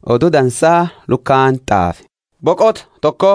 oduu dansaa lukaan xaafe boqota tokko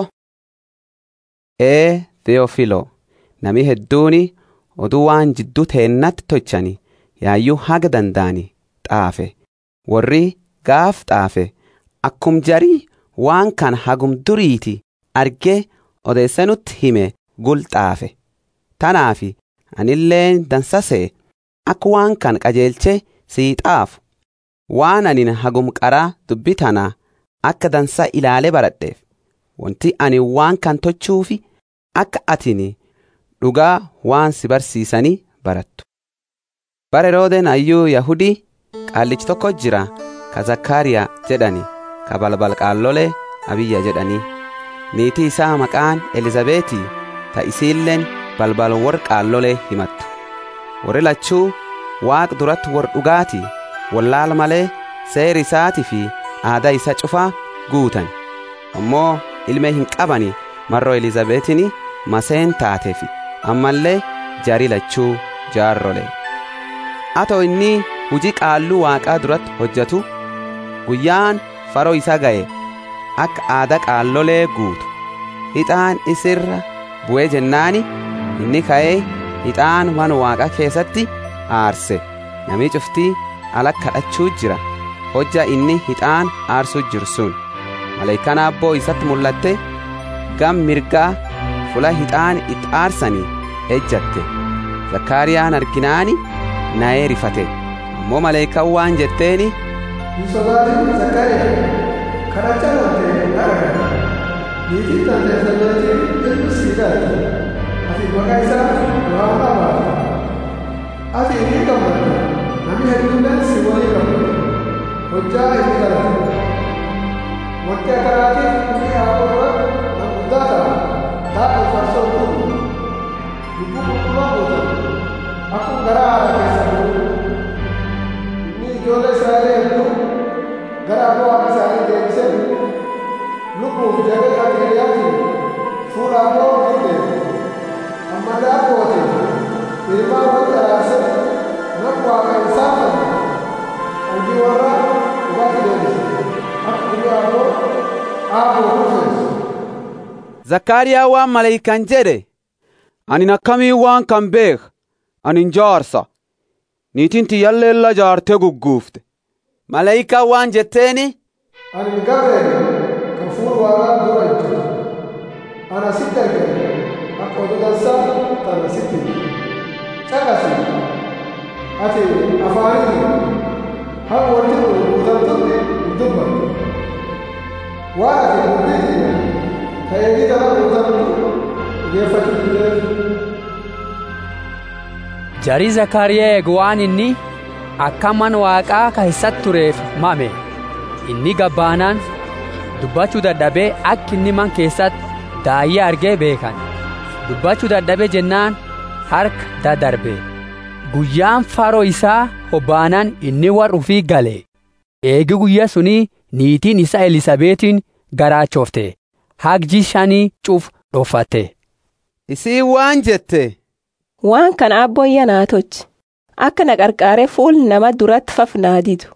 ee theofilo nami hedduuni oduu waan jidduu teennatti tochani yaayyuu haga danda'ani xaafe warri gaaf xaafe akkum jarii waan kan hagum duriiti argee odeessanutti hime gul xaafe tanaafi anilleen dansasee akka waan kan qajeelchee sii xaafu waan anin hagum qaraa dubbi tanaa akka dansaa ilaalee baradheef wanti ani waan kan tochuufi akka atini dhugaa waan si barsiisanii barattu. Bara Heroodeen ayyuu Yahudii qaallichi tokko jira ka Zakkaariyaa jedhani ka balbal qaallolee abiyya jedhanii niitii isaa maqaan Elizabeetii ta isiilleen balbal warra qaallolee himattu. Warri lachuu waaq duratti war dhugaatii wallaal malee seeri isaatii fi aadaa isa cufaa guutan ammoo ilmee hin qabani marroo Elizabeetini maseen taateefi ammallee jaarii lachuu jaarrole. Atoo inni hujii qaalluu waaqaa duratti hojjetu guyyaan faroo isa ga'e akka aadaa qaallolee guutu hixaan isirra bu'ee jennaani inni ka'ee hixaan mana waaqa keessatti aarse namni cuftii ala kadhachuu jira hojja inni hixaan aarsuu jiru sun maleekaan abboo isatti mul'atte gam mirgaa fula hixaan itti aarsanii ejjatte zakkaariyaan arginaani na'ee rifate ammoo maleekaan waan jetteeni hin sodaatin zakkaariyaa kadhachaa wante dhaga'a niitiin tante elizaabeetiin ilmi siidaati ati maqaa isaa yohaanaa baafte ati inni gammadu namni hedduuleen si walii gammadu hojjaa inni galate wanti akkanaatiif inni haadholwa nan guddaa ta'a taa'e farsoo kun lubbuu qulqulluu gootan akkuma garaa haadha keessa bu'u inni ijoollee israa'elee hedduu gara abboo waaqa isaanii deebisee lubbuuf jabee qajeeliyaatiin fuula abboo hidde amma daabbootiin ilmaan walitti araarsee nama waaqa hin saafanne qalbii warra dhugaatti deebise akka guyyaa abboo aaboo hufeessu. Zakkaariyaa waan maleeykan jedhe anin akkamii waan kan beek anin jaarsa niitiin tiyyalleella jaartee gugguufte maleeykaan waan jetteeni ani hin gabreen kan fuula waaqaa dura hojjetu ana sitti argame akka oduu dansaa tana sitti caqasi ati afaaniin hamma wanti kun guutamtutti hin dubbanne waan ati dubbiitiin ta'ee ni dara guutamtu dhiyeeffachuu dandeessu. Jarii Zakkaariyaa eegu waan inni akka mana waaqaa keessatti tureef mame inni gabbaanaan dubbachuu dadhabee akka inni man keessatti daayyee argee beekan dubbachuu dadhabee jennaan harka dadarbe guyyaan faroo isaa hobbaanaan inni warra ufii gale eegi guyyaa sunii niitiin isaa Elisabeetiin garaachofte hagji shanii cuf dhoffatte. isii waan jette Waan kana abboyya naa tolchi akka na qarqaaree fuul nama duratti fafnaa didu.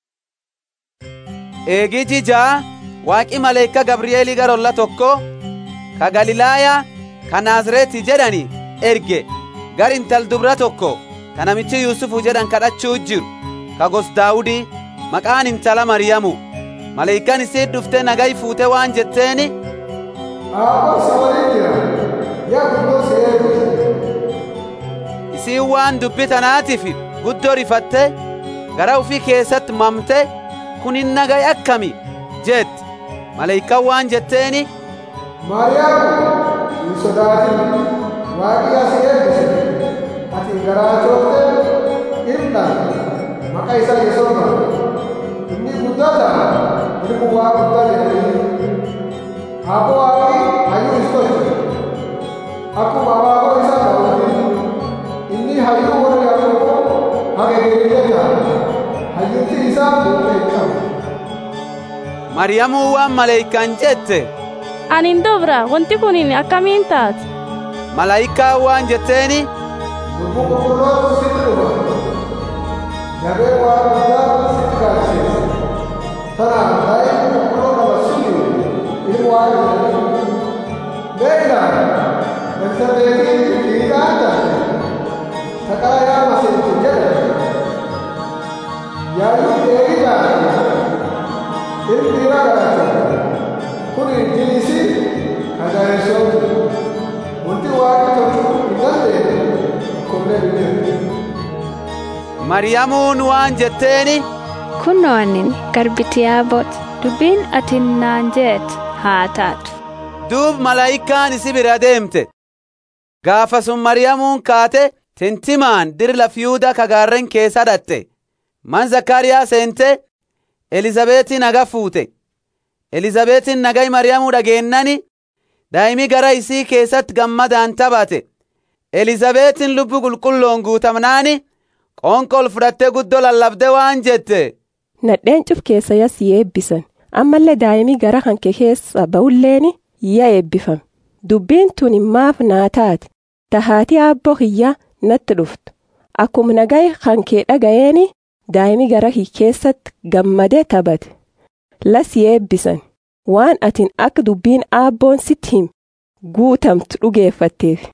eegii jijaa waaqi maleeyka gabriyeelii garolla tokko ka galilaayaa ka naazreeti jedhani erge gar intal dubra tokko ka namichi yuusufu jedhan kadhachuu jiru ka gos daawudii maqaan intala maryamu maleeykan isii dhufte nagayi fuute waan jetteeni Aaboo si waliin jira yaa guddoo si eeguuti. isii waan dubbi tanaatiif guddoo rifatte gara ufii keessatti mamte kunin nagayi akkami jette maleeykan waan jetteeni Maariyaam hin sodaatin waaqni as eebbise ati garaachofte ilma maqaa isaa yesooma inni guddaa ta'a ilmu waa guddaa jedhanii abboo waaqni hayyuu is tolche akkuma abaaboo isaa ta'utti inni hayyuu warra yaaqoob haga geriilee ta'a hayyuutti isaa humna hin qabu. maryamuu waan maleeykan jette Anin dubra wanti kun akkamiin taati? malaayikaa waan jetteeni Lubbuu qulqulloota sitti dhufa. Jabee waa guddaa sitti kaasiseessa. Tanaaf daa'ima waan jedhanii beeknaa elsabeetii fiixaan taate taqaa yaa maseetu jedhan yaa'ii dheerii taate ilmi dhiiraa garaate kun jiisi ajaa'ibsootu wanti waaqa tolchuu hin dandeenye tokkollee hin jiru. Mariyamuun waan jetteeni Kunoo anin garbiti yaabooti dubbiin ati naan jeet haa taatu. duub malaayikaan isi bira deemte. Gaafa sun Mariyamuun kaate tintimaan dirla fiyuuda kagaarren keessa dhatte. Man Zakkaariyaa seente Elizabeetiin naga fuute. Elizabeetiin nagai Mariyamuu dhageennani daa'imi gara isii keessatti gammadaan taphate. Elizabeetiin lubbu qulqulloon guutamnaani qoonqol fudhattee guddoo lallabde waan jette. Nadheen cuf keessa yas eebbisan. Ammallee daa'imii gara hanke keessa ba'ulleeni yaa eebbifame. Dubbiin tuni maaf naa taate. Tahaatii abboo hiyyaa natti dhuftu. Akkuma nagaa hankee dhaga'eeni daa'imii gara hii keessatti gammadee taphate. Las eebbisan. Waan atin akka dubbiin abboon sitti him guutamtu dhugeeffatteef.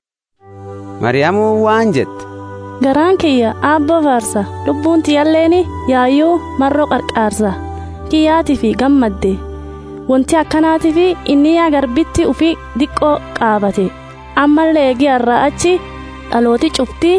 Mariyamuun waan jette. Garaan kiyya aabboo faarsa lubbuun tiyalleeni yaayyuu marroo qarqaarsa kiyyaatii fi gammadde wanti akkanaatii fi inni yaa garbitti ufii diqqoo qaabate ammallee eegiyarraa achi dhalooti cuftii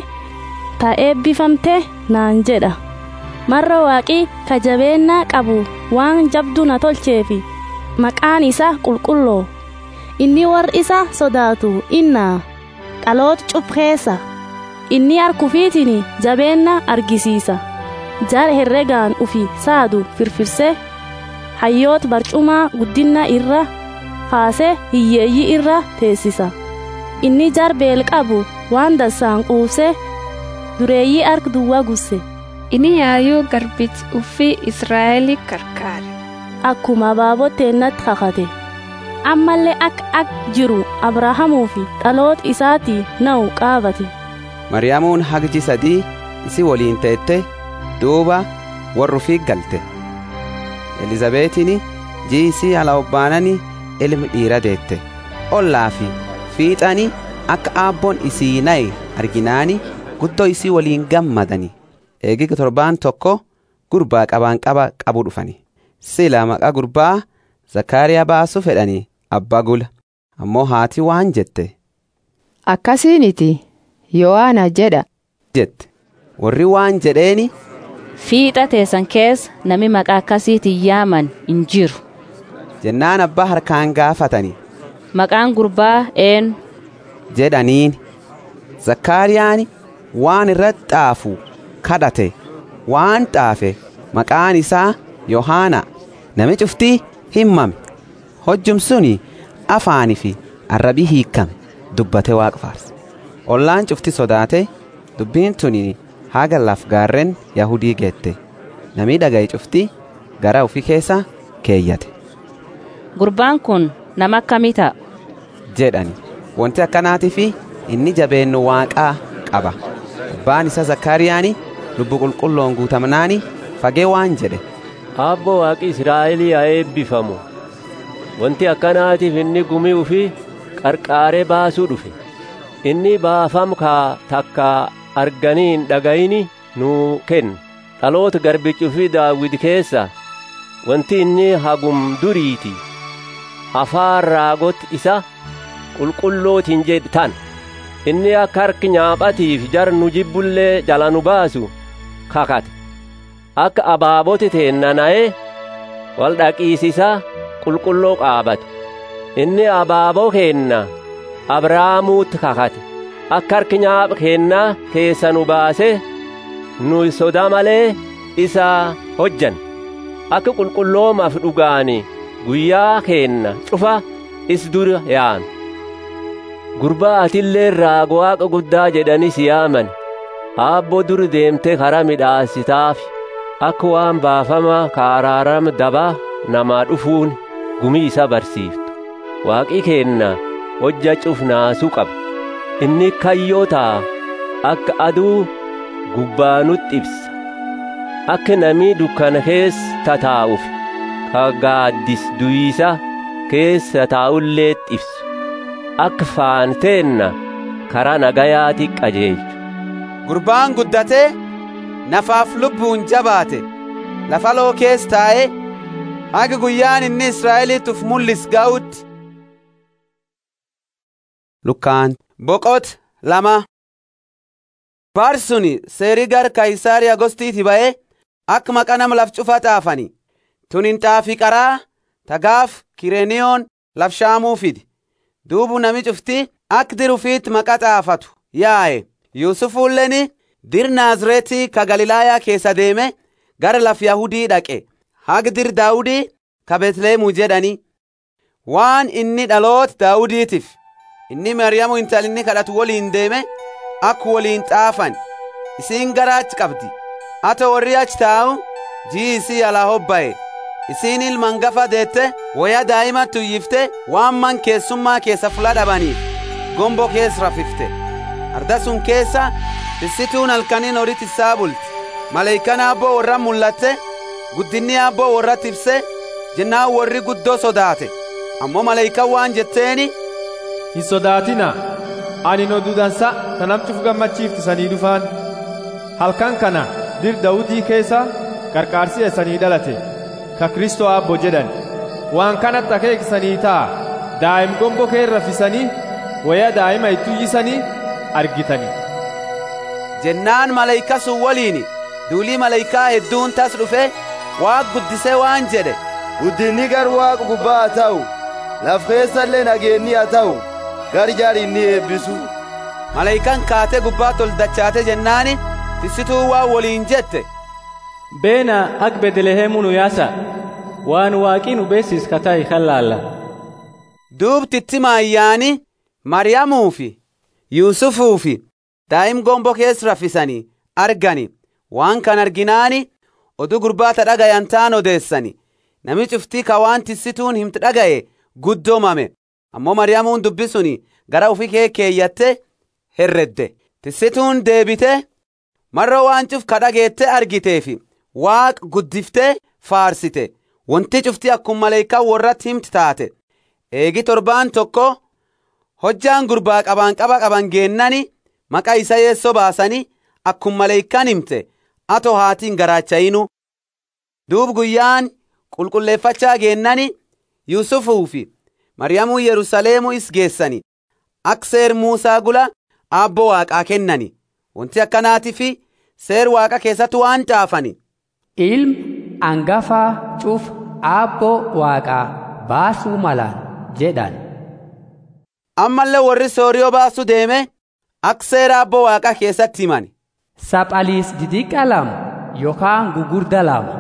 ta eebbifamte naan jedha marra waaqii ka jabeennaa qabu waan jabduu na tolcheefi maqaan isaa qulqulloo inni warri isa sodaatu innaa dhaloota cuf keessa inni harkufiitiin jabeenna argisiisa jar herregaan ufi saadu firfirsee hayyoota barcumaa guddinna irra kaasee hiyyeeyyii irra teessisa inni jar beel qabu waan dassaan quubsee dureeyyii arg duwwa gusse Inni yaayyuu garbiti uffii Israa'elii karkaare. akkuma abaaboteennatti kakate ammallee akka ak jiru abrahamuu fi dhaloota isaatii na'u qaabate Mariyamuun hagji sadii isi waliin teette duuba warrufi galte. Elizabeetiin jii isii ala obbaanani ilmi dhiira deette. Ollaa fi fiixani akka aabboon isii na'e arginaani guddoo isii waliin gammadani. Eegi torbaan tokko gurbaa qabaan qaba qabu dhufani. Sila maqaa gurbaa Zakkaariyaa baasuu fedhanii abbaa gula. Ammoo haati waan jette. Akkasiiniti Yohaana jedha. jette. Warri waan jedheeni Fiixa teessan keessa nami maqaa akkasiitiin yaaman hin jiru. jennaan abbaa harkaan gaafatani. Maqaan gurbaa eenyu jedhaniin zakkaariyaan waan irratti xaafu kadhate waan xaafe maqaan isaa yohaana nami cuftii himmame hojjum suni afaanii fi arrabii hiikame dubbate waaqa faarse ollaan cufti sodaate dubbiin tuni haga laf gaarren yahudii geette namii dhagaye cufti gara ufi keessa keeyyate gurbaan kun nama akkamii ta'a? jedhani wanti akkanaatii fi inni jabeennu waaqaa qaba abbaan isa zakkaariyaani lubbu qulqulloon guutamnaani fagee waan jedhe Abbo waaqi Israa'elii haa eebbifamu. Wanti akkanaatiif inni gumii ufii qarqaaree baasuu dhufe. Inni baafam kaa takka arganii hin dhagayini nuu kenna. Dhaloota garbichi ufii daawwiti keessa wanti inni hagum duriiti. Afaan raagot isa qulqullootiin jedhan. Inni akka harki nyaaphatiif jar nu jibbullee jala nu baasu kakate. akka abaabote teennana'e wal dhaqiisisa qulqulloo qaabatu inni abaaboo keenna abraamuutti kakate akka harki nyaapha keennaa keessa nu baase nu soda malee isa hojjan akka qulqulloomaaf dhugaani guyyaa keenna cufa is dura yaanu gurbaa atillee raago waaqa guddaa jedhanis yaaman aabboo dur deemte karaa midhaasitaafi akka waan baafama kaaraarama dabaa namaa dhufuun gumii isa barsiiftu waaqii keenna hojja cufnaasuu qaba inni kayyoo ta'a akka aduu gubbaanutti ibsa akka namii dukkana keessa tataa'uuf ka gaaddis duyiisa keessa taa'ulleet ibsu akka faanteenna karaa nagayaati qajeelchu gurbaan guddatee nafaaf lubbuun jabaate lafa loo keessa taa'ee haga guyyaan inni israa'eliituuf mul'is ga'utti lukkaan boqot lama baarsuni seerii gar kaayisaariyaa gostiiti ba'ee akka maqa nama laf cufa xaafani tunin xaafii qaraa tagaaf kireeniyoon laf shaamuu fidi duubu nami cufti ak dirufiit maqa xaafatu yaa'e yuusufuulleni dir naazireetii ka galilaayaa keessa deeme gara laf yahudii dhaqe hag dir daawudii ka betleemuu jedhani waan inni dhaloot daawudiitiif inni maryamu intalinni kadhatu woliin deeme ak woliin xaafan isiin garaachi qabdi ato warri achi taa'u jii isii alaa hobba'e isiin ilman gafa deette waya daa'ima tuyyifte waan man keessummaa keessa fula dhabaniif gombo keessa rafifte arda sun keessa tissituun halkaniin horit isaa bulti maleeykan aabboo warra mul'atte guddinni aabboo warra tibse jennaan warri guddoo sodaate ammoo maleeykan waan jetteeni hin sodaatina ani oduu dansa ka namcuuf gammachiiftu sanii dhufaan halkan kana dir dawudii keessa qarqaarsi eessanii dhalate ka kristoo abbo jedhan waan kanatti akeeksanii ta'a daa'im gombo kee rafisanii waya daa'ima ittuyyisanii argitanii jennaan maleeyka sun waliin duulii maleeykaa hedduun tas dhufe waaq guddisee waan jedhe guddinni gar waaqa gubbaa haa ta'u laf keessallee nageenni haa ta'u gar jaarinni eebbisu maleeykan kaatee gubbaa tol dachaate jennaani tissituu waa waliin jette beena ak bedelehemu nu yaasa waan waaqii nu beesis katai kallaalla duubtitti maayyaani maryamuu fi yuusufuu fi daa'im gombo keessa rafisanii argani waan kan arginaani oduu gurbaata dhagayan taan odeessani nami cuftii ka waan tissituun himti dhaga'e guddoomame ammoo maryamuun dubbisuni gara ufi kee keeyyatte herredde tissituun deebite marra waan cuf ka dhageette argiteefi waaq guddiftee faarsite wanti cufti akkuma maleeykaa warratti himti taate eegi torbaan tokko hojjaan gurbaa qabaan qaba qaban geennani maqaa isa yeessoo baasanii akkuma maleeykaan himte ato haatiin garaachayinu duub guyyaan qulqulleeffachaa geennani yuusufuu fi maryamuu yerusaleemuu is geessani ak seer muusaa gula aabboo waaqaa kennani wanti akkanaati fi seer waaqa keessatti waan caafani ilm angafaa cuf aabboo waaqaa baasuu malaan jedhan ammallee warri sooriyoo baasuu deeme ak seera aabboo waaqaa keessatti himan saphaliis didiqa lama yookaan gugurda lama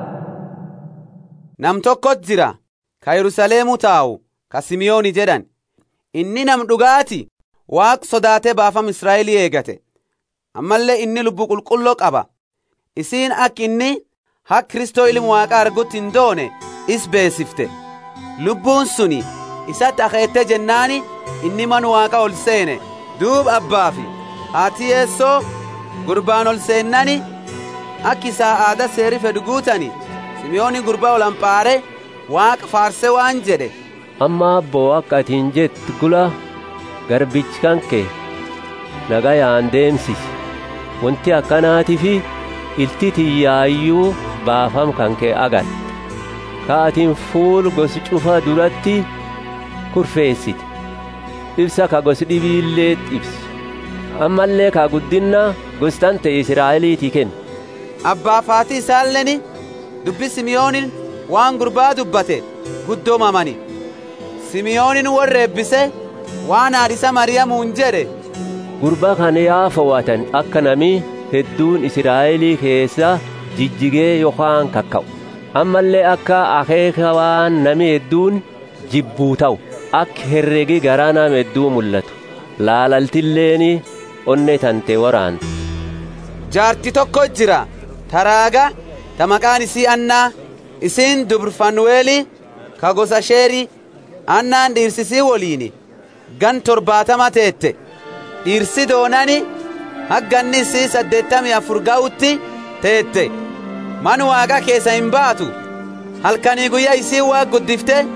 nam tokkot jira ka yerusaleemuu taa'u ka simiyooni jedhan inni nam dhugaati waaq sodaatee baafam israa'elii eegate ammallee inni lubbu qulqulloo qaba isiin ak inni hak kristoo ilmu waaqa argutti hin doone is beesifte lubbuun suni isatti akeette jennaani inni man waaqa ol seene duub abbaa fi haati yeessoo gurbaan ol seennani ak isaa aada seeri fedhu guutani simiyooni gurbaa ol amphaare waaqa faarse waan jedhe amma abboo akka atiin jettu gula garbichi kan kee nagayaan deemsisi wanti akkanaatii fi ilti tiyyaayyuu baafam kan kee agatte kaatiin fuul gosi cufa duratti kurfeessite ibsa ka gosi dhibiillee ibsu ammallee ka guddinna gostan ta'e israa'eliitii kenna abbaaf haati isaalleni dubbi simiyoonin waan gurbaa dubbate guddoomamani simiyoonin warra eebbise waan haadhisa mariyamuun jedhe gurbaa kana yaa fowwatan akka namii hedduun israa'elii keessa jijjigee yookaan kakka'u ammallee akka akeeka waan nami hedduun jibbuu ta'u akka herregi garaa nama hedduu mul'atu laalaltilleeni onne tante waraantu jaarti tokko jira taraaga ta maqaan isii annaa isiin dubr fanuweeli ka gosa sheerii annaan dhiirsisii woliini gan torbaatama teette dhiirsi doonani hagganni isii saddeettamii afur ga'utti teette man waaqa keessa hin baatu halkanii guyyaa isii waa guddifte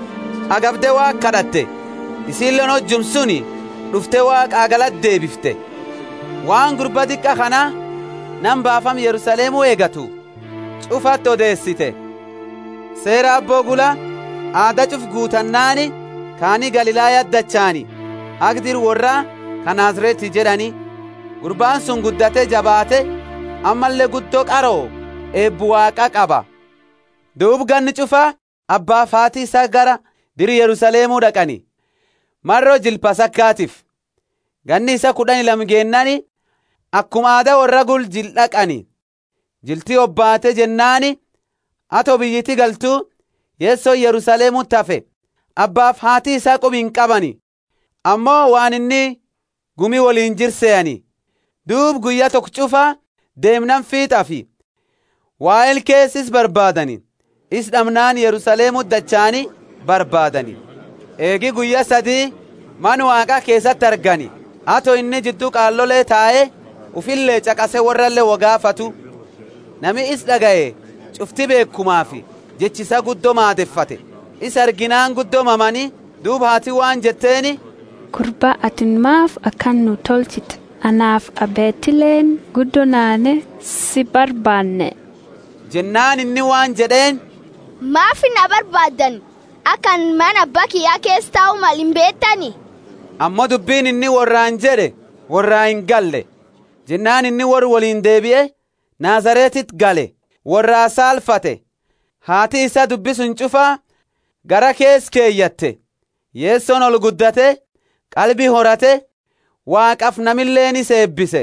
agabde waaq kadhatte isiilleen hojjum suni dhufte waaqaa galatti deebifte waan gurba xiqqa kana nan baafam yerusaleemuu eegatu cufatti odeessite seera abboo gula aada cuf guutannaani kaanii galilaayat dachaani agdir worra ka naazreeti jedhani gurbaan sun guddate jabaate ammallee guddoo qaroo eebbu waaqa qaba duub ganni cufa abbaa faatii isaa gara diri yerusaleemuu dhaqani marroo jilpa sakkaatiif ganni isa kudhani lam geennani akkuma aada warra gul jil dhaqani jiltii obbaate jennaani ato biyyiti galtuu yeessoo yerusaleemuu tafe abbaaf haatii isaa qubiin qabani ammoo waan inni gumi waliin jirseeyani duub guyya tokko cufa deemnan fiixafi waa'el keessis barbaadani is dhabnaan yerusaleemuu dachaani barbaadani eegi guyya sadii man waaqa keessatti argani ato inni jidduu qaallolee taa'ee ufillee caqase warrallee wogaafatu nami is dhaga'e cufti beekumaafi jechisa guddoo maadeffate is arginaan guddoo mamanii duub haati waan jetteeni gurbaa atin maaf akkan nu tolchite anaaf abeetileen guddoo naane si barbaanne jennaan inni waan jedheen maaf na barbaaddan akkan mana abbaa kiyyaa keessa taa'u mal hin beektani ammoo dubbiin inni warraan jedhe warraa hin galle jennaan inni warri waliin deebi'e naazareetit gale warraa saalfate haati isa dubbisun cufaa gara kees keeyyatte yeessoon ol guddate qalbii horate waaqaf namilleenis eebbise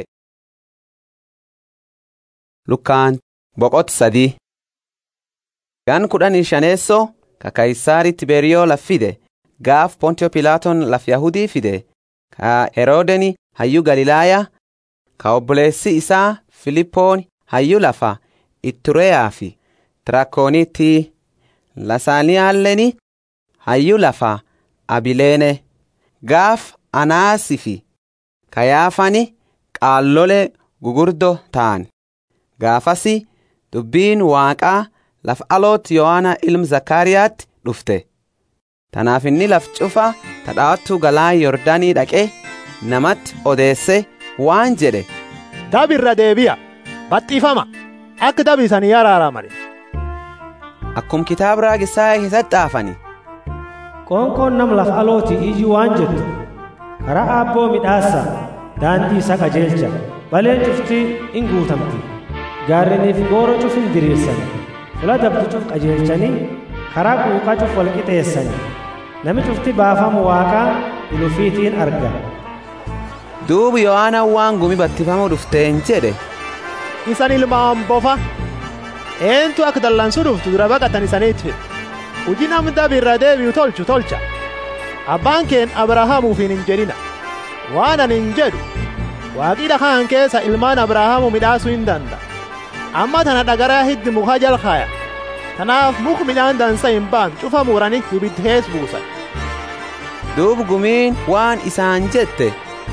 lukkaan boqot sadii gan kudhanii shaneessoo ka kaysaari tiberiyoo laffide gaaf pontiyo pilaaton laf yahudii fide ka heroodeni hayyu galilaaya ka obboleessi isaa filippoon hayyu lafa ittureyaa fi tirakoonitti lasaaniyaalleni hayyu lafa abileene gaaf anaasi fi kayaafani qaallole gugurdo ta'an gaafasi dubbiin waaqaa laf aloot yohaana ilm zakkaariyaatti dhufte tanaaf inni laf cufa tadhaattuu galaa yordaanii dhaqe namatti odeesse waan jedhe dabirra deebi'a baxxiifama akka dabiisanii araaramani akkum kitaaba raagisaa keessatti xaafani qoonqoon nam laf alooti iji waan jettu karaa aabboo midhaassa daandii isa qajeelcha baleen cuftii in guutamti gaarreniif gooro cuf hin diriirsani fula dabdi cuf qajeelchanii karaa quuqaa cuf wal qixeessani nami cufti baafamu waaqaa ilufiitiin arga duubu yohaana waan gumi battifamuu dhufteen jedhe isan ilmaan bofa eentu akka dallansuu dhuftu dura baqatan isaniit fedhe hujii nam dabirra deebi'u tolchu tolcha abbaan keen abrahaamuufin hin jedhina waan ani hin jedhu waaqii dhakaan keessa ilmaan abrahaamu midhaasuu hin danda'a amma tana dhagaraa hiddi muka jalkaaya tanaaf muk midhaan dansa hin baan cufa muranii ibiddi kees buusan duubu gumiin waan isaan jette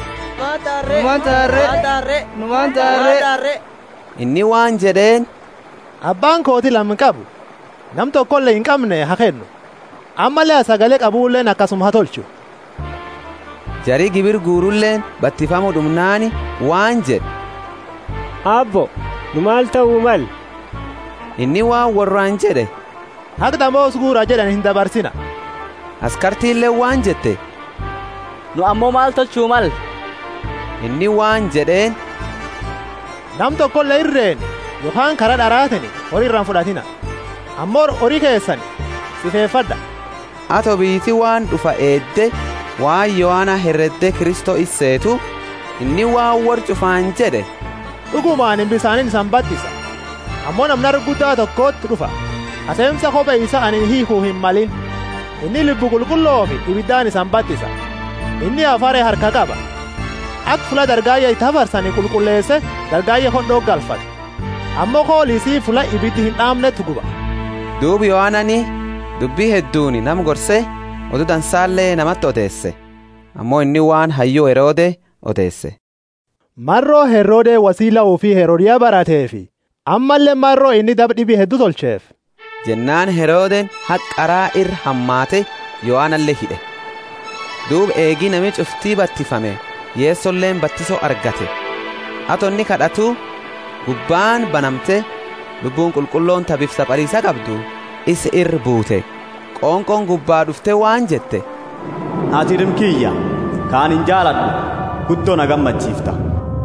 inni waan jedheen abbaan kooti lam qabu nam tokkollee hin qabne haa kennu ammallee sagalee qabuulleen akkasuma haa tolchu jarii gibir guurulleen battifamu dhumnaani waan jedhe abbo nu maal ta'uu mal inni waan warraan jedhe haqda moos guura jedhan hin dabarsina askartiillee waan jette nu ammoo maal tolchuu mal inni waan jedheen nam tokkollee irreen yookaan karaa dharaatani horii irraan fudhatina ammoo horii keessan sifeeffadha ato biiti waan dhufa eedde waan yohaana herredde kristoo isseetu inni waan war cufaan jedhe dhugumaan hin bisaanin isan baddisa ammoo namni guddaa tokkootti dhufa aseemsa kophee isa ani hiikuu hin malin inni lubbu qulqulloo fi ibiddaan isan baddisa inni afaree harka qaba akka fula dargaayya itti hafarsanii qulqulleesse dargaayya hondhoo galfate ammoo koolisii fula ibiddi hin dhaamnetti guba duubi yohaanani dubbii hedduuni nam gorse oduu dansaallee namatti odeesse ammoo inni waan hayyuu heroode odeesse marroo heroodee wasiila ofii heroodiyaa barateefi ammallee marroo inni dab dhibii hedduu tolcheef jennaan herooden haqaraa irra hammaate yohaanallee hidhe duub eegii nami cuftii battifame yeessolleen battisoo argate ato inni kadhatu gubbaan banamte lubbuun qulqulloon tabiif saphaliisa qabdu is irra buute qoonqoon gubbaa dhufte waan jette ati ilmkiyya kaan hin jaaladhu guddoo na gammachiifta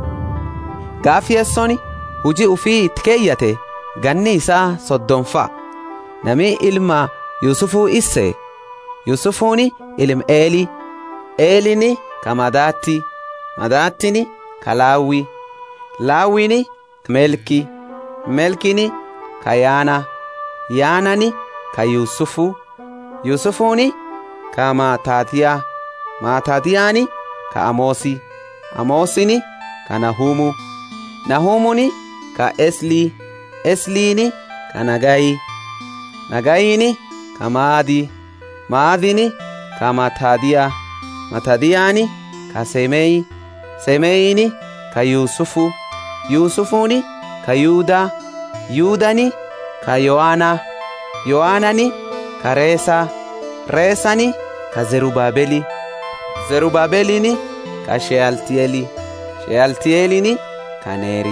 gaaf yeessoni hujii ufii itti keeyyate ganni isaa soddonfa nami ilma yusufuu isse yusufuuni ilm eeli eelini ka madaatti madaattini ka laawwi laawwini melki melkini ka yaana yaanani ka yusufu yusufuuni ka maataatiyaa maataatiyaani ka amoosi amoosini ka nahuumu nahumuni ka eslii esliini ka nagayi nagayini ka maadi maadini ka matadiya matadiyaani ka semeyi semeyini ka yuusufu yuusufuni ka yuuda yuudani ka yo'aana yo'aanani ka reesa reesani ka zerubaabeli zerubaabelini ka shealtiyeli shealtiyelini ka neeri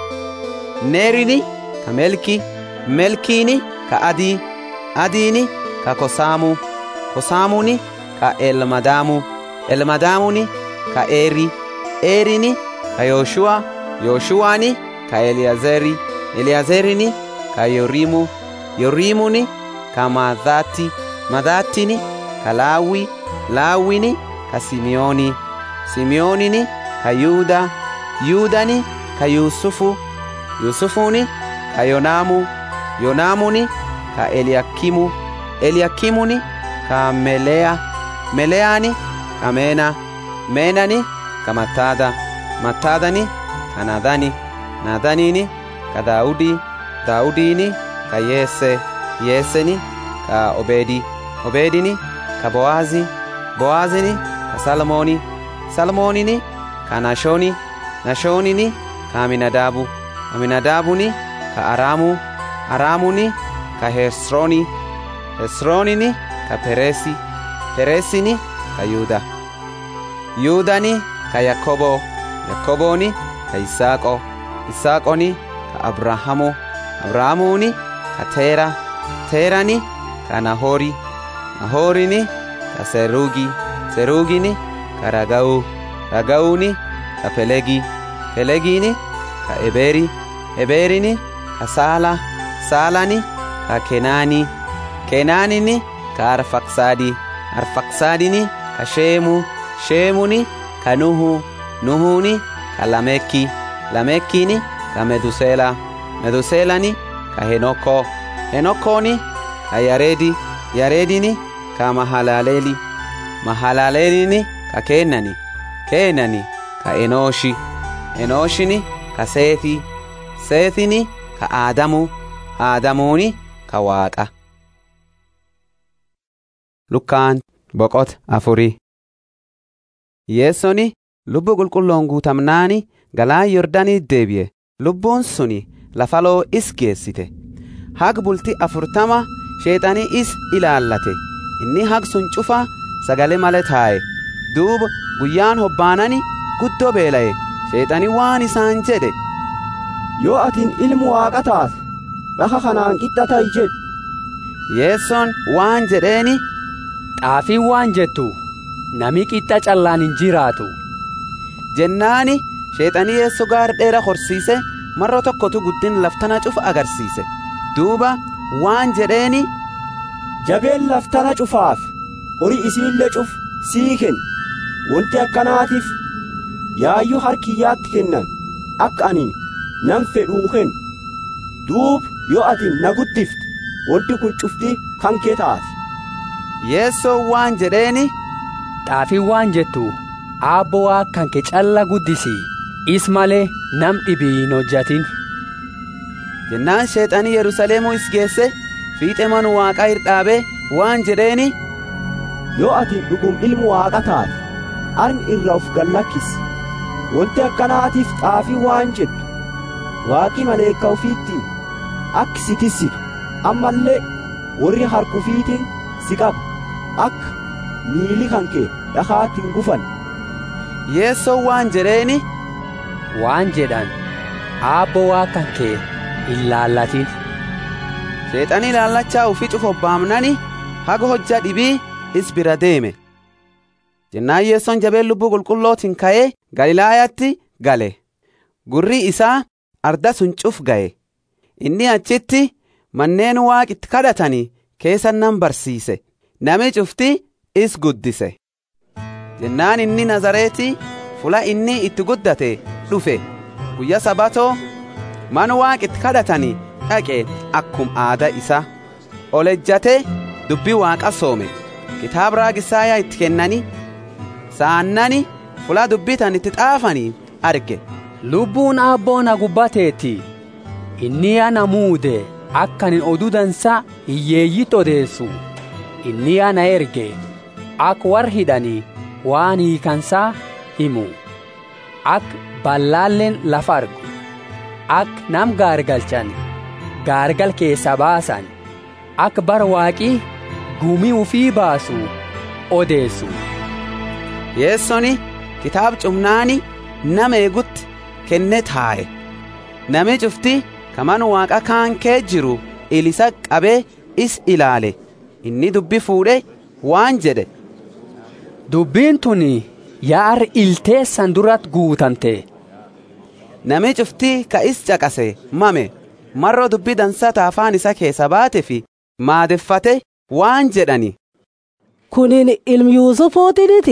neerini ka melki melkiini ka adii adiini ka kosaamu kosaamuni ka elmadaamu elmadaamuni ka eeri eerini ka yooshuwa yooshuwaani ka eliyazeri eliyazerini ka yoriimu yoriimuni ka maadaatti madaattini ka laawwi laawwini ka simiyooni simiyoonini ka yuuda yuudani ka yuusufu yuusufuni ka yonaamu yonaamuni ka eliyakimu eliyakimuni ka meleya meleyaani ka meena meenani ka mattaada mattaadani ka naadani naadaniini ka daawudi daawudiini ka yeesse yeesseni ka obeedi obeedini ka bo'aazi bo'aazini ka salmooni salmoonini ka nashooni nashoonini ka aminadaabu aminadaabuni ka araamu araamuni ka hesrooni hesroonini ka pereesi pereesini ka yuuda yuudani ka yakobo yakobooni ka isaaqo isaaqoni ka abrahaamu abrahaamuuni ka teera teerani ka nahoori nahoorini ka seruugi seruugini ka raga'u raga'uuni ka pelegi pelegiini ka ebeeri ebeerini ka saala saalani ka kenaani kenaanini ka arfaksaadi arfaksaadini ka sheemu sheemuni ka nuhu nuhuni ka lamekki lamekkini ka meduseela meduseelani ka henokko henokkooni ka yareedi yareedini ka mahalaleeli mahalaleelini ka keenani keenani ka enooshi enooshini ka seeti seetini ka aadamu aadamuuni ka waaqa lukkaan boqot afurii yeessoni lubbu qulqulloon guutamnaani galaan yordanii deebi'e lubbuun suni lafaloo is geessite hag bulti afurtama sheexanii is ilaallate inni hag sun cufa sagale male taa'e duuba guyyaan hobbaanani guddoo beela'e sheexanii waan isaan jedhe yoo atin ilmu waaqa taate lafa kanaan qixxatai jedhu yeessoon waan jedheeni xaafiin waan jettu nami qixxa callaan hin jiraatu jennaani sheexanii yeessoo gaar dheera horsiise marro tokkotu guddin laftana cufa agarsiise duuba waan jedheeni jabeen laftana cufaaf horii isiillee cuf sii kenna wanti akkanaatiif yaayyuu harkiyyaatti kennan akka ani nan fedhuu kennu duub yoo ati na guddifte wanti kun cufti kan kee taate yeessoo waan jedheeni xaafiin waan jettu aabbo waa kan kee calla guddisi is malee nam dhibii hin hojjatin jennaan sheexanii yerusaleemuu is geesse fiixe manu waaqaa hirdhaabee waan jedheeni yoo ati dhugum ilmu waaqa taate arni irra of gallakkisi wanti akkanaatiif xaafii waan jedhu waaqi maleekka ufiitti akki si tissitu ammallee warri harkufiitiin si qaba akka miili kanke dhakaatti hin gufan yeessoon waan jedheeni waan jedhan aabbo waa kankee hin laallatin sheexanii laallachaa ufi cufobbaamnani haga hojja dhibii is bira deeme jennaan yeessoon jabeen lubbuu qulqullootiin ka'ee galilaayaatti gale gurri isaa arda sun cuf ga'e inni achitti manneen waaqitti kadhatanii keessa nan barsiise nami cufti is guddise jennaan inni nazareetii fula inni itti guddate dhufe guyya sabatoo man waaqitti kadhatanii dhaqe akkum aada isa olejjate dubbii waaqa soome kitaaba raagisaayaa itti kennani saannani fula dubbitan itti xaafanii arge lubbuun aabboo na gubbateetti inni ana muude akkanin oduu dansa hiyyeeyyit odeessu inni ana erge ak war hidhanii waan hiikansaa himu ak ballaalleen lafa argu ak nam gaargalchan gaargal keessa baasan ak bar waaqii gumii ufii baasu odeessu yeessoni kitaab cumnaani nama eegutti kenne taa'e nami cufti kaman waaqa kaan kee jiru ilisa qabee is ilaale inni dubbi fuudhe waan jedhe dubbiin tun yaar ilteessan durat guutamte nami cufti ka is caqase mame marro dubbi dansata afaan isa keessa baate fi maadeffate waan jedhani kunin ilmi yuusufuutiniti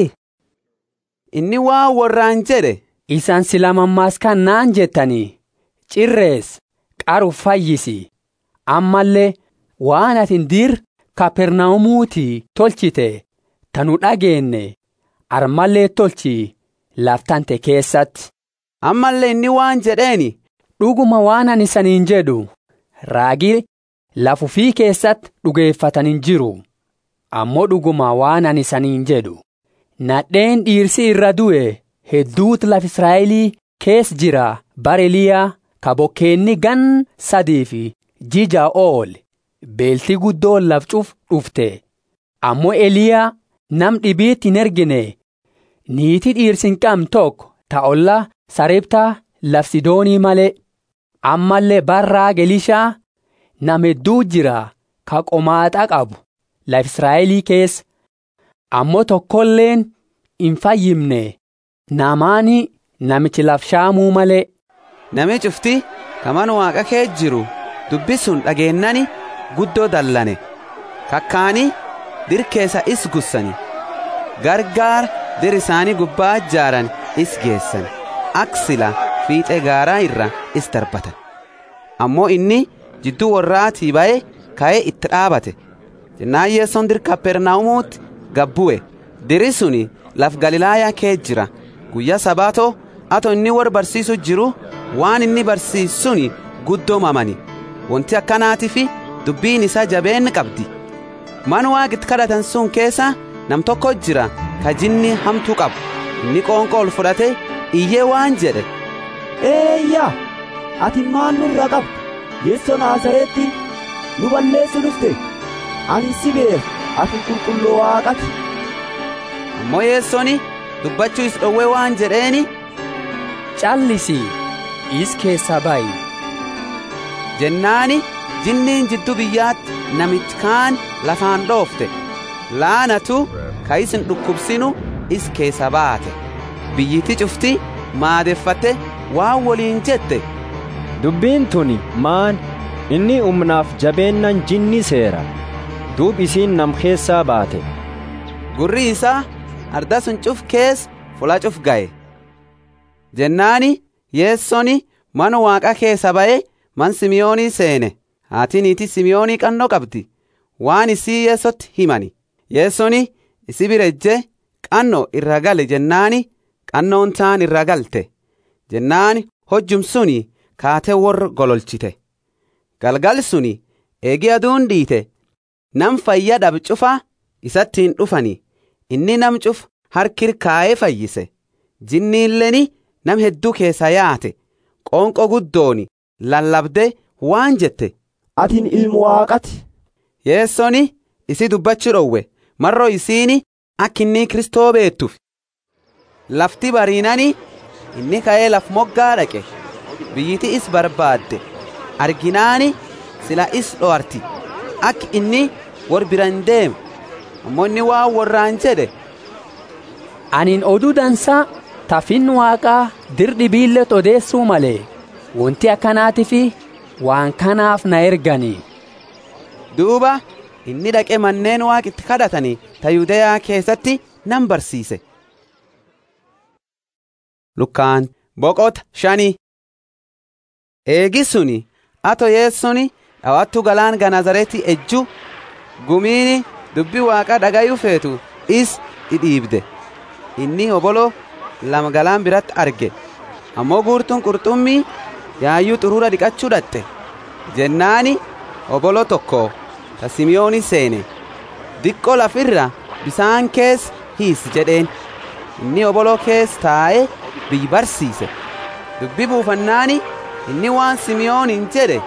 inni waan warraan jedhe isan sila mammaaskan naan jettanii cirrees qaru fayyisi ammallee waan atin dir kapernaumuutii tolchite tanu dhageenne armallee tolchi laftante keessatti ammallee inni waan jedheeni dhuguma waan ani isaniin jedhu raagii lafufii keessatti dhugeeffatanin jiru ammoo dhuguma waan ani isaniin jedhu nadheen dhiirsi irra du'e hedduutu laf israa'elii kees jira bareliyaa ka bokkeenni gan sadii fi jija ool beelti guddoon lafcuuf dhufte ammoo eliyaa nam dhibiitti hin ergine niitii dhiirsi hin qabne tokko ta'olla sareptaa laf sidoonii malee ammallee barraa gelishaa nam hedduu jira ka qomaaxa qabu laf israa'elii keessa ammoo tokkolleen hin fayyimne namaani namichi lafshaamuu malee. Nami cufti kaman waaqa kee jiru dubbi sun dhageennani guddoo dallane kakkaani dir keessa is gussani gargaar dir isaanii gubbaa ijaaran is geessan aksila fiixee gaaraa irra is darbatan ammoo inni jidduu warraatii ba'e ka'ee itti dhaabate jennaan yeessoon dir kapernaumuutti gabbu'e diri suni laf galilaayaa kee jira guyyaa sabaatoo ato inni war barsiisu jiru waan inni barsiisuni guddoomamani wanti akkanaatiif dubbiin isaa jabeen qabdi man waaqitti kadhatan sun keessa nam tokko jira ka jinni hamtuu qabu inni qoonqoo ol fudhate iyyee waan jedhe eeyyaa ati maal nurra qabdu yeessoo naasareetti nu balleessu dhufte ani si beeku ati qulqulluu waaqati ammoo yeessoni dubbachuu is dhowwee waan jedheeni callisi is keessaa bayi jennaani jinniin jidduu biyyaatti namichi kaan lafaan dhoofte laanatu ka isin dhukkubsinu is keessa baate biyyiti cufti maadeffatte waan waliin jette dubbiin tuni maan inni humnaaf jabeennan jinni seera duub isiin nam keessaa baate gurri isaa arda sun cuf kees fula cuf ga'e jennaani yeessoni mana waaqa keessa ba'e man simiyoonii seene haati niitii simiyoonii qannoo qabdi waan isii yeessotti himani yeessoni isi birejje qannoo irra gale jennaani qannoon taan irra galte jennaani hojjum suni kaate warra gololchite galgal suni eegi aduun dhiite nam fayya dhab cufa isattiin dhufani inni nam cuf harkir kaa'ee fayyise jinniilleni nam hedduu keessa yaate qoonqo guddooni lallabde waan jette atin ilmu waaqati yeessoni isi dubbachuu dhowwe marro isiini akka inni kristoo beettuuf lafti bariinani inni ka'ee laf moggaa dhaqe biyyiti is barbaadde arginaani sila is dho'arti akka inni wor biran deemu ammoo inni waan warraan jedhe Anin oduu dansaa tafin waaqaa dirdi biillet odeessuu malee wanti akkanaatii fi waan kanaaf na erganii. duuba inni dhaqe manneen waaqitti kadhatanii ta yuudayaa keessatti nan barsiise lukkaan boqota shanii eegisuni ato yeessuni dhawattu galaan ganazareti ejju gumiini dubbi waaqa dhagayu feetu is dhidhiibde inni obolo lama galaan biratti arge ammoo guurtuun qurxummii yaayyuu xuruura dhiqachuu dhatte jennaani obolo tokko ta simiyooni seene diqqo lafirra bisaan kees hiis jedheen inni obolo kees taa'e biyyi barsiise dubbi buufannaani inni waan simiyoonin jedhe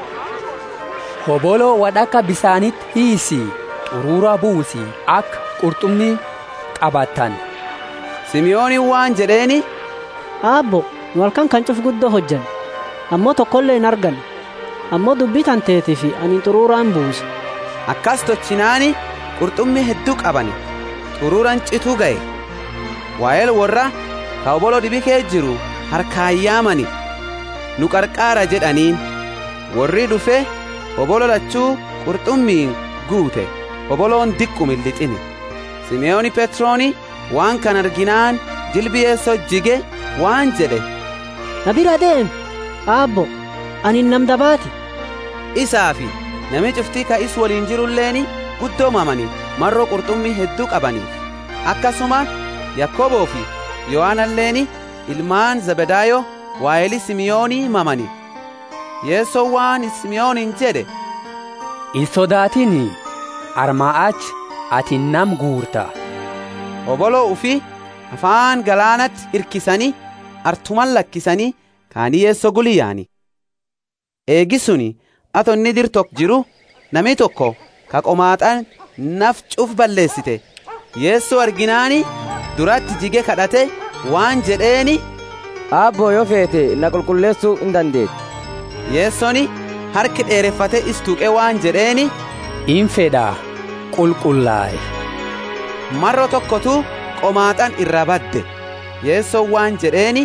Obolo wadhaka bisaanitti hiisi xuruura buusi akka qurxummii qabattan. simiyoonin waan jedheeni Aabbo, nu halkan kan cuf guddoo hojjan. Ammoo tokkollee hin argan. Ammoo dubbii tanteetii fi ani xuruuraan buuse. akkas tochinaani qurxummii hedduu qabani xuruuran cituu ga'e waa'eel warra ka obolo dhibikee jiru harkaayyaamani nu qarqaara jedhaniin warri dhufe obolo lachuu qurxummiin guute oboloon diqqu millixini simeyooni petrooni waan kan arginaan jilbiyeesso jige waan jedhe Na bira deem. Aabbo, ani nam dabaati. isaafi nami cuftii ka is waliin jirulleeni guddoomamani marroo qurxummii hedduu qabaniif akkasuma yakkoboo fi yohaanalleeni ilmaan zabedaayo waa'eli simiyoonii mamani yeessoo waan simiyoonin jedhe In sodaatini armaa achi ati nam guurta. oboloo ufi afaan galaanatti hirkisanii artuman lakkisanii kaanii yeessoo guliyyaani eegisuni ato inni dir tokko jiru nami tokko ka qomaaxan naf cuf balleessite yeessoo arginaani duratti jige kadhate waan jedheeni aabboo yoo feete na qulqulleessuu hin dandeetti yeessoni harki dheereffate istuuqe waan jedheeni In fedhaa qulqullaa'e. marro tokkotu qomaaxan irra badde yeessoo waan jedheeni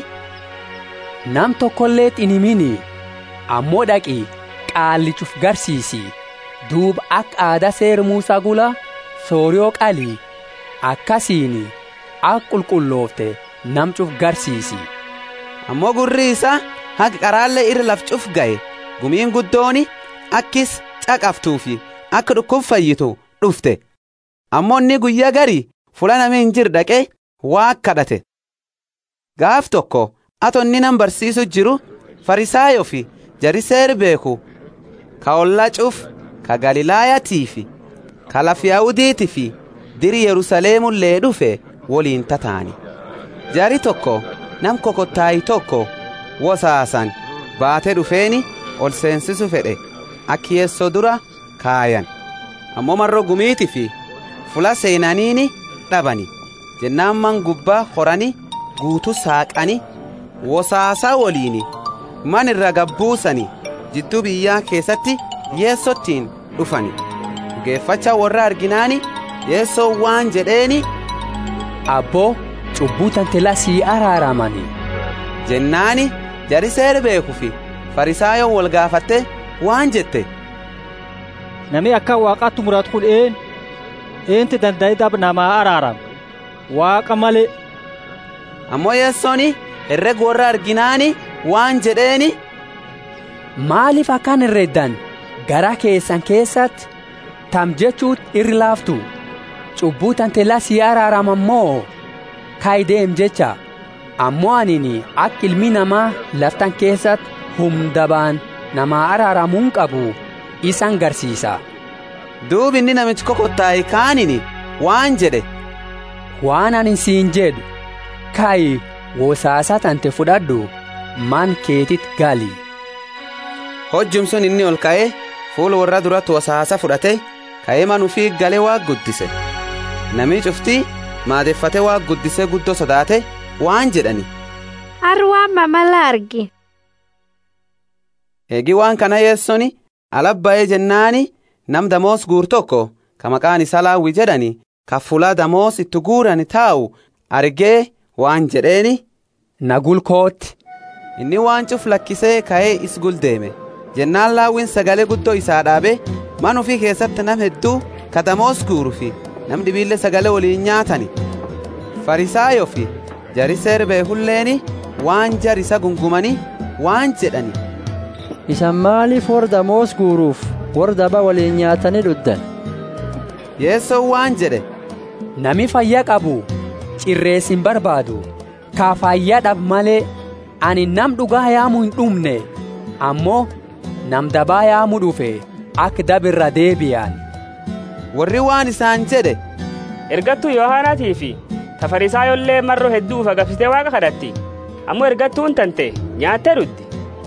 Nam tokkollee xinimini ammoo dhaqi qaallichuf garsiisi duuba akka aadaa seer Muusaa gula sooriyoo qalii akkasiin akka qulqulloofte namcuf garsiisi. ammoo gurri isaa haga qaraallee irra laf cuf ga'e gumiin guddooni akkis caqaftuufi akka dhukkub fayyitu dhufte ammoo inni guyyaa garii fula namni hin jir dhaqe waa kadhate gaaf tokko ato inni nan barsiisu jiru farisaayo fi jariseer beeku ka olla cuf ka galilaayatii fi ka laf yaa'udiiti fi diri yerusaleemullee dhufe woliin tataani jari tokko nam kokottaayi tokko wosaasan baate dhufeeni ol seensisu fedhe akki yeessoo dura kaayan ammoo marro gumiiti fi fula seenaniini dhabani jennaan man gubbaa horani guutu saaqani wosaasaa woliini man irra gabbuusani jidduu biyyaa keessatti yeessottiin dhufani geeffacha warra arginaani yeessoo waan jedheeni Abboo cubbuu tantela sii araaramani. jennaani jariseer beekufi farisaayoon wal gaafatte waan jette Nami akka waaqaatti muratu kun een eenti danda'e dab namaa araarama waaqa malee. ammoo yeessooni herreg warra arginaani waan jedheeni Maaliif akkan herreddan gara keessan keessatti tam jechuut irri laaftu cubbuu tantela sii araarama moo kaayideem jecha ammoo anini akka ilmi namaa laftan keessatti humdabaan namaa araaramuun qabu isan garsiisa. duubi inni namichi kokottaayi kaanini waan jedhe waan ani siin jedhu kaayi wosaasa tante fudhadhu man keetit gali. hojjum sun inni ol ka'ee fuula warra duratti wosaasa fudhate ka'ee manufii galee waa guddise namii cuftii maadeeffate waa guddisee guddoo sodaate waan jedhani arwaan mamala argi eegi waan kana yeessoni alabba'ee jennaani nam damoos guur tokko ka maqaan isaa laawwi jedhani ka fuula damoos itti guuran taa'u argee waan jedheeni nagulkootti inni waan cuf lakkisee ka'ee is guldeeme jennaan laawwiin sagalee guddoo isaa dhaabe man ufii keessatti nam hedduu ka damoos guuru fi nam dhibiillee sagalee waliin nyaatani farisaayo fi jari seerbee hulleeni waan jar isa gungumani waan jedhani isan maaliif warra damoos guuruuf warra daba waliin nyaatanii dhuddan yeessoon waan jedhe nami fayyaa qabu cirrees hin barbaadu kaa fayyaa dhab malee ani nam dhugaa yaamuu hin dhumne ammoo nam dabaa yaamuu dhufe akka dabirra deebi'an warri waan isaan jedhe ergattuu yohaanaatii fi tafarisaayollee marroo hedduuf agabsitee waaqa kadhatti ammoo ergattuun tante nyaattee dhuddi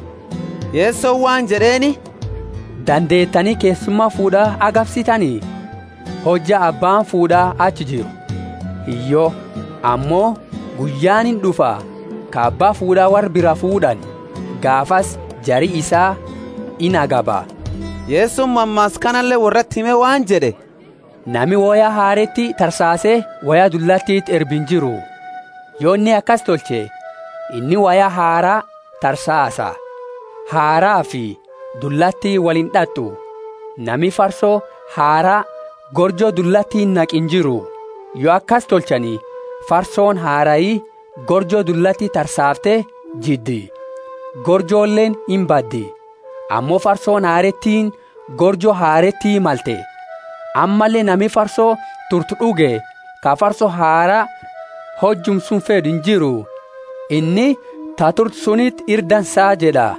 yeessoon waan jedheeni dandeettanii keessummaa fuudhaa agabsitanii hojja abbaan fuudhaa achi jiru hiyyoo ammoo guyyaan hin dhufa ka abbaa fuudhaa war bira fuudhan gaafas jari isaa in agaba yeessuun mammaas kanallee warratti hime waan jedhe nami woyaa haaretti tarsaasee wayaa dullattiitti erbin jiru yoo inni akkas tolche inni wayaa haaraa tarsaasa haaraa fi dullattii waliin dhattu nami farsoo haaraa gorjoo dullattiin naqin jiru yoo akkas tolchanii farsoon haarayii gorjoo dullattii tarsaaftee jiddi gorjoolleen hin baddi ammoo farsoon haarettiin gorjoo haarettii malte ammallee nami farsoo turtu dhuge ka farsoo haaraa hojjum sun fedhu hin jiru inni ta turtu sunitti irdansaa jedha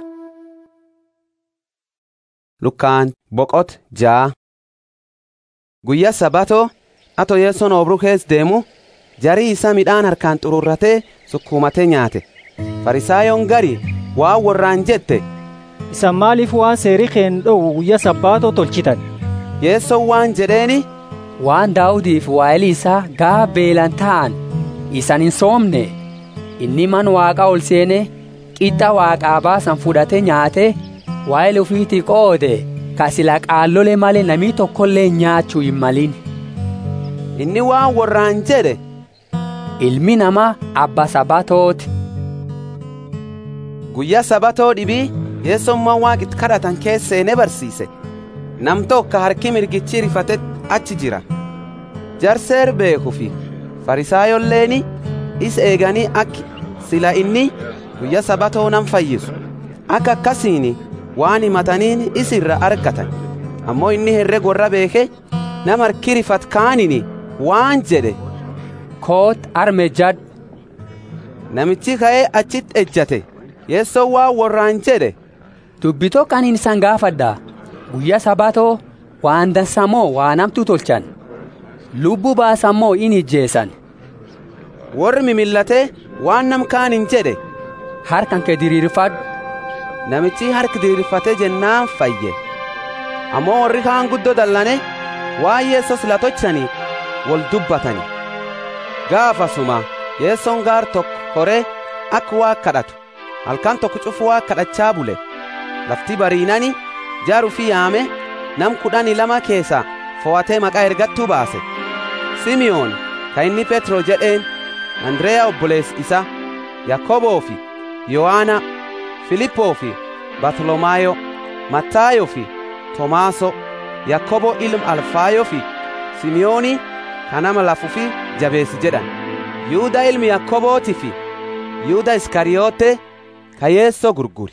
lukkaan boqot jaa guyyaa sabatoo ato yeessoon obruu kees deemu jarii isa midhaan harkaan xururratee sukkuumatee nyaate farisaayoon gari waan warraan jette isan maaliif waan seerii keen dhowu guyyaa sabbaatoo tolchitan yeessoon waan jedheeni waan daawudiif waa'eli isaa gaa beelan ta'an isan hin soomne inni man waaqaa ol seene qixxa waaqaa baasan fudhate nyaate waa'eli ufiitii qoode ka sila qaallole malee namii tokkollee nyaachuu hin malin inni waan warraan jedhe ilmi namaa abba sabatooti guyyaa sabatoo dhibii yeessummaan waaqit kadhatan keesseene barsiise nam tokko harki mirgichi rifate achi jira jarseer beeku fi farisaayolleeni is eeganii akki sila inni guyyaa sabatoo nam fayyisu akka akkasiin waan himataniin is irra argatan ammoo inni herreg warra beeke nam harki rifat kaanini waan jedhe koot arme jad namichi ka'ee achitti ejjate yeessoo waan warraan jedhe dubbitoo kaniin isan gaafadha guyyaa sabatoo waan dansamoo waa namtu tolchan lubbuu baasammoo in ijjeessan warri mimillatee waan nam kaanin jedhe harkan kee diriirfadhu namichi harki diriirfatee jennaan fayye ammoo warri kaan guddoo dallane waan yeessos latochanii wal dubbatani gaafasuma yeessoon gaar tokko horee akka waa kadhatu halkan tokko cufu waa kadhachaa bule lafti bariinani jaaru fi yaame nam kudhani lama keessa fo'atee maqaa ergattuu baase simiyoon ka inni petro jedheen andreyaa obboleessi isa yaakoboo fi yohaana filippoo fi bartolomaayo mattaayo fi tomaaso yaakoboo ilma alfaayo fi simiyoonii ka nama lafuu fi jabeessi jedhan yuuda ilmi yaakobootii fi yuuda iskariyoote ka yeessoo gurguri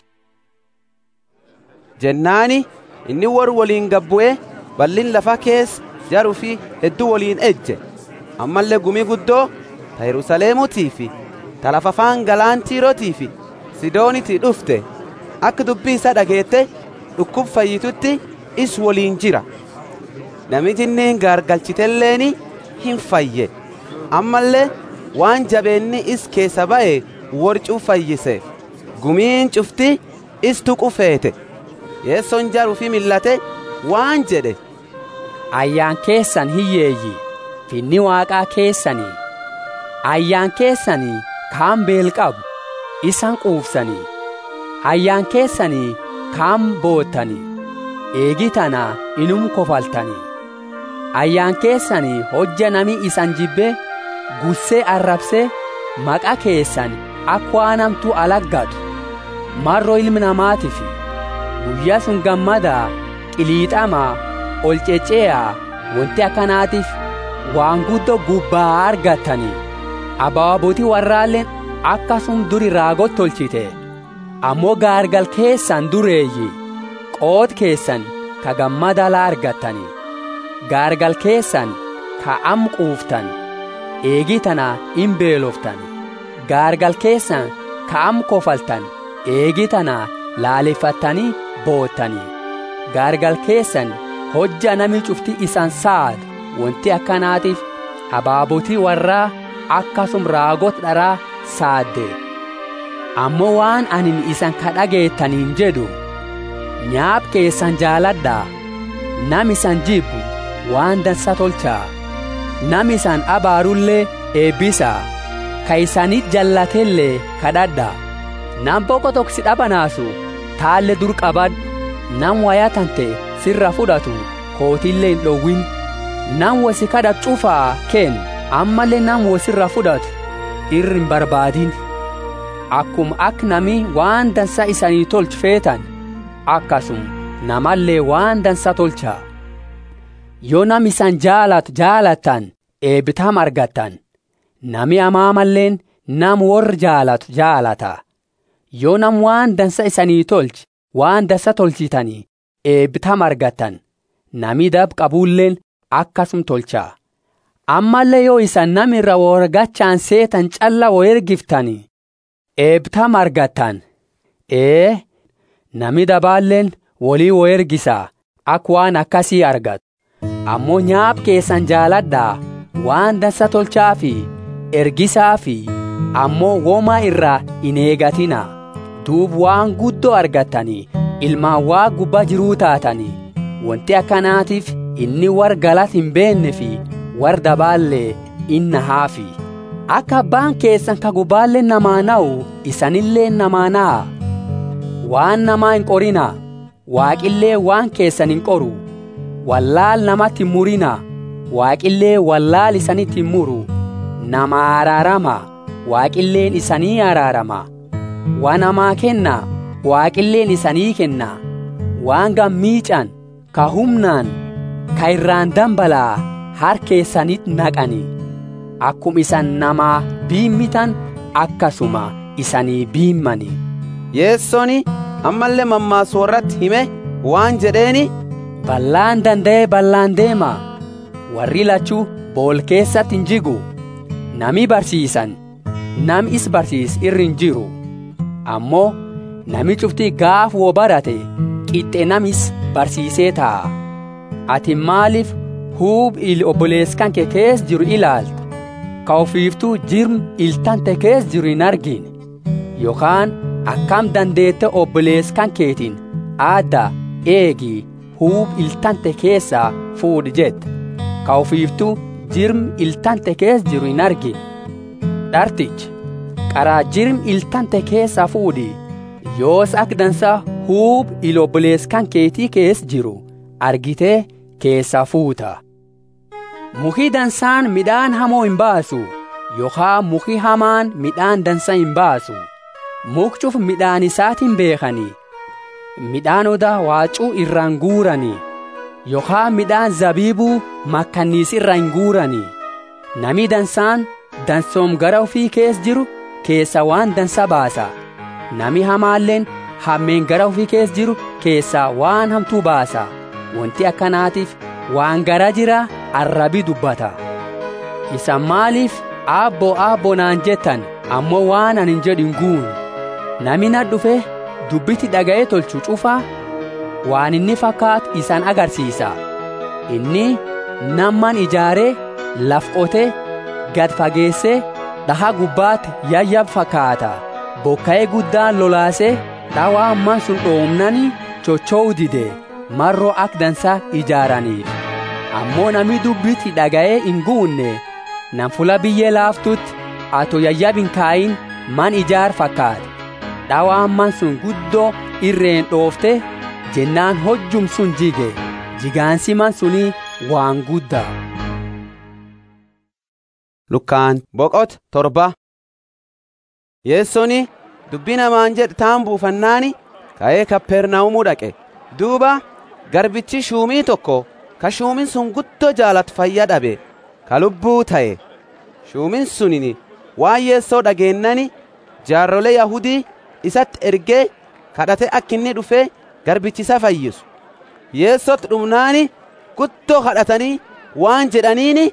jennaani inni warri waliin gabbu'ee bal'in lafa keessa jaruu fi hedduu waliin ejje ammallee gumii guddoo ta yerusaleemutii fi ta lafa afaan galaantiirootii fi sidoonitii dhufte akka dubbii isa dhageette dhukkub fayyitutti is waliin jira namichi inni gaargalchitelleeni hin fayye ammallee waan jabeenni is keessa ba'e warcuu fayyise gumiin cufti is tuqu feete yeessoon jaruu fi millate waan jedhe ayyaan keessan hiyyeeyyi finni waaqaa keessanii ayyaan keessanii kaan beel qabu isan quufsanii ayyaan keessanii kaan boottanii eegi tana inum kofaltanii ayyaan keessanii hojja nami isan jibbe gussee arrabsee maqa keessan akka waan hamtuu alaggatu marroo ilmi namaatiif guyyaa sun gammadaa qiliixamaa ol ceceeyaa wanti akkanaatiif waan guddoo gubbaa argattanii abaabotii warraalleen akkasum duri raagot tolchite ammoo gaargal keessan dureeyyi qoot keessan ka gammadalaa argattanii gaargal keessan ka am quuftan eegii tana in beeloftan gaargal keessan ka am kofaltan eegii tana laaleeffattanii boottanii gaargal keessan hojja nami cufti isan saad wanti akkanaatiif abaabotii warraa akkasum raagot dharaa saadde ammoo waan anin isan kadhageettaniin jedhu nyaap keessan jaaladhaa nam isan jibbu waan dansa tolchaa nam isan abaarullee eebbisaa ka isanit jallatellee kadhadhaa nam boqo toksi dhabanaasu taalle dur qabadhu nam wayatante sirra fudhatu kootillee hin dhowwin nam wasi kadhat cufaa ken ammallee nam wasirra fudhatu irri hin barbaadin akkum ak nami waan dansa isanii tolchu feetan akkasum namallee waan dansa tolchaa yoo nam isan jaalatu jaalattan eebbitam argattan nami amaamalleen nam warri jaalatu jaalata yoo nam waan dansa isanii tolchi waan dansa tolchitanii eebbitam argattan nami dab qabuulleen akkasum tolchaa ammallee yoo isan namirra worgachaan seetan calla wo ergiftanii eebbitam argattan ee nami dabaalleen walii wo ergisaa ak waan akkasii argatu ammoo nyaap keessan jaaladhaa waan dansa tolchaa fi ergisaa fi ammoo womaa irraa hin eegatinaa duub waan guddoo argattanii ilmaan waa gubbaa jiruu taatanii wanti akkanaatiif inni war galat hin beenne fi war dabaallee inna haafi akka abbaan keessan ka gubbaallee namaa na'u isanillee namaa na'a waan namaa hin qorinaa waaqillee waan keessan hin qoru wallaal namatti hin murinaa waaqillee wallaal isanitti hin muru nama araarama waaqilleen isanii araarama waan namaa kennaa waaqilleen isanii kennaa waan gammiican ka humnaan ka irraan dambalaa harkeessanit naqanii akkum isan namaa biimmitan akkasuma isanii biimmanii yeessoni ammallee mammaasu warratti hime waan jedheeni ballaan danda'ee ballaan deema warri lachuu bool keessatti hin jigu nami barsiisan nam is barsiis irri hin jiru ammoo nami cuftii gaaf woo barate qixxe namis barsiisee taa'a ati maaliif huub il obboleeskan kee kees jiru ilaalta ka ofiiftuu jirm iltante kees jiru hin argine yookaan akkam dandeette obboleeskan keetiin aadda eegi huub iltante keessaa fuudhi jette ka ofiiftuu jirm iltante kees jiru hin argine dhartichi qaraa jirm iltante keessaa fuudhi yoos ak dansa huub il obboleeskan keetii kees jiru argitee keessaa fuuta muki dansaan midhaan hamoo hin baasu yookaan muki hamaan midhaan dansa hin baasu mukcuf midhaan isaatiin beekanii midhaan odaa waacuu irraan guuranii yookaan midhaan zabiibuu makkanniis irra hin guuranii nami dansaan dansoom gara ofii kees jiru keessa waan dansa baasa nami hamaalleen hammeen gara ofii kees jiru keessaa waan hamtuu baasa wanti akkanaatiif waan gara jira arrabi dubbata isan maaliif aabboo aabboo naan jettan ammoo waan anin jedhin guun nami na dhufe dubbiti dhaga'ee tolchu cufaa waan inni fakkaatu isan agarsiisa inni namman ijaaree laf qotee gad fageessee dhaha gubbaatti yayyab fakkaata bokka'ee guddaan lolaasee dhawaa amman sun dhoomnani chocho'u dide marroo ak dansa ijaaraniif ammoo nami dubbiti dhaga'ee hin guunne nan fula biyyee laaftutti ato yayyab hin kaayin man ijaar fakkaate dhawaan man sun guddoo irreen dhoofte jennaan hojjum sun jige jigaansi man sunii waan guddaa lukkaan boqot torba yeessoni dubbii namaan jedhe taan buufannaani ka'ee kappernaa'umuu dhaqe duuba garbichi shuumii tokko ka shuumin sun guddoo jaalatu fayya dhabe ka lubbuu ta'e shuumin sunin waan yeessoo dhageennani jaarrolee yahudii isatti ergee kadhate akka inni dhufee garbichisa fayyisu yeessotti dhumnaani guddoo kadhatanii waan jedhaniini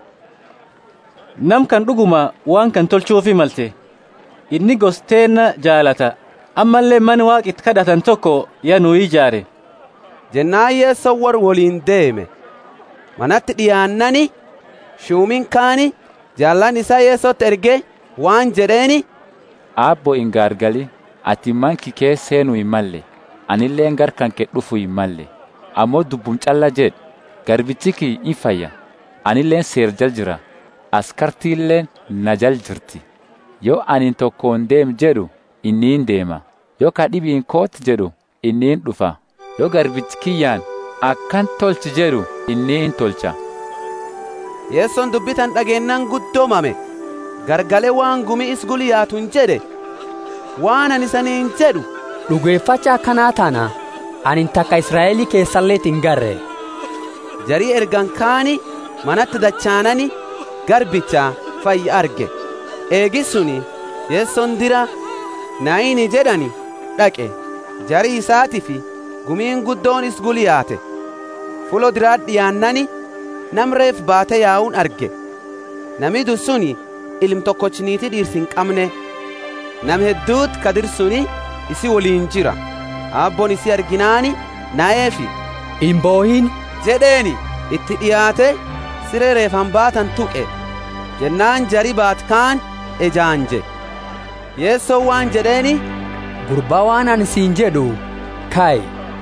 nam kan dhuguma waan kan tolchuufi malte inni gosteenna jaalata ammallee man waaqitti kadhatan tokko ya nuu ijaare jennaan yeessoo war woliin deeme manatti dhiyaannani shuumin kaani jaallan isaa yeessotti ergee waan jedheeni aabbo hin gaargali ati manki kee seenuu hin malle anilleen gar kan kee dhufu hin malle ammoo dubbum calla jedh garbichi kii in fayya anilleen seer jal jira askartiilleen na jal jirti yoo anin tokkoon deem jedhu inniin deema yoo ka dhibiin kooti jedhu inniin dhufa yoo garbichi kiyyaan akkan tolchi jedhu inniin tolcha yeessoon dubbitan dhageennan guddoomame gargalee waan gumi isguliyaatun jedhe waan ani saniin jedhu dhugeeffacha akkanaa tana anin takka israa'elii keessalleet hin garre jarii ergan kaani manatti dachaanani garbicha fayyi arge eegi suni yeessoon dira naayini jedhani dhaqe jarii isaati fi gumiin guddoon isguliyaate fulo diraat dhiyaannani namreef baate yaa'uun arge namidu suni ilm tokkochiniiti dhiirsi hin qabne nam hedduut kadir suni isi woliin jira aabboon isi arginaani na'eefi hin boohin jedheeni itti dhiyaate siree reefan baatan tuqe jennaan jari baat kaan ejaanje yeessoo waan jedheeni gurbaa waan ani siin jedhu kaa'i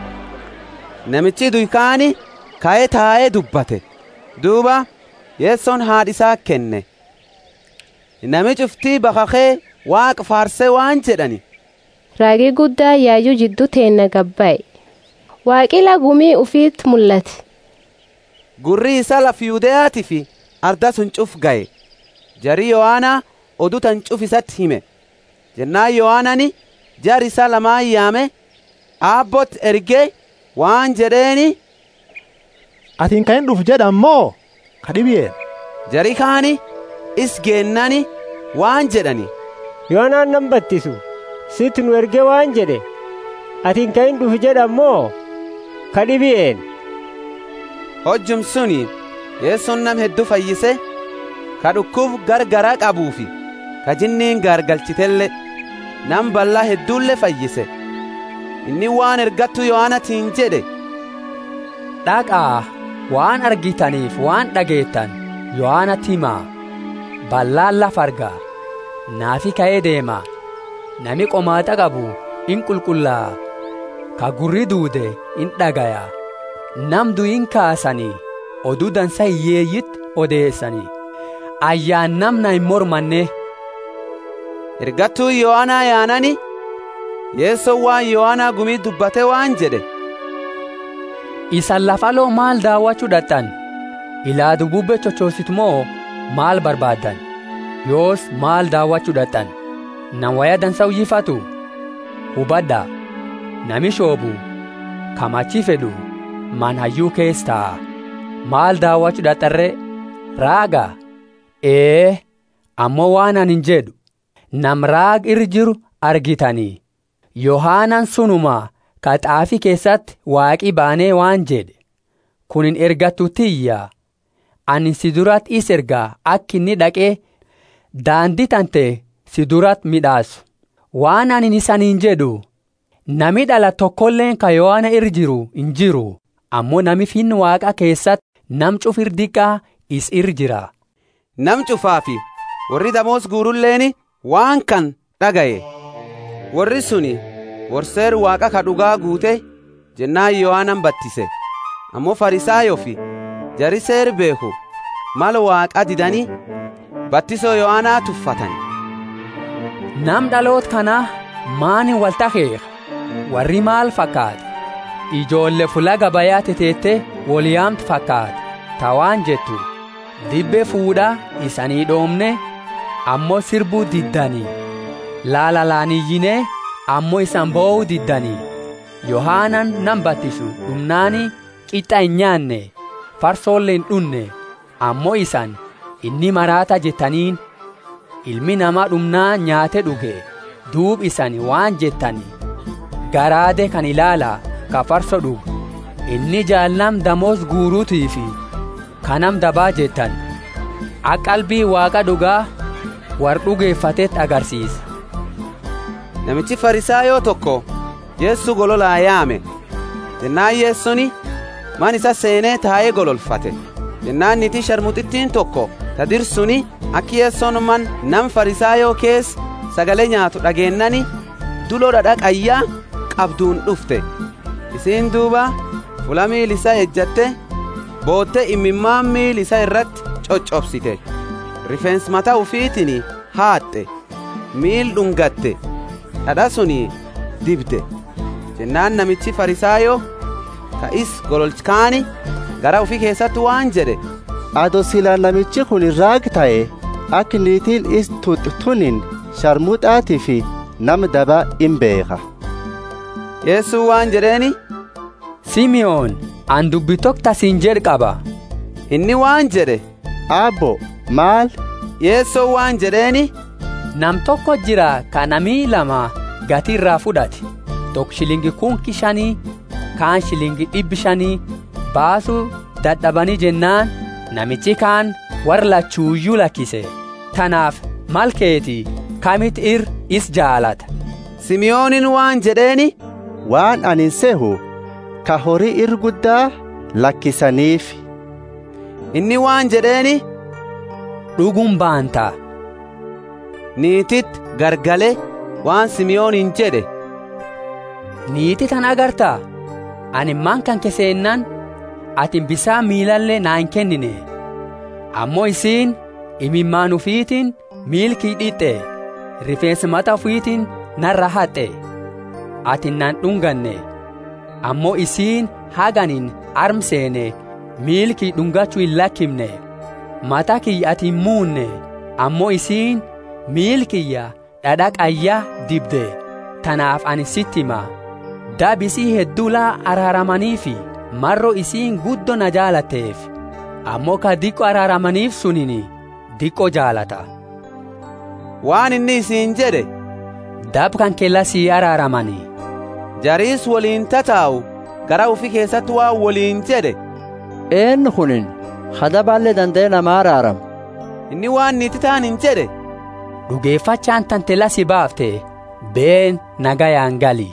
namichi duykaani ka'ee taa'ee dubbate duuba yeessoon haadhisaa kenne nami cuftii bakakee waaqa faarsee waan jedhani raagii guddaa yaayyuu jidduu teenna gabbaa'e waaqila gumii ufiitti mul'ate gurri isaa laf yuudeyaati fi arda sun cuf ga'e jarii yohaanaa oduu tan cuf isatti hime jennaan yohaanani jar isaa lamaan yaame aabbot ergee waan jedheeni atiin kan hin dhufu jedhan moo ka dhibiyeen jarii kaani is geennani waan jedhani yohanaan nan battisu sitti nu erge waan jedhe atiin kan hin dhufu jedhan moo ka dhibiyeen hojjum suni yeessoon nam hedduu fayyise ka dhukkuuf gargaraa qabuufi ka jinniin gaargalchitelle nam ballaa hedduulle fayyise inni waan ergattu yohaanatiin jedhe dhaqaa waan argitaniif waan dhageettan yohaanatti himaa ballaan lafa argaa naafi ka'ee deema nami qomaaxa qabu in qulqullaa'a ka gurri duude in dhagaya nam du'in kaasanii oduu dansa hiyyeeyyitti odeessanii ayyaan namna hin mormanne ergattuu yohaanaa yaanani yeessoo waan yohaanaa gumii dubbate waan jedhe isan lafaloo maal daawwachuu dhaqxan ilaa dububbe chochoositu moo maal barbaaddan yoos maal daawwachuu dhaqxan nan waya dansa uyyifatu hubadha nami shoobu kamachi fedhu man hayyuu kees ta'a maal daawwachuu dhaqxarre raaga ee ammoo waan anin jedhu nam raag irra jiru argitanii yohaanan sunuma ka xaafi keessatti waaqii baanee waan jedhe kunin ergattu tiyya ani si durat is ergaa akka inni dhaqee daandii tante si durat midhaasu waan ani isaniin jedhu nami dhala tokkolleen ka yohaana irra jiru hin jiru ammoo nami finni waaqa keessatti nam cufir diqqaa is irra jira nam cufaafi warri damoos guurulleeni waan kan dhagaye warri suni worseer waaqa ka dhugaa guute jennaan yohaanan battise ammoo farisaayo fi jari seer beeku mal waaqa didanii battisoo yohaanaa tuffatan nam dhaloot kanaa maani waltakeeka warri maal fakkaate ijoolle fula gabayaa teteette woliyaamtu fakkaate tawaan jettu dibbe fuudhaa isanii dhoomne ammoo sirbuu diddanii laalalaaniyyinee ammoo isan boo'uu diddanii yohaanan nan battisu dhumnaani qixxa hin nyaanne farsoolle hin dhunne ammoo isan inni maraata jettaniin ilmi namaa dhumnaa nyaate dhuge duub isan waan jettani garaade kan ilaala ka farso dhugu inni jaalnam damoos guuruutii fi kanam dabaa jettan aqalbii waaqa dhugaa war dhugeeffatetti agarsiisa namichi farisaayoo tokko yeessu gololaa yaame jennaan yeessuni man isa seenee taa'ee gololfate jennaan niti sharmuxittiin tokko ta dirsuni akki yeessoon man nam farisaayoo kees sagalee nyaatu dhageennani duloo dhadha qayyaa qabduun dhufte isiin duuba fula miil isa ejjatte bootte imimmaan miil isa irratti coccobsite rifeensi mataa ufiitiin haaxxe miil dhungatte dhadha suni dibde jennaan namichi farisaayoo ta'is gololchikaani gara ufii keessatti waan jedhe ado silaa namichi kun raag ta'e akka niitiin is tunin sharmuxaatii fi nama daba in beeka yeessuu waan jedheeni simiyoon an dubbitok tasiin jedh qaba inni waan jedhe aabbo maal yeessoo waan jedheeni nam tokko jira ka namii lama gatii irraa fudhate tokko shilingi kunki shanii kaan shilingi dhibbi shanii baasuu dadhabanii jennaan namichi kaan warra lachuuyyuu lakkise tanaaf malkeeti kamit ir is jaalata simiyoonin waan jedheeni waan anin sehu ka horii ir guddaa lakkisaniif inni waan jedheeni dhugum baantaa niitit gargale waan simiyoonin jedhe niiti tan agartaa ani man kan keseennaan atin bisaan miilallee naa hin kennine ammoo isiin imimmaan ufiitiin miilkii dhixxe rifeensi mata ufiitiin narra haxxe atin nan dhunganne ammoo isiin haganin armseene miilkii dhungachuu hin lakkimne mata kiyya ati hin muunne ammoo isiin miilkiyya dhadha qayyaa dibde tanaaf ani sitti hima dabisii hedduulaa araaramanii fi marro isiin guddo na jaalatteef ammoo ka diqqo araaramaniif sunini diqqo jaalata waan inni isiin jedhe dab kan kella sii araaramanii jariis waliin tataa'u gara ufi keessatti waan waliin jedhe eenyu kunin hadabaallee danda'e nama araaram inni waan niiti ta'an hin jedhe dhugeeffachaan tantela si baafte been nagayaan gali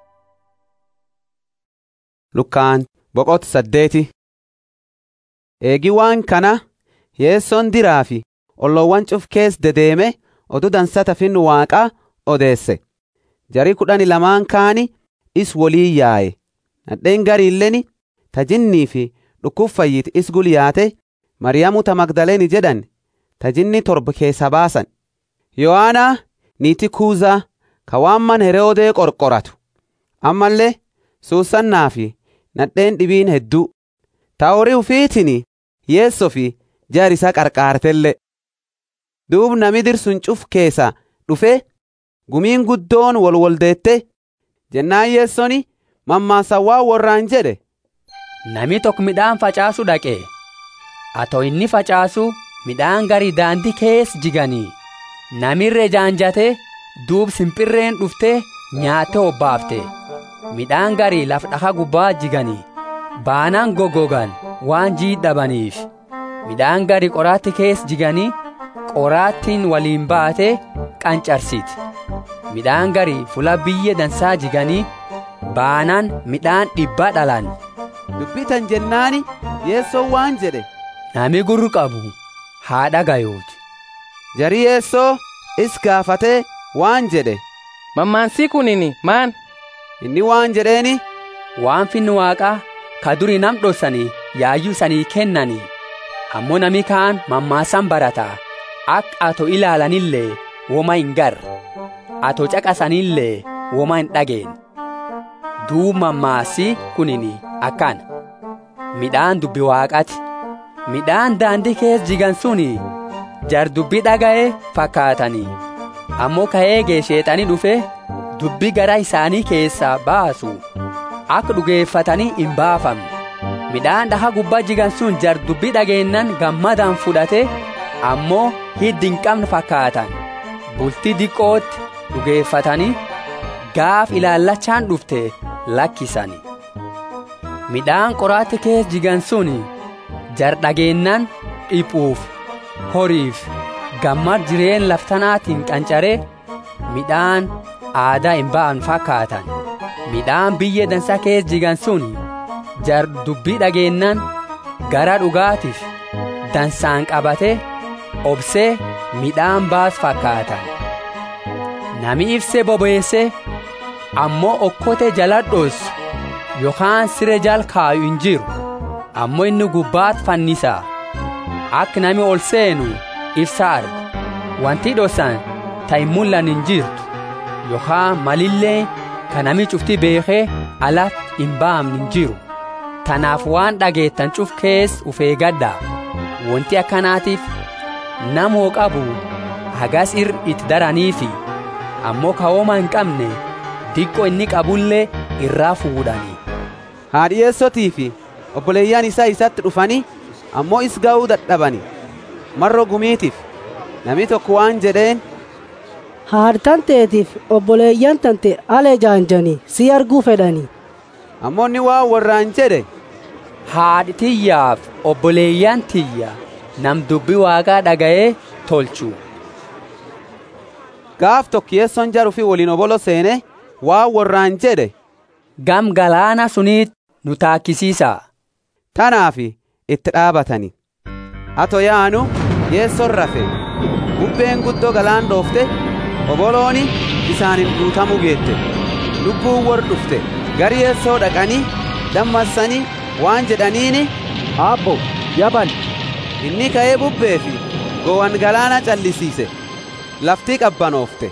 lukkaan boqot saddeeti eegi waan kana yeessoon diraa fi olloowwan cuf kees dedeeme oduu dansata finnu waaqaa odeesse jarii kudhani lamaan kaani is wolii yaaye nadheen gariilleni tajinnii fi dhukkufayyit is gulyaate maryamu ta magdaleeni jedhan tajinni torba keessa baasan yohaanaa niiti kuuzaa ka waan man heroodee qorqoratu ammallee suusannaa fi nadheen dhibiin hedduu ta horii ufiitiin yeessoo fi jaarisa qarqaartelle duub nami dirsun cuf keessa dhufe gumiin guddoon wolwoldeette jennaan yeessoni mammaasawwaa worraan jedhe nami tokko midhaan facaasu dhaqe atoo inni facaasu midhaan garii daandii kees jiganii namirre jaanjate duub simpirreen dhufte nyaatte obbaafte midhaan garii laf dhaka gubbaa jiganii baanaan goggogan waan jiidhabaniif midhaan garii qoraatti kees jiganii qoraattiin waliin baate qancarsiti midhaan garii fula biyye dansaa jiganii baanaan midhaan dhibbaa dhalan dubbitan jennaani yeessoo waan jedhe nami gurru qabu haa dhagayuuti jarii yeessoo is gaafatee waan jedhe mammaansii kunini maan inni waan jedheeni waan finni waaqaa ka durii nam dhossanii yaayyuu sanii kennanii ammoo nami kaan mammaasan barata akka ato ilaalanillee woma hin gar ato caqasanillee woma hin dhageen duub mammaasi kunini akkana midhaan dubbi waaqati midhaan daandii keessa jigan suni jar dubbi dhaga'e fakkaatanii ammoo ka'eegee sheexanii dhufe dubbi gara isaanii keessaa baasu akka dhugeeffatanii hin baafamne midhaan dhaha gubbaa jigan sun jar dubbi dhageennan gammadaan fudhate ammoo hiddi hin qabne fakkaatan bultii diqqootti dhugeeffatanii gaaf ilaallachaan dhufte lakkisani midhaan qoraatti keessa jigan sun jar dhageennan dhiphuuf horiif gammad jireen laftanaatiin qancaree midhaan aadaa hin ba'an fakkaatan midhaan biyya dansa keessa jigan sun jar dubbii dhageennan gara dhugaatiif dansaan qabate obsee midhaan baas fakkaatan nami ibsee bobeesse ammoo okkote jaladhos yookaan sire jal kaayu hin jiru ammoo inni gubbaat fannisa akka nami ol seenu ibsa argu wanti dhosan ta hin mul'an hin jirtu yookaan malillee ka nami cufti beekee alat hin baamne hin jiru tanaaf waan dhageettan cuf kees ufee gaddaa wanti akkanaatiif namoo qabu hagas ir itti daraniifi ammoo kawooma hin qabne diqqo inni qabullee irraa fuudhanii haadhiyeessotii fi obboleeyyaan isaa isatti dhufanii ammoo is ga'uu dadhabani marro gumiitiif nami tokko waan jedheen haadhi tanteetiif obboleeyyan tante alee jaanjanii si arguu fedhanii ammoo inni waan warraan jedhe haadhi tiyyaaf obboleeyyan tiyya nam dubbi waaqaa dhaga'ee tolchu gaaf tokkiyeesson jaruu fi waliin obolo seene waan warraan jedhe gam galaana suniit nu taakkisiisaa tanaaf itti dhaabatani ato yaanu yeesson rafe bubbeen guddoo galaan dhoofte obolooni bisaanin guutamuu geette lubbuun wor dhufte gari yeessoo dhaqanii dammassanii waan jedhaniini abbo yaban inni ka'ee bubbee fi gowan galaana callisiise laftii qabbanoofte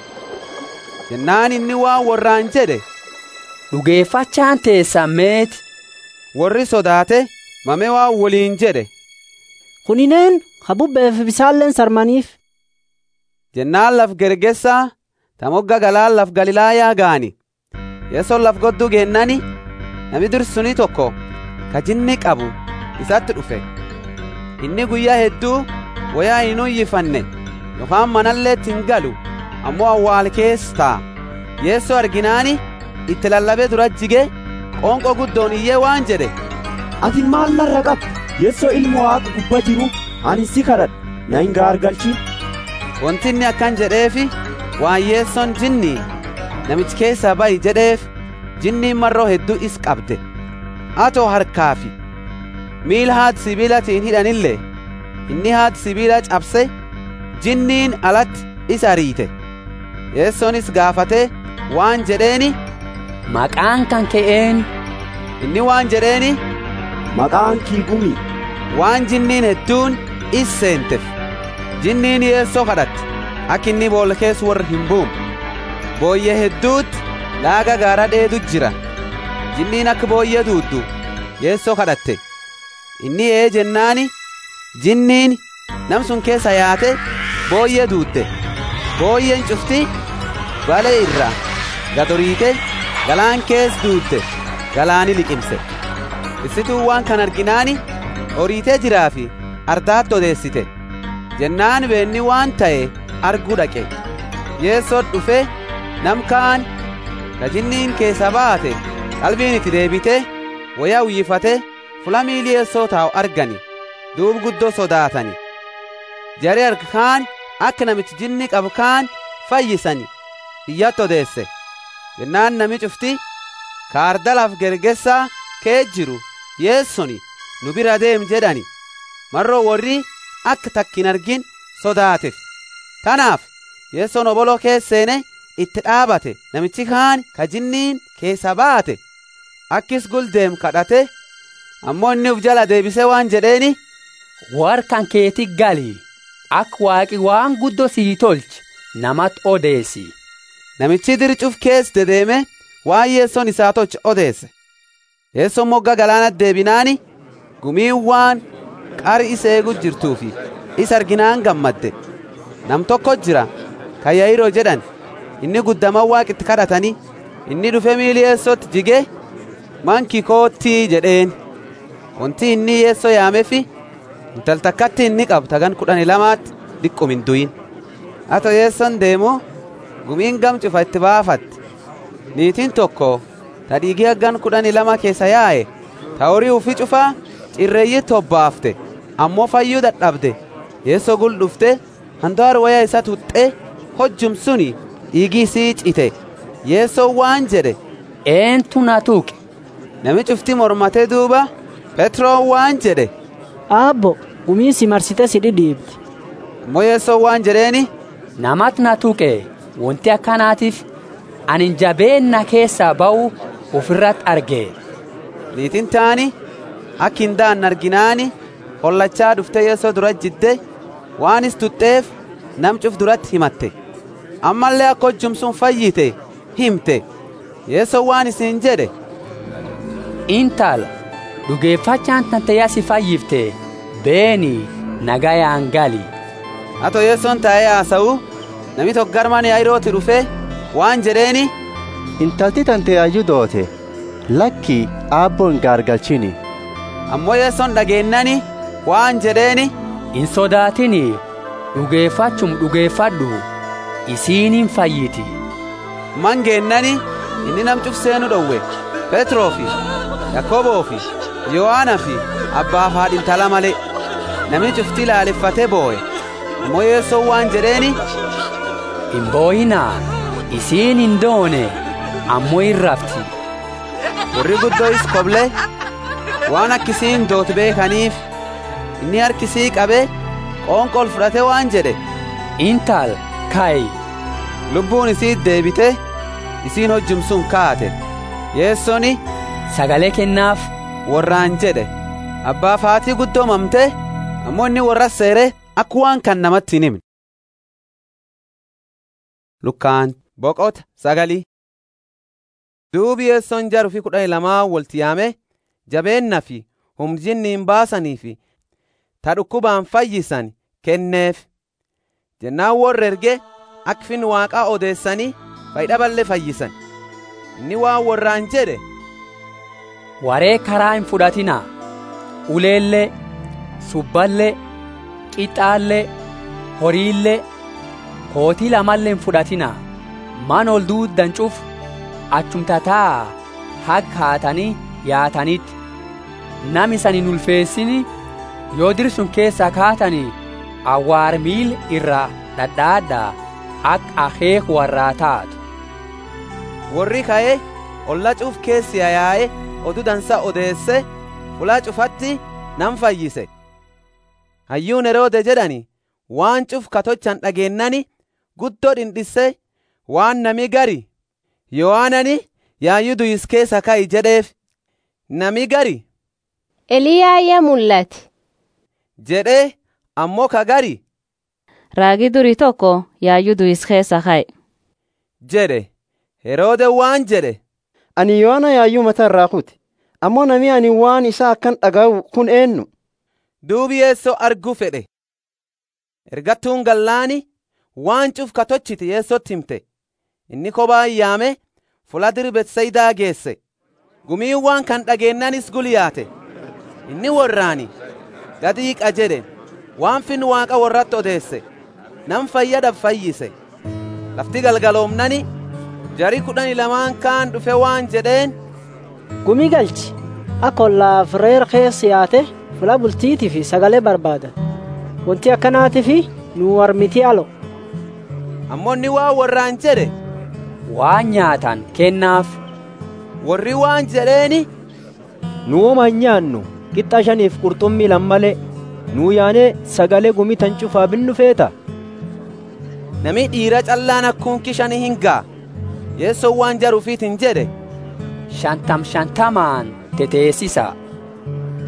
jennaan inni waan warraan jedhe dhugeeffachaan teessan meeti warri sodaate mame waan waliin jedhe kunineen ha bubbeef bisaalleen sarmaniif jennaan laf gergessaa ta mogga galaan laf galilaayaa gaani yeson laf godduu geennani nami dursuni tokko ka jinni qabu isatti dhufe inni guyyaa hedduu wayaa hin uyyifanne yookaan manalleetti hin galu ammoo awwaal keessa taa yeessoo arginaani itti lallabee dura jige qoonqoo guddoon iyyee waan jedhe ati maal narra qabdu yeessoo ilma waaqa gubba jiru ani si kadhadha na hin gaargalchin wanti inni akkan jedheefi waan yeessoon jinnii namichi keessaa ba'i jedheef jinniin marroo hedduu is qabde atoo harkaafi miila haati sibiilatiin hidhanillee inni haati sibiila cabse jinniin alatti is ariite yeessoonis gaafatee waan jedheeni maqaan kan ka'een inni waan jedheeni maqaan kii gumi waan jinniin hedduun is seenteef jinniin yeessoo kadhatte akka inni boolla keessa warra hin buune booyyee hedduutti laaga gaara dheedu jira jinniin akka booyyee duuddu yeessoo kadhatte inni ee jennaani jinniin nam sun keessa yaate booyyee duudde booyyeen cufti balee irraa gadoriite galaan kees duudde galaani liqimse issituu waan kan arginaani horiitee jiraa fi ardaatti odeessite jennaan beenni waan ta'e arguu dhaqe yeessoo dhufe nam kaan ka jinniin keessa baate qalbiin itti deebite wayaa uyyifate fula miilii yeessoo taa'u argani duub guddoo sodaatani jari arga kaan akka namichi jinni qabu kaan fayyisani iyyatti odeesse jennaan nami cufti kaardalaaf gergessaa kee jiru yeessoni nu bira deem jedhani marroo warri akka takkin argin sodaateef tanaaf yeessoon oboloo keesseene itti dhaabate namichi kaan ka jinniin keessa baate akkis guldeem kadhate ammoo inni uf jala deebisee waan jedheeni warkan keeti gali ak waaqi waan guddoo sii tolchi namat odeessi namichi dircuf kees dedeeme waan yeessoon isaa tolche odeesse yeessoon mogga galaanat deebinaani gumiin waan qari isa eegu jirtuufi isa arginaan gammadde nam tokko jira ka yayiroo jedhan inni guddaman waaqitti kadhatanii inni dhufe miili yeessootti jige manki koottii jedheen wanti inni yeessoo yaamefi intal takkatti inni qabu tagan kudhani lamaatti dhiqqum hin duyin hato yeesson deemu gumiin gam cufa itti baafatti niitiin tokko ta dhiigii haggan kudhani lama keessa yaa'e ta horii ufi cufaa cirreeyyi tobbaafte ammoo fayyuu dadhabde yeessoo gul dhufte handaar waya isa tuxxe hojjum suni dhiigii sii cite yeessoo waan jedhe eentu na tuqe nami cufti mormatee duuba petroon waan jedhe aabbo gumii si marsite si dhidhiibdi ammoo yeessoo waan jedheeni namat na tuqe wanti akkanaatiif anin jabeenna keessaa ba'u ofirratti arge niitiin taani akki hin daan arginaani hollachaa dhufte yeessoo dura jidde waanis tuxxeef nam cuf duratti himatte ammallee akka hojjumsun fayyite himte yeessoo waan isin jedhe intala dhugeeffachaan tantayyaa si fayyifte beeni nagayaan gali hato yeessoon taa'ee haasa'u nami tokko garmaan yaa'irooti dhufe waan jedheeni intalti tante ayyuu doote lakki aabboo hin gaargalchini ammoo yeessoon dhageennani waan jedheeni hin sodaatini dhugeeffachum dhugeeffadhu isiinin fayyiti mangeennani inni nam cuf seenu dhowwe petroo fi yakkoboo fi yohaana fi abbaaf haadha intala malee namni cufti ilaaleffatee boo'e ammoo yeessoon waan jedheeni hin boo'inaa isiin hin doone ammoo hin rafti warri guddoos koble waan akkisiin doot beekaniif inni harkisii qabee qoonqol fudhate waan jedhe intal kaayi lubbuun isii deebite isiin hojjumsun kaate yeessoni sagalee kennaaf warraan jedhe abbaaf haatii guddoomamte ammoo inni warra seere akka waan kan namatti hin himne lukkaan boqota sagalii duubi yeessoon jaru fi kudha lamaa walti yaame jabeenna fi humjinni hin baasanii fi ta dhukkubaan fayyisan kenneef jennaan warra erge akka fin waaqaa odeessanii fayyidhaballee fayyisan inni waan warraan jedhe waree karaa hin fudhatinaa uleellee subballee qixxaallee horiillee kootii lamallee hin fudhatinaa man ol duuddan cuf achumtataa hag haatanii yaatanitti nam isan hin ulfeessini yoo dirsun keessaa kaatanii awwaar miil irraa dhadhaadhaa ak akeek warraa taatu warri ka'ee olla cuf keessi yaa'ee oduu dansa odeesse fulaa cufatti nan fayyise hayyuun heroode jedhani waan cuf katochan dhageennani guddoo dhindhisse waan nami gari yohaanani yaayyuu duyis keessa ka'i jedheef nami gari eliyaayya mul'ate jedhee ammoo ka gari raagi durii tokko yaayyuu duyis keessa ka'e jedhe heroode waan jedhe ani yohaana yaayyuu mata irraa kuti ammoo nami ani waan isaa akkan dhaga'u kun eenyu duubi yeessoo arguu fedhe ergattuun gallaani waan cuf katochiti yeessotti himte inni kophaa yaame fula diri betsaydaa geesse gumiin waan kan dhageennanis guliyaate inni warraani gadiiqa jedhe waan fin waaqa warratti odeesse nan fayyadab fayyise lafti galgaloomnani jari kudhani lamaan kaan dhufe waan jedheen gumii galchi akka ollaaf reer keessa yaate fula bultiitii fi sagalee barbaadan wanti akkanaatii fi nu warmiti alo ammoo inni waan warraan jedhe waan nyaatan kennaaf warri waan jedheeni nu woma hin nyaannu qixxa shaniif qurxummii lammale nuu yaanee sagalee gumii tan cufaa binnu feeta nami dhiira callaan akkuunki shani hin gaa yeessoon waan jaruufiit hin jedhe shantam shantamaan teteessisa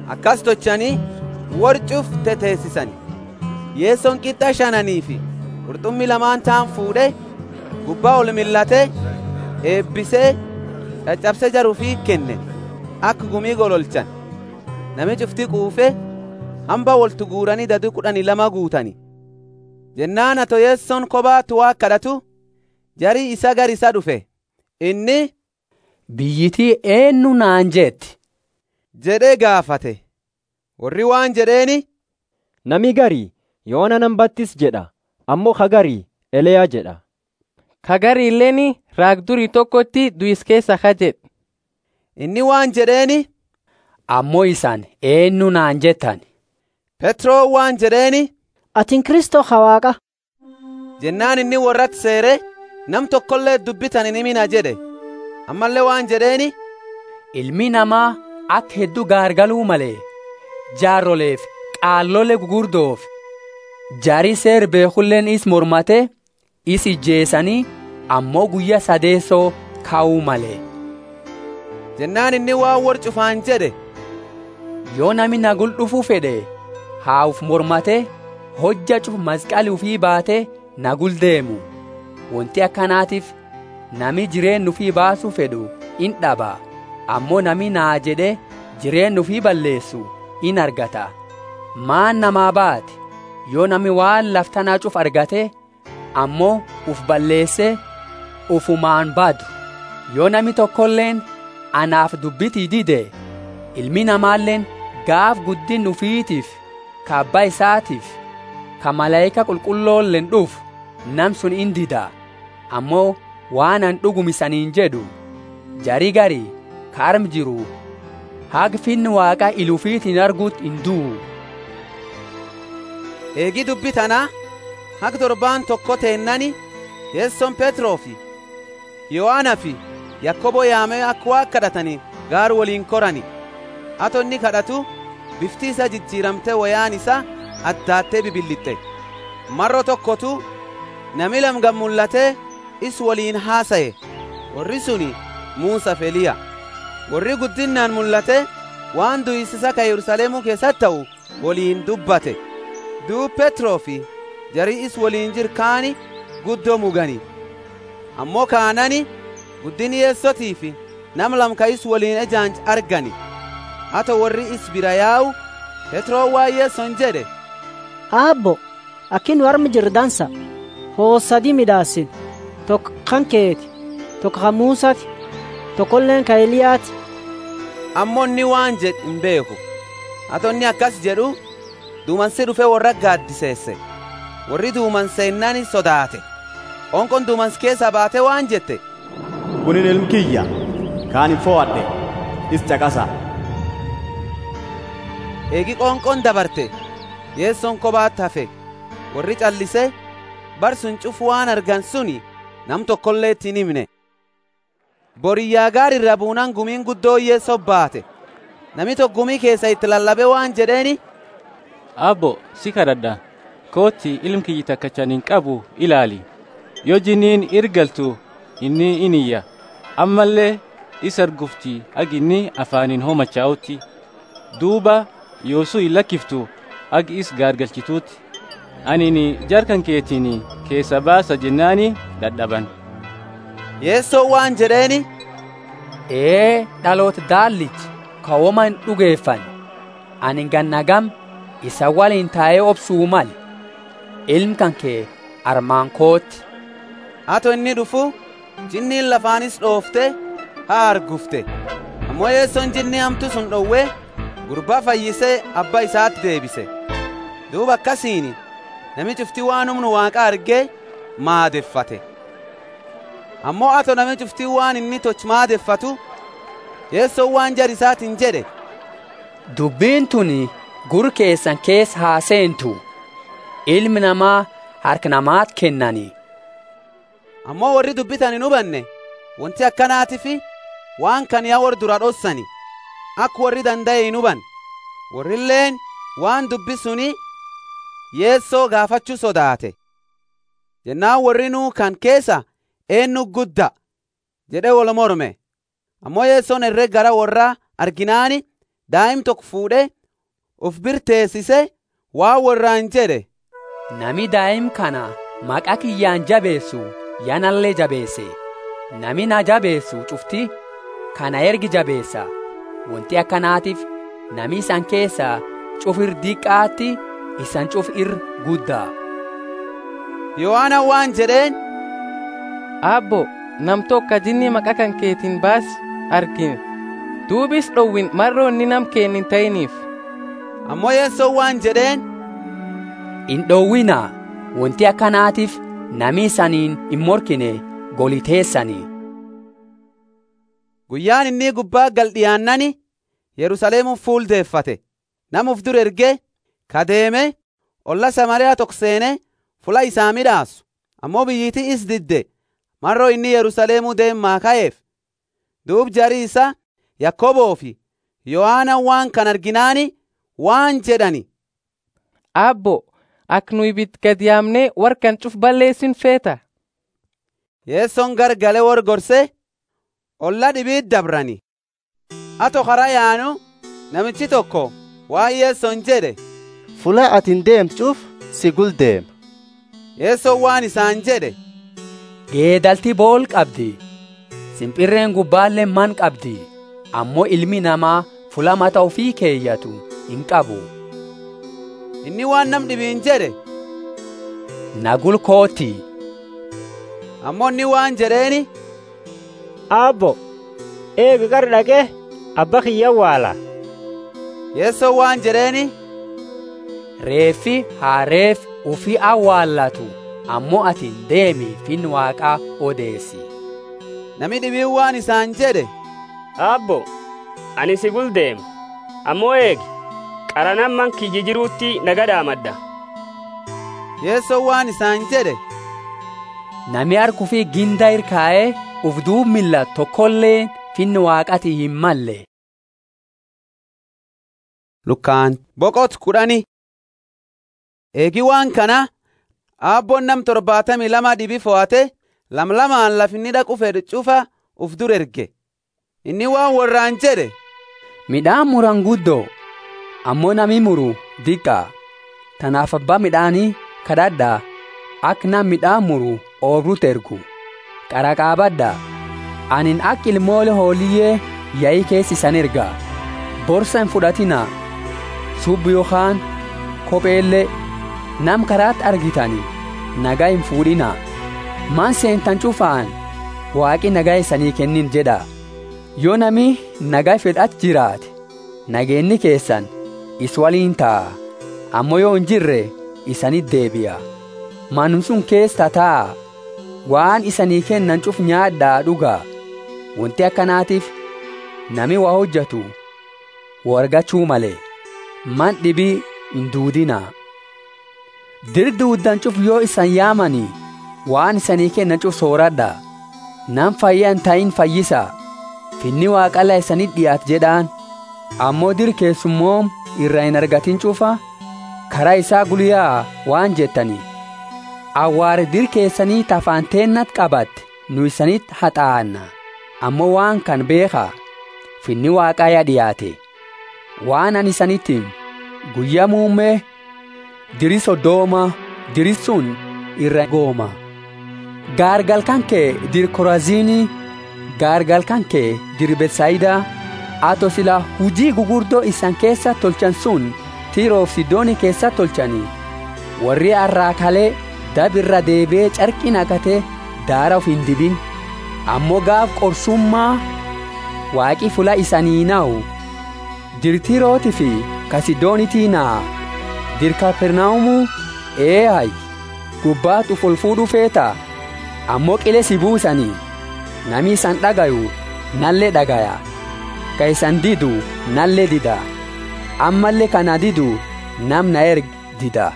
akkas tochanii warcuuf teteessisani yeessoon qixxa shananii fi qurxummii lamaan ta'an fuudhee gubbaa ol millatee eebbisee caccabsee jaruufii kenne akka gumii gololchan nami cufti quufee hamba woltu guuranii dadii kudhanii lama guutani jennaan ato yeessoon kophaa tuwaa kadhatu jarii isa gar isa dhufe inni biyyitii eenyu naan jeetti jedhee gaafate warri waan jedheeni nami garii yoona nan battis jedha ammoo kagarii eleyaa jedha kagarii illeen raagdurii tokkotti du'is keessa ka jedhe inni waan jedheeni ammoo isaan eenyu naan jettan petroo waan jedheeni atin kristoo hawaaqa jennaan inni warratti seere nam tokkollee dubbitan hin himina jedhe ammallee waan jedheeni ilmi namaa akka hedduu gaargaluu malee jaarroleef qaallolee gugurdoof jarii seer beekulleen is mormate is ijjeessanii ammoo guyya sadeessoo kaa'uu malee jennaan inni waan war cufaan jedhe yoo nami nagul dhufuu fedhe haa'uf mormate hojja cuf masqali ufii baate nagul deemu wanti akkanaatiif nami jireen ufii baasuu fedhu in dhaba ammoo nami naa jedhe jireen ufii balleessu in argata maan namaa baate yoo nami waan laftanaa cuf argate ammoo uf balleesse ufumaan badu yoo nami tokkolleen anaaf dubbitii dide ilmi namaalleen gaaf guddin ufiitiif ka abbaa isaatiif ka malaayika qulqulloolleen dhufu nam sun in dida ammoo waan an dhugumisaniin jedhu jarii garii ka arm jiru haga finni waaqa ilufiitiin arguut hin du'u eegi dubbi tanaa haga torbaan tokko teennani yeessoon petroo fi yohaana fi yakkoboo yaamee akka waa kadhatanii gaar waliin korani ato inni kadhatu bifti isa jijjiiramte wayaan isa addaattee bibillixxe marro tokkotu nami lamgan mul'atee is waliin haasaye warri suni muusa feliya warri guddinnaan mul'ate waan du'isisa ka yerusaalemuu keessatti ta'u waliin dubbate duub petroo fi jarii is waliin jir kaani guddoo mugani ammoo kaanani guddini yeessotii fi nam lamka is waliin ejaanj argani hato warri is bira yaa'u petroo waa yeesson jedhe aabbo akkin warmi jirdansa hoossadi midhaasin tokko kan keeti tokko kan muusati tokkolleen ka eliyaati ammoo inni waan jedh hin beeku hato inni akkas jedhu duumansi dhufe warra gaaddiseesse warri duumanseennani sodaate onqon duumans keessa baate waan jette kunin ilmi kiyya kaan hin fo'adhe is caqasa eegi qoonqon dabarte yeessoon kobaatti hafe warri callise bar sun cufu waan argan suni nam tokkollee ittiin himne boriyyaa gaar irra buunan gumiin guddoo yeessoo baate nami tokko gumii keessa itti lallabe waan jedheeni abbo si kadhadha kootti ilmi kiyyi takkachan hin qabu ilaali yoo jiniin irgaltu inni iniyya ammallee isa argufti ag inni afaaniin homachaa'utti duuba yoosuu hin lakkiftu ag is gaargalchituutti anini jarkan keetiin keessa baasa jennaani dadhaban yeessoo waan jedheeni ee dhaloota daallichi kawoma hin dhugeeffan ani gannagam isa waliin taa'ee obsuu mal ilmi kan kee armaan kootti hato inni dhufu jinniin lafaanis dhoofte haa argufte ammoo yeessoon jinni hamtu sun dhowwee gurbaa fayyisee abba isaatti deebise duuba akkasiini nami cufti waan humnu waaqa argee maadeffate ammoo ato nami cufti waan inni toch maadeffatu yeessoon waan jar isaatiin jedhe dubbiin tun gur keessan keessa haa seentu ilmi namaa harka namaat kennanii ammoo warri dubbitan hin hubanne wanti akkanaatifi waan kan yaa warri dura dhossani akka warri danda'e hin huban warrilleen waan dubbi suni yeessoo gaafachuu sodaate jennaan warri nuu kan keessa eenyu gudda jedhe wal morme ammoo yeessoon herreg gara warraa arginaani daa'im tokko fuudhee uf birteessise waa warraan jedhe nami daa'im kana maqaa kiyyaan jabeessu yanallee jabeesse nami na jabeessu cufti kana ergi jabeessa wanti akkanaatiif nami isan keessaa cufir diqqaatti isan cufir guddaa yohaana waan jedheen abbo nam tokka jinni maqaa kan keetiin baas argine duubis dhowwin marroo inni nam keen hin ta'iniif ammoo yeessoo waan jedheen hin dhowwinaa wanti akkanaatiif nami isaniin hin morkine goliteessanii guyyaan inni gubbaa gal dhiyaannani yerusaaleemuuf fuuldeeffate namuuf dur erge kadeeme olla samariyaa tokko seene fula isaa midhaasu ammoo biyyiiti is didde marroo inni yerusaaleemuu deemaa ka'eef duub jarii isa yakkoboo fi yohaana waan kan arginaani waan jedhani abbo ak nu ibit gad yaamnee warkan cuf balleessin feeta yeessoon gargale wor gorse olla dhibiit dabrani ato kara yaanu namichi tokko waan yeessoon jedhe fula atin deemtuuf si guldeema yeessoon waan isaan jedhe geedalti bool qabdi simpirreen gubbaallee man qabdi ammoo ilmi namaa fula mata ofii keeyyatu hin qabu inni waan nam dhibiin jedhe nagul kooti ammoo inni waan jedheeni abbo eega gar dhaqe abba kiyya waala yeessoo waan jedheeni reeffi haa reef ufi awwaallatu ammoo atin deemi fin waaqaa odeessi nami dhibiin waan isaan jedhe abbo ani si guldeema ammoo eegi qaranan man kiyyi jiruutti nagadhaamadda yeessoo waan isaan jedhe nami harkuu fi ginda irkaa'ee uf duub milla tokkollee finni waaqati hin malle. Lukkaan boqot kudhani. Eegi waan kana aabboon nam torbaatamii lama dhibi fo'ate lamlamaan lafinni dhaqu fedhe cufa uf dur erge. Inni waan warraan jedhe. Midhaan muran guddoo ammoo nami muru diqqaa. Tanaaf abbaa midhaanii kadhadhaa akka nam midhaan muru oobruutu ergu. qaraqaabadhaa anin akka ilmoole hooliyyee yaa'ii keessi san ergaa borsa hin fudhatinaa subbi yookaan kopheellee nam karaatti argitani nagaa hin fuudhinaa maan seentan cufaan waaqi nagaa isanii kennin jedha yoo nami nagaa fedhat jiraate nageenni keessan is waliin ta'a ammoo yoo hin jirre isanit deebi'a manum sun keessa taa'a waan isanii kennan cuf nyaadhaa dhugaa wanti akkanaatiif nami waa hojjetu wargachuu malee man dhibii hin duudinaa dirduuddan cuf yoo isan yaamanii waan isanii kennan cuf sooradhaa nam fayyaa hin ta'in fayyisaa finni waaqala isanit dhiyaat jedhaan ammoo dir keessummoom irraa hin argatin cufa karaa isaa guyyaa waan jettanii awwaare dir keessanii tafaanteennat qabatte nu isanit haxaa'anna ammoo waan kan beekaa finni waaqaa dhiyaate waan ani isanitti guyyaa muummee diri soddooma diri sun irra gooma gaargal kan kee dir koraziinii gaargal kan kee dir betsayidaa ato sila hujii gugurdoo isan keessa tolchan sun tiiroof sidooni keessa tolchanii warri arraakalee dabirra deebi'ee carqii naqatee daara of hin dibin ammoo gaaf qorsummaa waaqi fula isanii naa'u dirtirooti fi kasidoonitii naa'a dirkapernaa'umu eehay gubbaatu fulfuudhu feeta ammoo qile si buusanii nami isan dhagayu nallee dhagaya ka isan didu nallee dida ammallee kana didu namna erg dida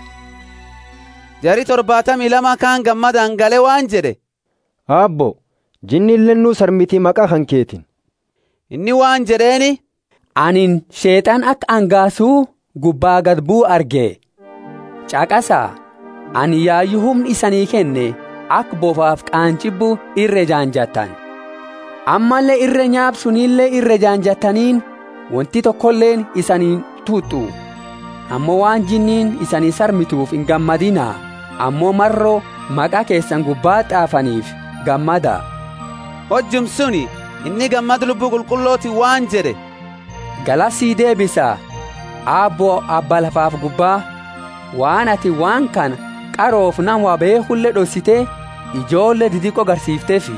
jari torbaatamii lama kaan gammadaan gale waan jedhe abbo jinni illennuu sarmitii maqaa kan keetin inni waan jedheeni anin sheexan akka angaasuu gubbaa gad buu arge caqasaa ani yaayyu humni isanii kenne akka bofaaf qaancibbu irre jaanjattan ammallee irre nyaabsunillee irre jaanjattaniin wanti tokkolleen isaniin tuuxxu ammoo waan jinniin isanii sarmituuf hin gammadinaa ammoo marroo maqaa keessan gubbaa xaafaniif gammada hojjum suni inni gammad lubbuu qulqullooti waan jedhe galasii deebisa aabboo abbaa lafaaf gubbaa waan ati waan kana qaroof nama beekullee dhossitee ijoollee didiqoo garsiifteefi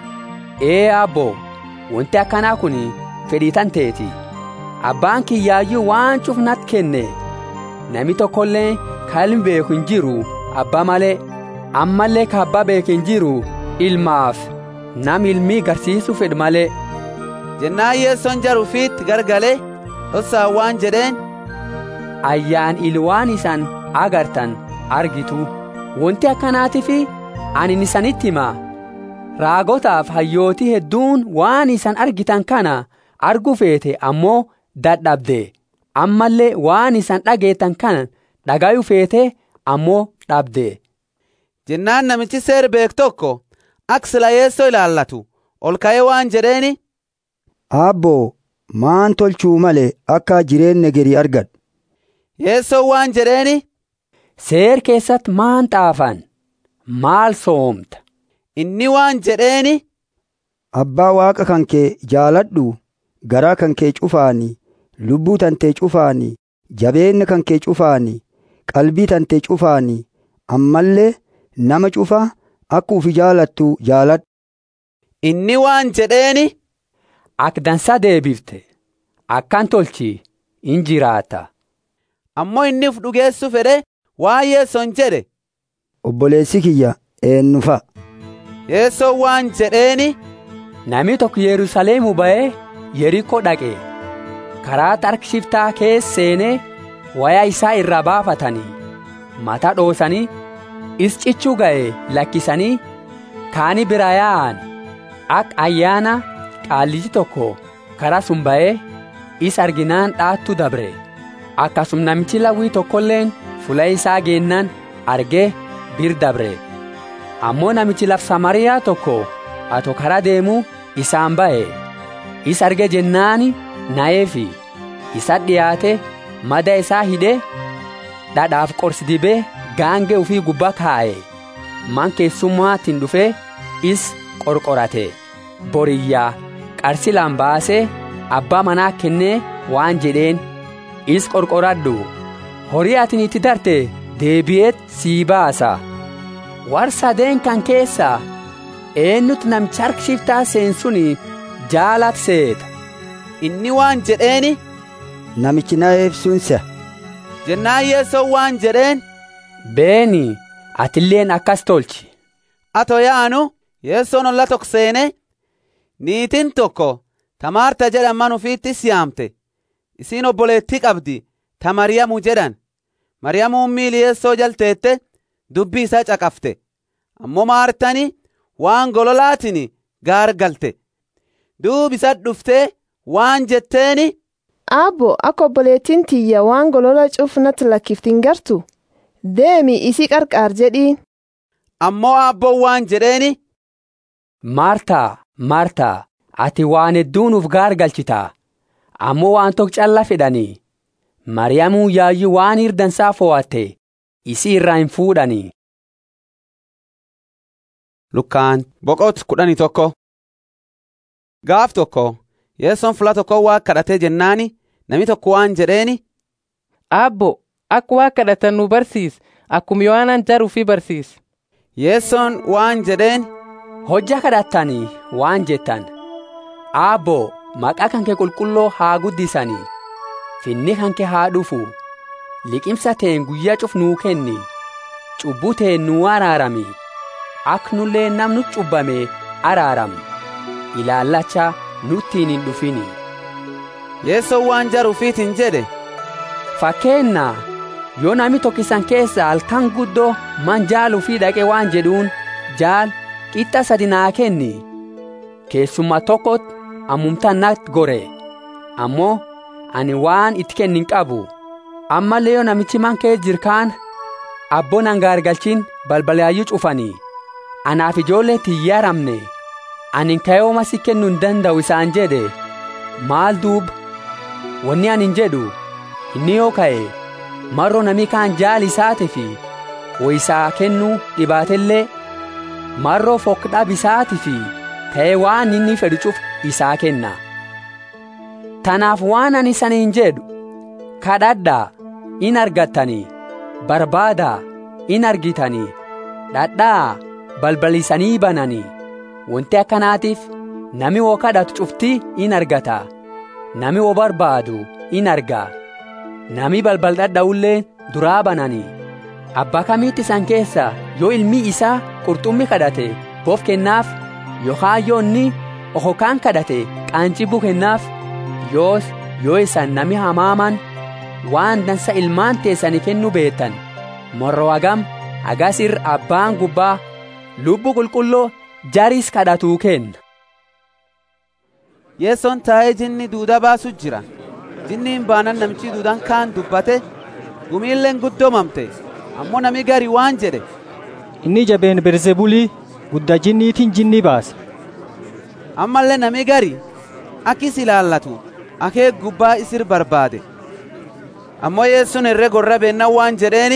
ee aabboo wanti akkanaa kun fedhii tan teeti abbaan kiyyaayyuu waan cufnat kenne nami tokkollee kalmi beeku hin jiru abbaa malee ammallee ka abbaa beeku hin jiru ilmaaf nam ilmii garsiisuu fedhu malee jennaan yeessoon jaruufiitti gargalee dhossaa waan jedheen ayyaan ilwaan isan agartan argitu wanti akkanaatiif ani isanitti himaa raagotaaf hayyootii hedduun waan isan argitan kana argu feete ammoo dadhabde ammallee waan isan dhageettan kana dhagayu feete ammoo dhabde jennaan namichi seer beek tokko ak sila yeessoo ilaallatu ol ka'ee waan jedheeni aabboo maan tolchuu malee akka jireenya geri argadhu yeessoo waan jedheeni seer keessatti maan xaafan maal soomta inni waan jedheeni abbaa waaqa kan kee jaaladhu garaa kan kee cufaani lubbuu tantee cufaani jabeenya kan kee cufaani qalbii tantee cufaani ammallee nama cufaa akka ufi jaalattu jaaladhu inni waan jedheeni ak dansa deebifte akkan tolchi in jiraata ammoo inni uf dhugeessu fedhe waan yeessoon jedhe obboleessi kiyya eenyufa yeessoon waan jedheeni nami tokko yerusaleemu ba'ee yerikoo dhaqe karaa tarkishiftaa keessa seenee wayaa isaa irraa baafatanii mata dhoosanii is cichuu ga'e lakkisanii kaani bira yaa'an ak ayyaana qaalliji tokko karaa sun ba'ee is arginaan dhaattu dabre akkasum namichi lawwii tokkolleen fula isaa geennaan argee bir dabre ammoo namichi laf samariyaa tokko ato karaa deemu isaan ba'e is arge jennaani na'eefi isa dhiyaate mada isaa hidhe dhadhaaf qorsi dibee gaangee ufii gubbaa kaa'e man keessummaatiin dhufee is qorqorate boriyyaa qarsilaan baasee abbaa manaa kennee waan jedheen is qorqoradhu horii atin itti darte deebi'eet sii baasa war sadeen kan keessaa eenyutu namicha harkishiftaa seensuni jaalat seeta inni waan jedheeni namichi na eebsunsa jennaan yeessoo waan jedheen beeni atilleen akkas tolchi ato yaanu yeessoon olla tokko seene niitin tokko tamaarta jedhaman ufiitti siyaamte isiin obboleettii qabdi ta maryamu jedhan maryamuun miili yeessoo jalteette dubbii isaa caqafte ammoo maartani waan gololaatiin gaargalte duub isa dhuftee waan jetteeni aabbo akka obboleettiin tiyya waan golola cufnatti lakkiftin gartu deemi isii qarqaar jedhiin ammoo aabboon waan jedheeni maartaa maartaa ati waan hedduu nuuf gaargalchitaa ammoo waan tokko calla fedhanii mariyamuu yaayyuu waan hirdansaa fo'atte isii irraa hin fuudhanii lukkaan boqot kudhanii tokko gaaf tokko yeessoon fula tokko waa kadhatee jennaani nami tokko waan jedheeni aabbo akka waa kadhatan nu barsiis akkuma yohaanaan jaruu fi barsiis yeessoon waan jedheen hojja kadhattanii waan jettan aabbo maqaa kan kee qulqulloo haa guddisanii finni kan kee haa dhufu liqimsa teen guyyaa cuf nuu kenni cubbuu teen nuu araarami ak nullee namnu cubbame araaram ilaallacha nuttiin hin dhufini yeessoon waan jaruufiitiin jedhe fakkeenna yoo nami tokkisan keessa halkan guddoo man jaaluu fi dhaqe waan jedhuun jaal qixxa sadi naa kenni keessummaa tokkot ammumtaan natti gore ammoo ani waan itti kennin qabu ammallee yoo namichi man kee jirkaan abboon hangaargalchin balbalaayyuu cufanii anaaf ijoollee tiyyaaramne ani kayooma si kennuu hin danda'u isaan jedhe maal duuba wanni anin jedhu inni yoo ka'e marro nami kaan jaali isaati fi woysaa kennuu dhibaatellee marroo fokdhab isaati fi ta'ee waan inni fedhu cuf isaa kenna tanaaf waan ani saniin jedhu kadhadhaa in argattanii barbaadaa in argitanii dhadhaa balbalisanii bananii wanti akkanaatiif nami wo kadhatu cuftii in argata nami wo barbaadu in argaa nami balbal dhadha'ullee duraa bananii abbaa kamiitti isan keessa yoo ilmi isaa qurxummii kadhate boof kennaaf yookaan yoo inni okokaan kadhate qaancibbuu kennaaf yoos yoo isan nami hamaaman waan dansa ilmaan teessanii kennuu beektan morro hagam agasir abbaan gubbaa lubbu qulqulloo jaris kadhatuu kenna. yeessoon taa'ee jinni duuda baasu jira jinniin baanan namichi duudaan kaan dubbate gumiilleen guddoomamte ammoo nami gari waan jedhe inni jabeen berzebulii guddaa jinniitiin jinnii baase ammallee nami gari akkis ilaallatu akee gubbaa isir barbaade ammoo yeessuun irree gorra beenna waan jedheeni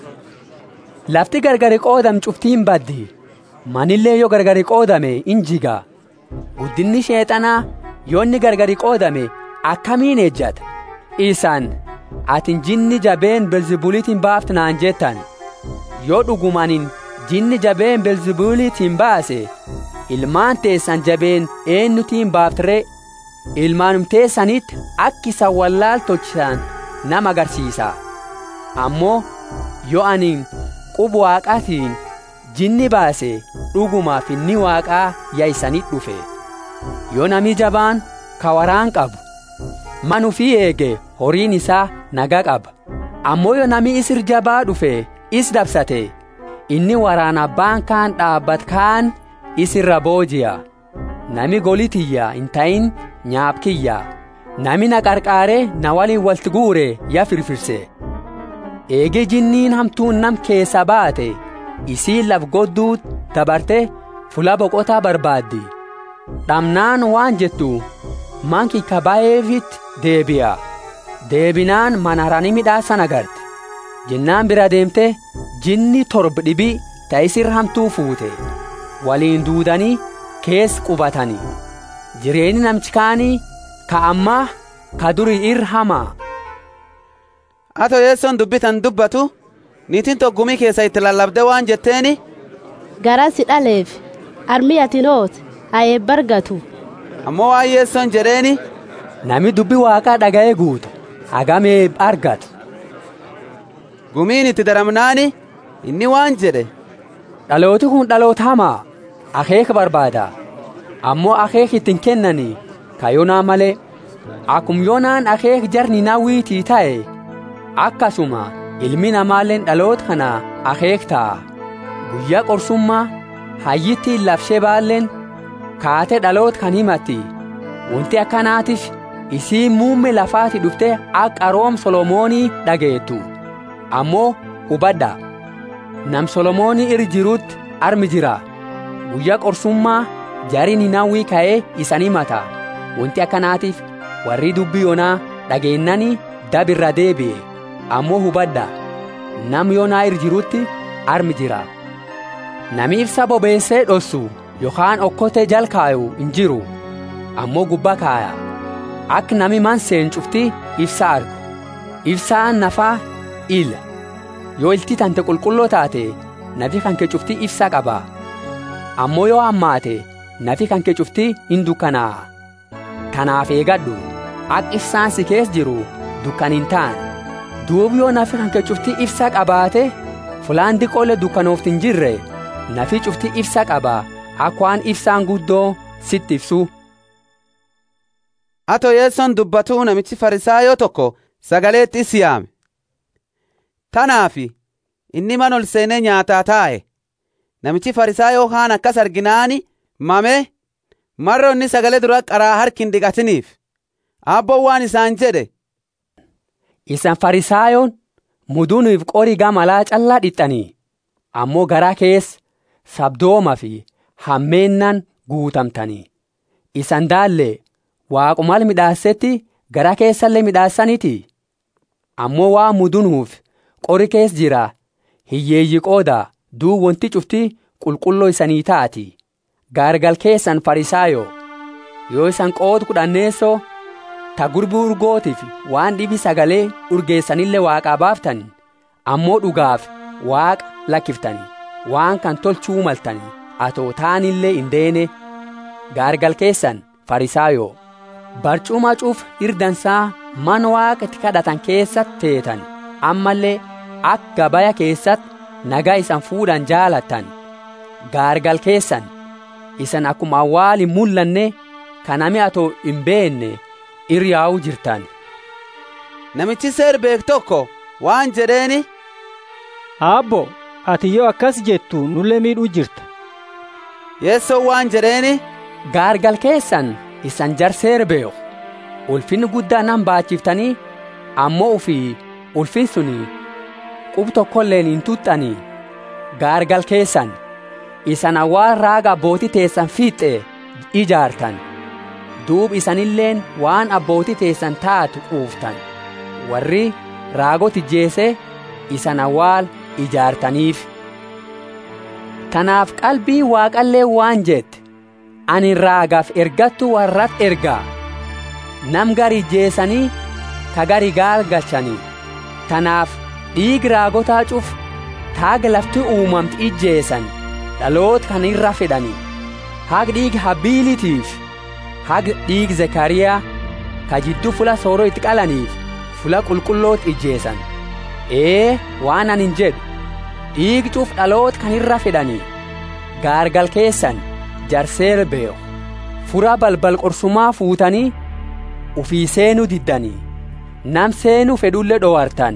lafti gargari qoodam cuftiin baddi manillee yoo gargari qoodame in jiga guddinni sheexanaa yoo inni gargari qoodame akkamiin ejjata isaan atin jinni jabeen belzibuliitiin baaftu naan jettan yoo dhugumanin jinni jabeen belzibuliitiin baase ilmaan teessan jabeen eenyutiin baaftire ilmaanum teessanitti akki isan wallaal tolchisan nama agarsiisa ammoo yoo anin qubu waaqaatiin jinni baase dhugumaaf inni waaqaa yaa'isanitti dhufe yoo nami jabaan ka waraan qabu manu fi eege horiin isaa nagaa qaba ammoo yoo nami isir jabaa dhufe is dabsate inni waraan abbaan kaan dhaabbat kaan isirra booji'a nami golitiyya hin ta'in nyaapkiyya nami na qarqaaree na waliin walti guure ya firfirse eege jinniin hamtuun nam keessa baate isiin laf godduu dabarte fula boqotaa barbaaddi dhamnaan waan jettu manki kabaa'eefit deebi'a deebinaan manarani midhaasan agarte jennaan bira deemte jinni torba dhibii ta'isir hamtuu fuute waliin duudanii kees qubatanii jireenyi namchi kaanii ka ammaa ka durii irra hamaa ato yeessoon dubbitan dubbatu niitiin toggumii keessa itti lallabde waan jetteeni garaa si dhaleef armi atinoot haa eebbargatu ammoo waan yeessoon jedheeni nami dubbi waaqaa dhaga'ee guutu hagamee argatu gumiin itti daramnaani inni waan jedhe dhalooti kun dhaloota hamaa akeeka barbaada ammoo akeek ittiin kennanii ka yoonaa malee akum yoonaan akeek jarni nawwiitii ta'e akkasuma ilmi namaalleen dhaloota kana akeek ta'a guyyaa qorsummaa hayyittiin labshee baalleen kaatee dhaloota kan himatti wanti akkanaatiif isii muumme lafaati dhufte akka room solomoonii dhageettu ammoo hubadha nam solomoonii irra jirutti armi jira guyyaa qorsummaa jariin hinawwii ka'ee isan himata wanti akkanaatiif warri dubbii yoonaa dhageennanii dabirra deebi'e ammoo hubadha nam yoonaa irra jirutti armi jira nami ibsa bobeessee dhossu yookaan okkotee jal kaayu hin jiru ammoo gubbaa kaaya akka nami man seen cufti ibsa argu ibsaan nafaa ila yoo ilti tante qulqulloo taate nafi kanke cufti ibsa qaba ammoo yoo hammaate nafi kanke cufti hin dukkanaa'a kanaaf eegadhu akka ibsaan si kees jiru dukkan hin ta'an duubi yoo nafi kanke cufti ibsa qabaate fulaan diqoolee dukkanoofti hin jirre nafi cufti ibsa qaba akka waan ibsaan guddoo sitti ibsu. ato yeessoon dubbatuu namichi farisaayoo tokko sagaleetti is yaame tanaafi inni man ol seenee nyaataa taa'e namichi farisaayoo kaan akkas arginaani mame marro inni sagalee dura qaraa harki hin dhiqatiniif abboon waan isaan jedhe isan farisaayoon muduuniif qorii gamalaa callaa dhixxanii ammoo garaa keessa sabdooma fi hammeennan guutamtanii isan daallee waaqumal midhaasetti gara keessallee midhaasaniti ammoo waa mudunuuf qori kees jira hiyyeeyyi qooda duu wanti cufti qulqulloo isanii taati gaargal keessan farisaayo yoo isan qoodu kudhanneessoo ta gurbii urgootiif waan dhibi sagalee urgeessanillee waaqaa baaftan ammoo dhugaaf waaqa lakkiftani waan kan tolchuu maltani atoo taanillee hin deene gaargal keessan farisaayo barcuma cuuf hirdansaa man waaqatti kadhatan keessatti teetan ammallee akka gabaya keessatti nagaa isan fuudhan jaalattan gaargal keessan isan akkuma awwaal hin mul'anne kanami atoo hin beenne iryaa'uu jirtan. Namichi seer beek tokko waan jedheeni. Aabbo ati yoo akkas jettu nullee miidhuu jirta. Yeessoo waan jedheeni. Gaargal keessan isan jarseer beeku ulfinni guddaa nan baachiftanii ammoo ufii ulfin suni qub tokkolleen hin tuxxanii gaargal keessan isan awwaal raaga abbootii teessan fiixee ijaartan duub isanilleen waan abbootii teessan taatu quuftan warri raagot ijjeese isan awwaal ijaartaniif tanaaf qalbii waaqallee waan jette ani raagaaf ergattu warrat ergaa nam gari ijjeesanii ka gari gaalgalchanii tanaaf dhiig raagotaa cuf taaga lafti uumamti ijjeesan dhaloot kan irra fedhanii hag dhiig habiilitiif hag dhiig zekariyaa ka jidduu fula sooroo itti qalaniif fula qulqulloot ijjeesan ee waan anin jedhu dhiig cuf dhaloot kan irra fedhanii gaargal keessan jarseer beeku fura balbal qorsumaa fuutanii ufii seenuu diddanii nam seenuu fedhullee dhowartan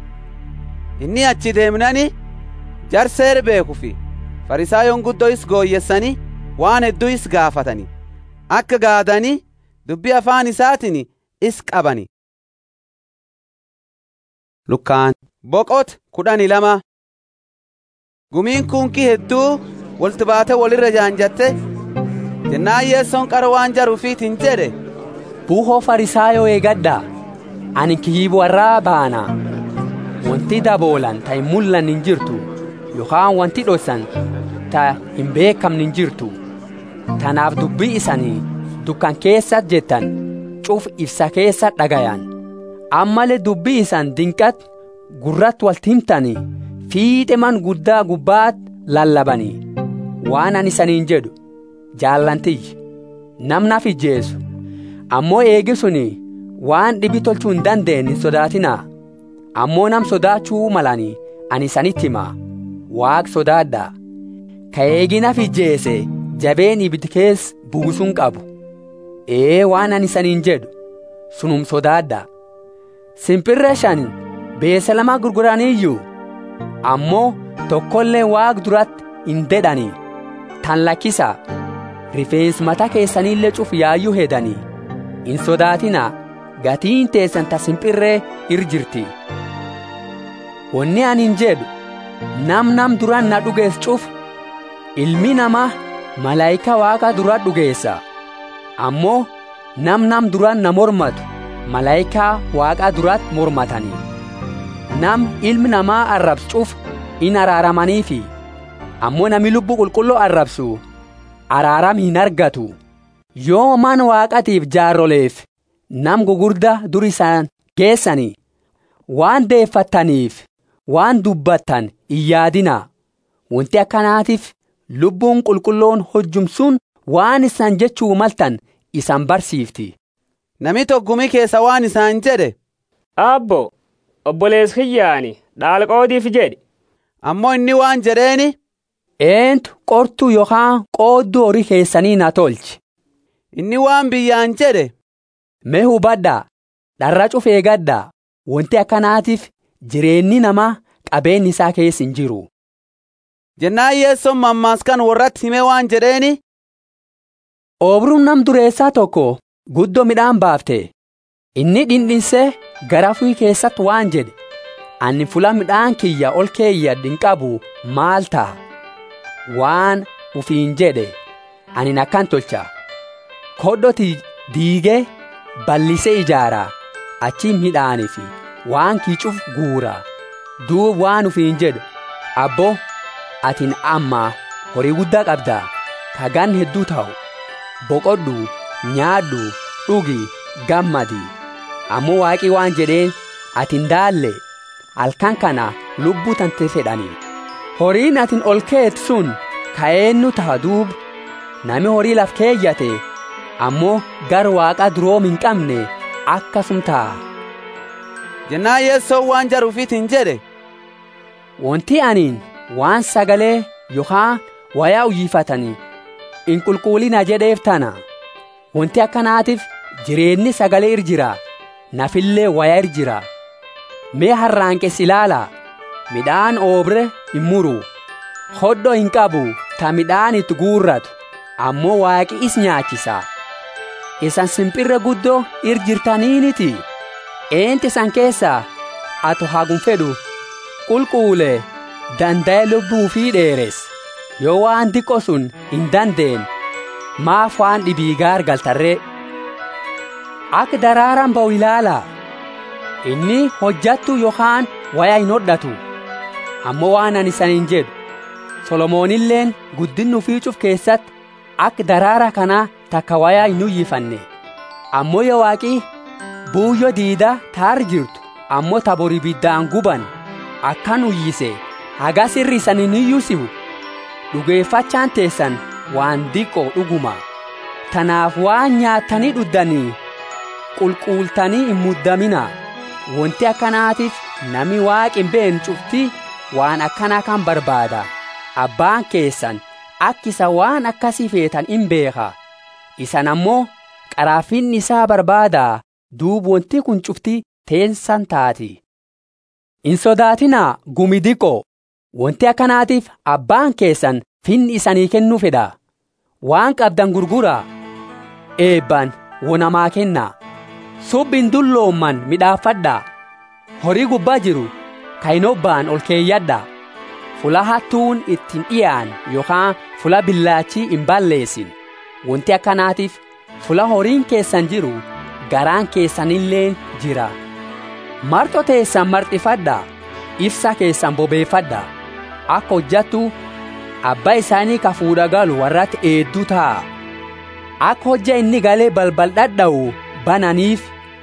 inni achi deemnani jarseer beekufi farisaayoon guddoo is gooyyessanii waan hedduu is gaafatani akka gaadanii dubbii afaan isaatiin is qabani lukkaan boqot kudhani lama gumiin kunkii hedduu wolti baate walirra jaanjatte jennaan yeessoon qara waan jaruufiitiin jedhe buuhoo farisaayoo eegadhaa ani kiyyib warraa baana wanti daboolan ta hin mul'an hin jirtu yookaan wanti dhossan ta hin beekamne hin jirtu tanaaf dubbii isanii dukkan keessa jettan cuf ibsa keessa dhagayan ammalee dubbii isan dinqat gurratti walti himtanii fiixe man guddaa gubbaat lallabanii waan ani isaniin jedhu jaallantiyyi namnaaf ijjeessu ammoo eegi suni waan dhibi tolchuu hin dandeenye hin sodaatinaa ammoo nam sodaachuu malanii ani isanitti himaa waaq sodaadhaa ka eeginaaf ijjeese jabeen ibid kees buusuun qabu ee waan ani isaniin jedhu sunum sodaadhaa simpirree shan beesa lama gurguraniiyyuu ammoo tokkollee waaq duratti hin dedhanii tan lakkisaa rifeensi mataa keessaniillee cuf yaayyuu hedanii hin sodaatinaa gatiin teessan ta simpirree ir jirti wanni anin jedhu nam nam duran na dhugees cuf ilmi namaa malaayika waaqa dura dhugeessa ammoo nam nam duran na mormatu malaayikaa waaqaa durat mormatanii nam ilmi namaa arrabsu cuf in araaramaniifi ammoo nami lubbuu qulqulluu arrabsu araaram hin argatu yoo man waaqatiif jaarroleef nam gugurda dur isaan geessanii waan deeffattaniif waan dubbattan hin yaadinaa wanti akkanaatiif lubbuun qulqulloon hojjumsuun waan isaan jechuu maltan isan barsiifti. Nami tokkumi keessa waan isaan jedhe. Abbo obbolees kiyyaani dhaalqoodiif jedhe. Ammoo inni waan jedheeni. Eentu qortuu yookaan qoodduu horii keessanii na tolchi. Inni waan biyyaan jedhe. Mee hubadhaa dharra cufee gaddaa wanti akkanaatiif jireenyi namaa qabeenyi isaa keessa hin jiru. Jennaan yeessoon mammaaskan warratti himee waan jedheeni. Oobruun nam dureessaa tokko guddoo midhaan baafte inni dhindhinsee gara furii keessatti waan jedhe ani fula midhaan kiyya ol keeyyadhin qabu maal ta'a waan ufiin jedhe ani akkan tolcha kodhoti diigee bal'isee ijaara achi midhaanii fi waan kiicuuf guura duub waan ufiin jedhu abbo atin amma horii guddaa qabda kagan hedduu ta'u boqodhu nyaadhu dhugi gammadi ammoo waaqii waan jedheen atin daalle halkan kana lubbuu tante fedhanii horiin atin ol keet sun ka'eennu ta'a duub nami horii laf keeyyate ammoo gar waaqa duroom hin qabne akkasum ta'a jennaa yeessoo waan jaruufiitiin jedhe wanti aniin waan sagalee yookaan wayaa uyyifatanii in qulqullina jedheef tana wanti akkanaatiif jireenyi sagalee ir jira nafillee wayaa ir jira mee harraanqes ilaala midhaan oobre hin muru hodho hin qabu ta midhaan itti guurratu ammoo waaqi is nyaachisa isan simpirre guddoo ir jirtaniiniti eenti isan keessaa ato hagum fedhu qulquule danda'e lubbuu fi dheeres yoo waan diqqo sun hin dandeen maaf waan dhibii gaar galtarree akka daraaraan ba'u ilaala inni hojjattu yookaan wayaa hin hodhatu ammoo waan ani isaniin jedhu solomoonilleen guddinni ufiicuuf keessatti akka daraara kanaa takka wayaa hin uyyifanne ammoo yoo waaqii buuyyo diida taar jirtu ammoo tabori biddaan guban akkan uyyise hagas irri isanin iyyusibu dhugeeffachaan teessan waan diqqoo dhuguma tanaaf waan nyaattanii dhuddanii qulquultanii hin muddamina wanti akkanaatiif nami waaqi hin beekne cufti waan akkanaa kan barbaada abbaan keessan akkisa waan akkasii feetan hin beeka isan ammoo qaraafinni isaa barbaadaa duub wanti kun cufti teensan taati hin sodaatinaa gumi diqoo wanti akkanaatiif abbaan keessan finni isanii kennuu fedha waan qabdan gurguraa eebban wonamaa kennaa subbin dulloomman midhaafadhaa horii gubbaa jiru kayinobbaan ol keeyyadhaa fula hattuun ittiin dhiyaan yookaan fula billaachii hin balleessin wanti akkanaatiif fula horiin keessan jiru garaan keessanillee jira marxo teessan marxifadhaa ibsa keessan bobeeffadhaa akka hojjattu abbaa isaanii ka fuudha galu warratti eedduu ta'a akka hojja inni galee balbal dhadha'u bananiif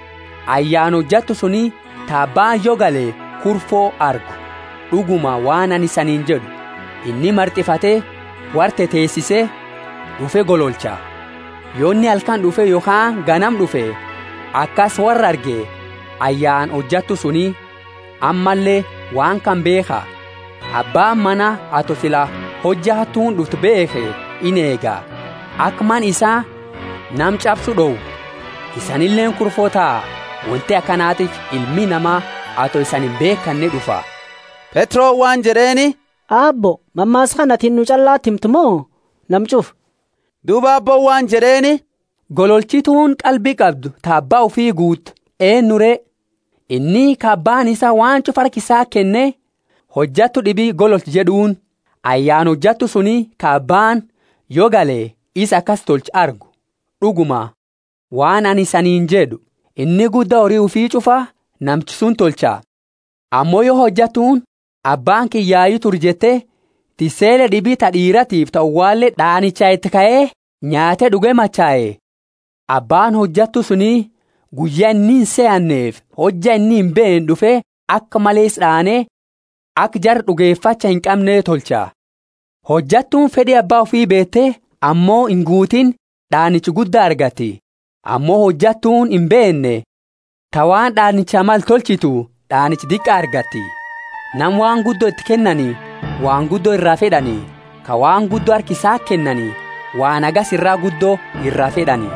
ayyaan hojjattu suni taabbaan yoo galee kurfoo argu dhuguma waan ani isaniin jedhu inni marxifatee warte teessisee dhufe gololcha yoonni halkan dhufe yookaan ganam dhufe akkas warra arge ayyaan hojjattu suni ammallee waan kan beeka abbaan mana ato sila hojja hattuun dhuftu beeke in eega akman isaa nam cabsu dhowu isanilleen kurfoo ta'a wanti akkanaatiif ilmi namaa ato isan hin beekanne dhufa Petroo waan jedheeni Aabbo, mammaas kanatiin nu callaatti himtu moo namcuuf? Duuba abboon waan jedheeni gololchituun qalbii qabdu taabbaa ofii guut eenyuree inni kaabbaan isaa waan cuf harkisaa kenne hojjattu dhibii gololchi jedhuun ayyaan hojjattu suni kaabbaan yoo galee isa akkas tolchi argu dhuguma waan ani saniin jedhu inni guddaa horii ufii cufa namchi sun tolcha ammoo yoo hojjatuun abbaan kiyyaayu tur jette tiseele dhibii ta dhiiratiif ta'u waallee dhaanichaa itti ka'ee nyaate dhuge machaa'e abbaan hojjattu suni guyyaa inni hin se'anneef hojja inni hin beekne dhufe akka malees dhaanee akka jar dhugeeffacha hin qabnee tolcha hojjattuun fedhii abbaa ofii beettee ammoo hin guutin dhaanichi guddaa argatti ammoo hojjattuun hin beekne tawaan dhaanicha mal tolchitu dhaanichi diqqa argatti nam waan guddoo itti kennanii waan guddoo irraa fedhanii ka waan guddoo harkisaa kennanii waan agas irraa guddoo irraa fedhanii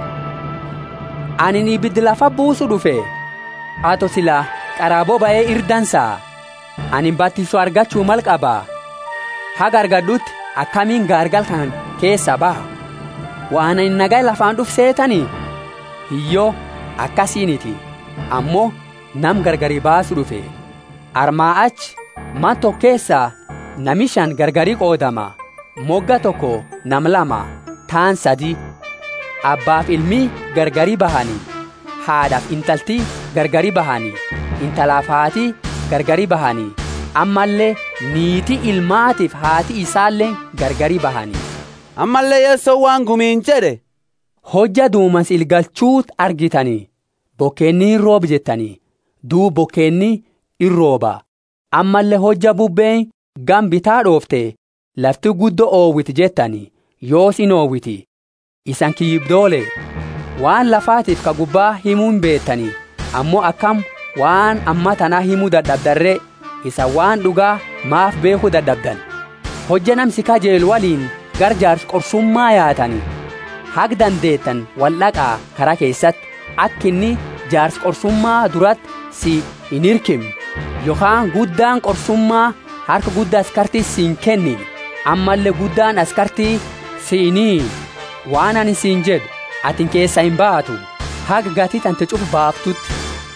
ani ibiddi lafa buusu dhufe ato sila qaraaboo ba'ee irdansaa ani battisu argachuu mal qabaa haga argadhutti akkamiin gaargal kan keessa baha waan ani nagaa lafaan dhuf seetanii hiyyoo akkasiiniti ammoo nam gargari baasu dhufe armaa achi man tokko keessaa nami shan gargari qoodama mogga tokko nam lama taan sadi abbaaf ilmi gargari bahanii haadhaaf intalti gargari bahanii intalaaf haati gargari bahanii ammallee niitii ilmaatiif haati isaallee gargari bahanii ammallee yeessoo waan gumiin jedhe hojja duumas ilgalchuut argitanii bokkeenni hin roob jettanii duu bokkeenni in rooba ammallee hojja bubbeen gam bitaa dhoofte lafti guddo oowwiti jettanii yoos in oowwiti isan kiyyibdoole waan lafaatiif ka gubbaa himuu hin beettanii ammoo akkam waan amma tanaa himuu dadhabdarree isa waan dhugaa maaf beekuu dadhabdan hojja namsi kajeelu waliin gar jaars qorsummaa yaatanii hag dandeettan waldhaqaa karaa keessatti akkinni jaars qorsummaa duratti si hin hirkim yookaan guddaan qorsummaa harka guddaa askartii siin kenni ammallee guddaan askartii siinii waan ani siin jedhu atin keessa hin baatu haga gatii tante cufu baaftutti.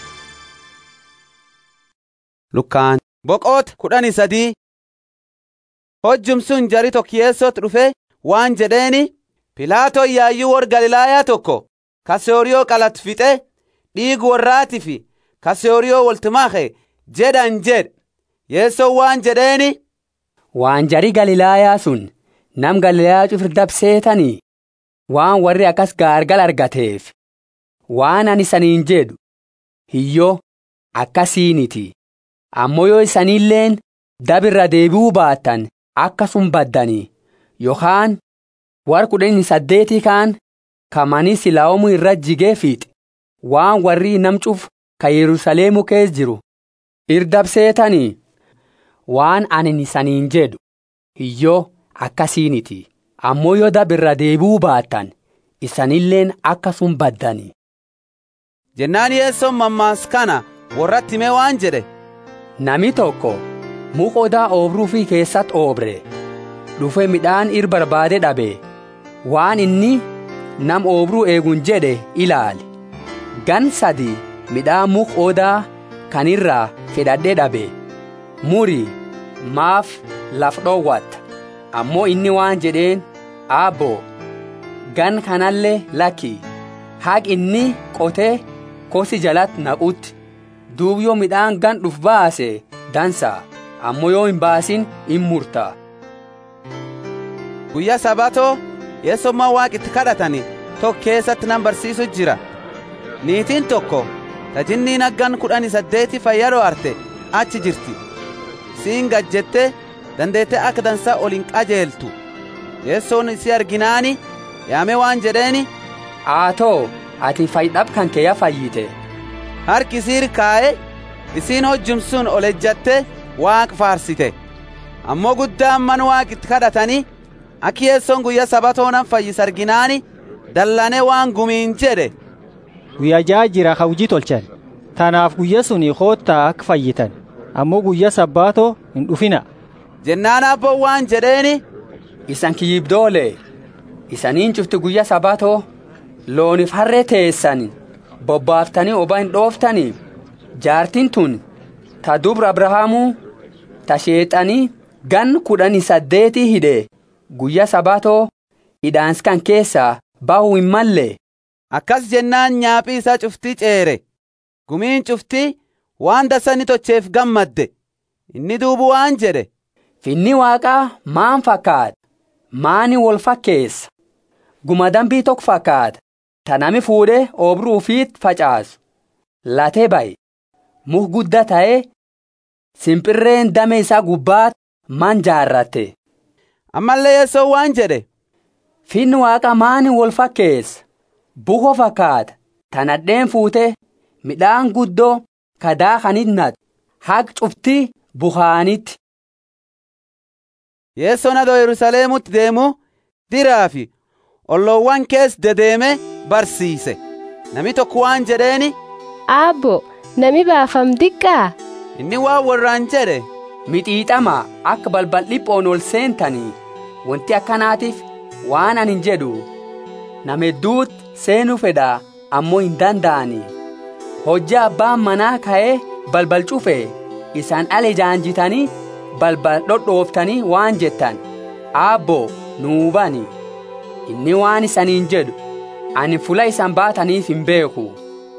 Lukkaan boqoota kudhanii sadii hojjum sun jari tokkiyeessootti dhufe waan jedheeni Pilaatoo yaayyuu warra Galilaayaa tokko kaseoriyoo qalat fixe dhiigu warraati fi kaseoriyoo waltimaake jedhan jedhe yeessoo waan jedheeni. Waan jari Galilaayaa sun nam Galilaayaa cufir dabseetanii waan warri akkas gaargal argateef waan ani saniin jedhu hiyyoo akkasiiniti ammoo yoo isaniilleen dabirra deebi'uu baattan akkasum baddanii yookaan war kudhanii saddeetii kaan kamanii silaa'omu irra jigee fiixe waan warri namcuuf ka Yerusaleemu kees jiru irdabseetanii waan ani isaniin jedhu hiyyoo akkasiiniti ammoo yoo dabirra deebi'uu baattan isanilleen akkasum baddanii. jennaan yeessoon mammaas kana warratti himee waan jedhe. Nami tokko muka odaa oobruu fi keessatti oobre dhufe midhaan ir barbaade dhabe waan inni nam oobruu eegun jedhe ilaali gan sadi midhaan muka odaa kanirraa fedhadhee dhabe muri maaf laf dhoowwatta ammoo inni waan jedheen aabbo gan kanallee lakki haq inni qotee kosi jalatti naqutti duub yoo midhaan gan dhuf baase dansa ammoo yoo hin baasin in murta. Guyyaa sabatoo yeessummaa waaqitti kadhatani tokko keessatti nan barsiisu jira. Niitiin tokko tajinniin aggan kudhanii saddeeti fayyadoo arte achi jirti. Siin gajjette dandeette akka dansaa ol hin qajeeltu. Yeessoon isii arginaani yaame waan jedheeni. Aatoo ati fayyidhab kan kee fayyite. Harki isiir kaa'e isiin hojjumsuun ol ejjatte waaq faarsite. Ammoo guddaan man waaqitti kadhatanii akki yeessoon guyyaa sabatoonan fayyis arginaani dallane waan gumiin jedhe. Guyyaa ja'a jira ka hojii tolchan. Tanaaf guyya suni koottaa akka fayyitan. Ammoo guyyaa sabbaatoo hin dhufina. Jennaan abboon waan jedheeni. Isan kiyyibdoole. Isaniin cufti guyyaa sabatoo looniif harree teessan bobbaaftanii obaa hin dhooftanii jaartiin tun ta dubra abrahaamuu ta sheexanii gan kudhanii saddeetii hidhe guyyaa sabatoo hidhaans kan keessaa bahuu hin malle. Akkas jennaan nyaaphi isaa cuftii ceere gumiin cuftii waan dasani tocheef gammadde inni duubu waan jedhe. Finni waaqaa maan fakkaata maani wal fakkeessa guma dambii tokko fakkaata. ta nami fuudhee oobruu ufiit facaasu latee baye muk guddaa ta'ee simpirreen dame isaa gubbaat man jaarratte. Ammallee yeessoo waan jedhe. Finni waaqa maani wal fakkeessa buko fakkaata tanadheen fuutee midhaan guddoo kadaa kaninnat haq cuftii bukaanitti. Yeessoon adoo Yerusaleemutti deemu diraa fi olloowwan kees dedeeme barsiise nami tokko waan jedheeni. Aabbo nami baafam diqqaa. Inni waan warraan jedhe. Mixiixama akka balbal dhiphoon ol seentanii wanti akkanaatiif waan ani jedhu nama hedduutti seenuu fedha ammoo hin danda'ani. Hojjaa abbaan manaa ka'ee balbal cufe isaan ale jaanjitanii balbal dhodhooftanii waan jettan aabbo nuu bani inni waan isaniin jedhu ani fula isan baataniif hin beeku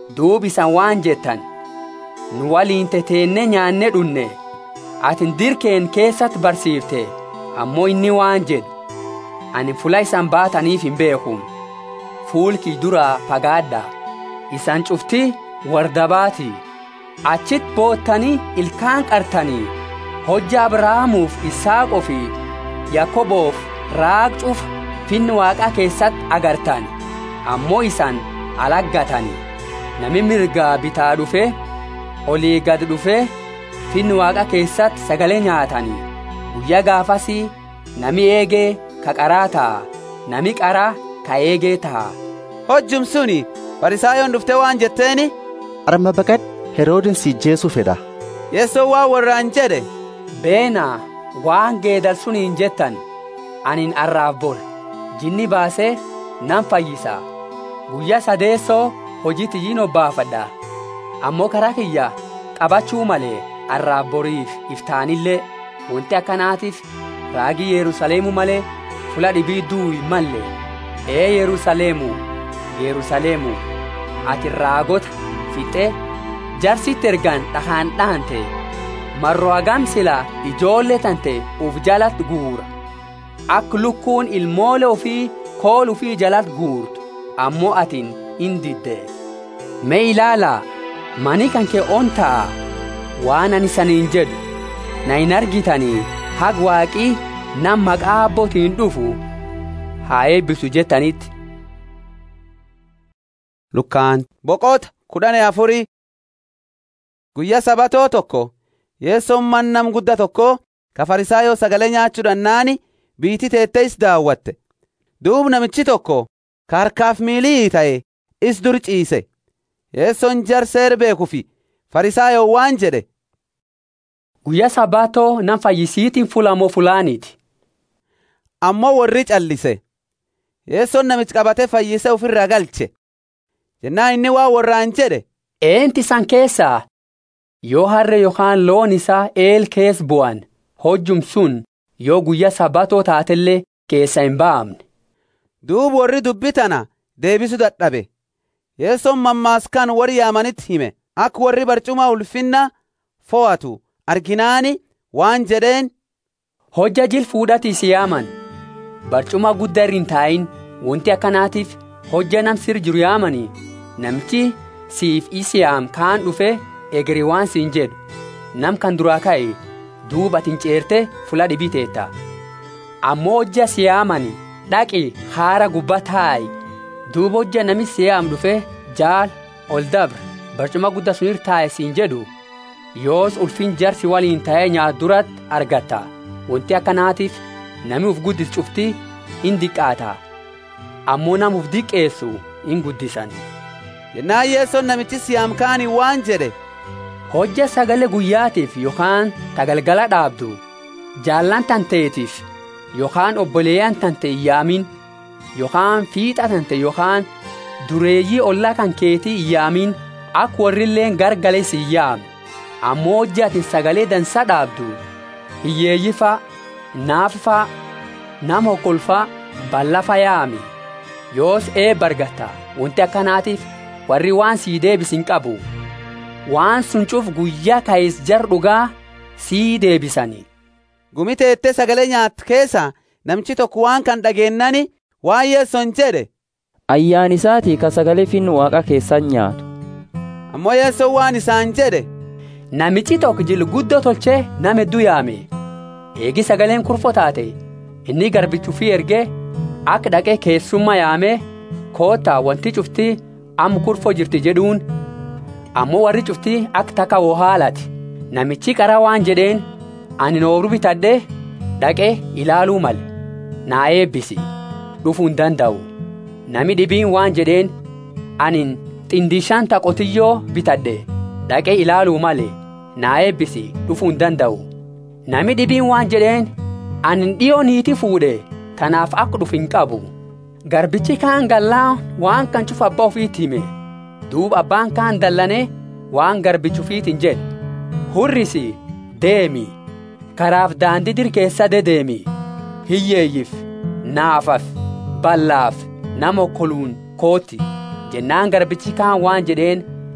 duub isan waan jettan nu waliin teteenne nyaanne dhunne atin dirkeen keessatti barsiifte ammoo inni waan jedhu ani fula isan baataniif hin beeku fuulki duraa fagaadha isan cufti wardabaati achit boottanii ilkaan qartanii hojja abrahaamuuf isaaqoo fi yaakoboof raaq cufa finni waaqaa keessatti agartan ammoo isan alaggatanii nami mirgaa bitaa dhufe olii gad dhufe finni waaqa keessatti sagalee nyaatanii guyyaa gaafasii nami eegee ka qaraa ta'a nami qaraa ka eegee ta'a. hojjum suni farisaayoon dhufte waan jetteeni. arma baqad heroodin si jeesuu fedha. yeessoo waan warraan jedhe. beenaa waan geedal suniin jettan anin arraaf bor jinni baasee nan fayyisa guyyaa sadeessoo hojii tiyyiin obbaafadha ammoo karaa kiyya qabachuu malee arraaf boriif iftaanillee wanti akkanaatiif raagii yerusaleemu malee fula dhibii duu'i malle ee yerusaleemu yerusaleemu ati raagota fixe jarsitti ergan dhahaan dhahante marro hagam sila ijoollee tante uf jalatti guura akka lukkuun ilmoole ofii kool ufii jalatti guurtu ammoo atin hin didde mee ilaalaa manii kan kee on ta'a waan ani saniin jedhu na hin argitanii hag waaqii nam maqaa abbootiin dhufu haa eebbisu jettanitti. Lukkaan boqota kudhanii afurii guyyaa sabatoo tokko yeessoon mannam gudda tokko ka farisaayoo sagalee nyaachuudhaan naani biitii teettees daawwatte duub namichi tokko ka harkaaf miilii ta'e is dur ciise yeessoon jarseer beekufi farisaayoo waan jedhe guyyaa sabaatoo nan fayyisiitiin fulamoo fulaaniiti ammoo warri callise yeessoon namichi qabate fayyise ofirraa galche jennaan inni waa warraan jedhe eenti san keessaa yoo harre yookaan loon isaa eel kees bu'an hojjum sun yoo guyyaa sabatoo taatellee keessa hin ba'amne. duub warri dubbi tana deebisu dadhabe yeessoon mammaaskaan warri yaamanitti hime akka warri barcuma ulfinna fo'atu arginaani waan jedheen. hojja jil fuudhatii si yaaman barcuma guddaa irra hin taa'in wanti akkanaatiif hojja nam sir jiru yaamanii namichi siif isi yaam kaan dhufe egeri waan siin jedhu nam kan duraa ka'e duuba tin ceerte fula dhibii teetta ammoo hojja si yaamani dhaqi haara gubbaa taa'i duuba hojja nami si yaam dhufe jaal ol dabre barcuma guddaa sunir taa'e siin jedhu yoos ulfin jarsi waliin ta'ee nyaat duratti argatta wanti akkanaatiif nami uf guddis cufti in diqqaata ammoo nam uf diqqeessu in guddisan jennaan yeessoon namichi siyaam kaanii waan jedhe hojja sagalee guyyaatiif yookaan tagalgala dhaabdu jaallan tanteetiif yookaan obboleeyyan tante iyyaamin yookaan fiixa tante yookaan dureeyyii ollaa kan keetii iyyaamin akka warrilleen gargalee si iyyaame ammoo hojji ati sagalee dansa dhaabdu hiyyeeyyifaa naafifaa nama hokkolfaa ballafa yaami yoos eebba argatta wanti akkanaatiif warri waan sii deebisin qabu waan sun cuf guyyaa ka'is jar dhugaa sii deebisanii. gumi teettee sagalee nyaat keessa namichi tokko waan kan dhageennani waan yeessoon jedhe. ayyaan isaatii ka sagalee finnu waaqa keessan nyaatu. ammoo yeessoon waan isaan jedhe. namichi tokko jil guddoo tolchee nama hedduu yaame eegi sagaleen kurfoo taate inni garbichuufii ergee akka dhaqee keessummaa yaamee koottaa wanti cuftii amma kurfoo jirti jedhuun ammoo warri cuftii akka takka woo haalati namichi qara waan jedheen ani nooru bitadhee dhaqee ilaaluu male naa eebbisi dhufuu hin danda'u nami dhibiin waan jedheen anin xindishaan taqotiyyoo bitadhe dhaqee ilaaluu male naa eebbisi dhufuu hin danda'u nami dhibiin waan jedheen anin dhiyoo niiti fuudhe tanaaf akka dhufu hin qabu garbichi kaan gallaa waan kan cufa abbaa ofiitti hime duuba abbaan kaan dallane waan garbichi ofiitiin jedhe hurrisi deemi karaaf daandii dirkeessa dedeemi hiyyeeyyif naafaf ballaaf nama okkoluun kooti jennaan garbichi kaan waan jedheen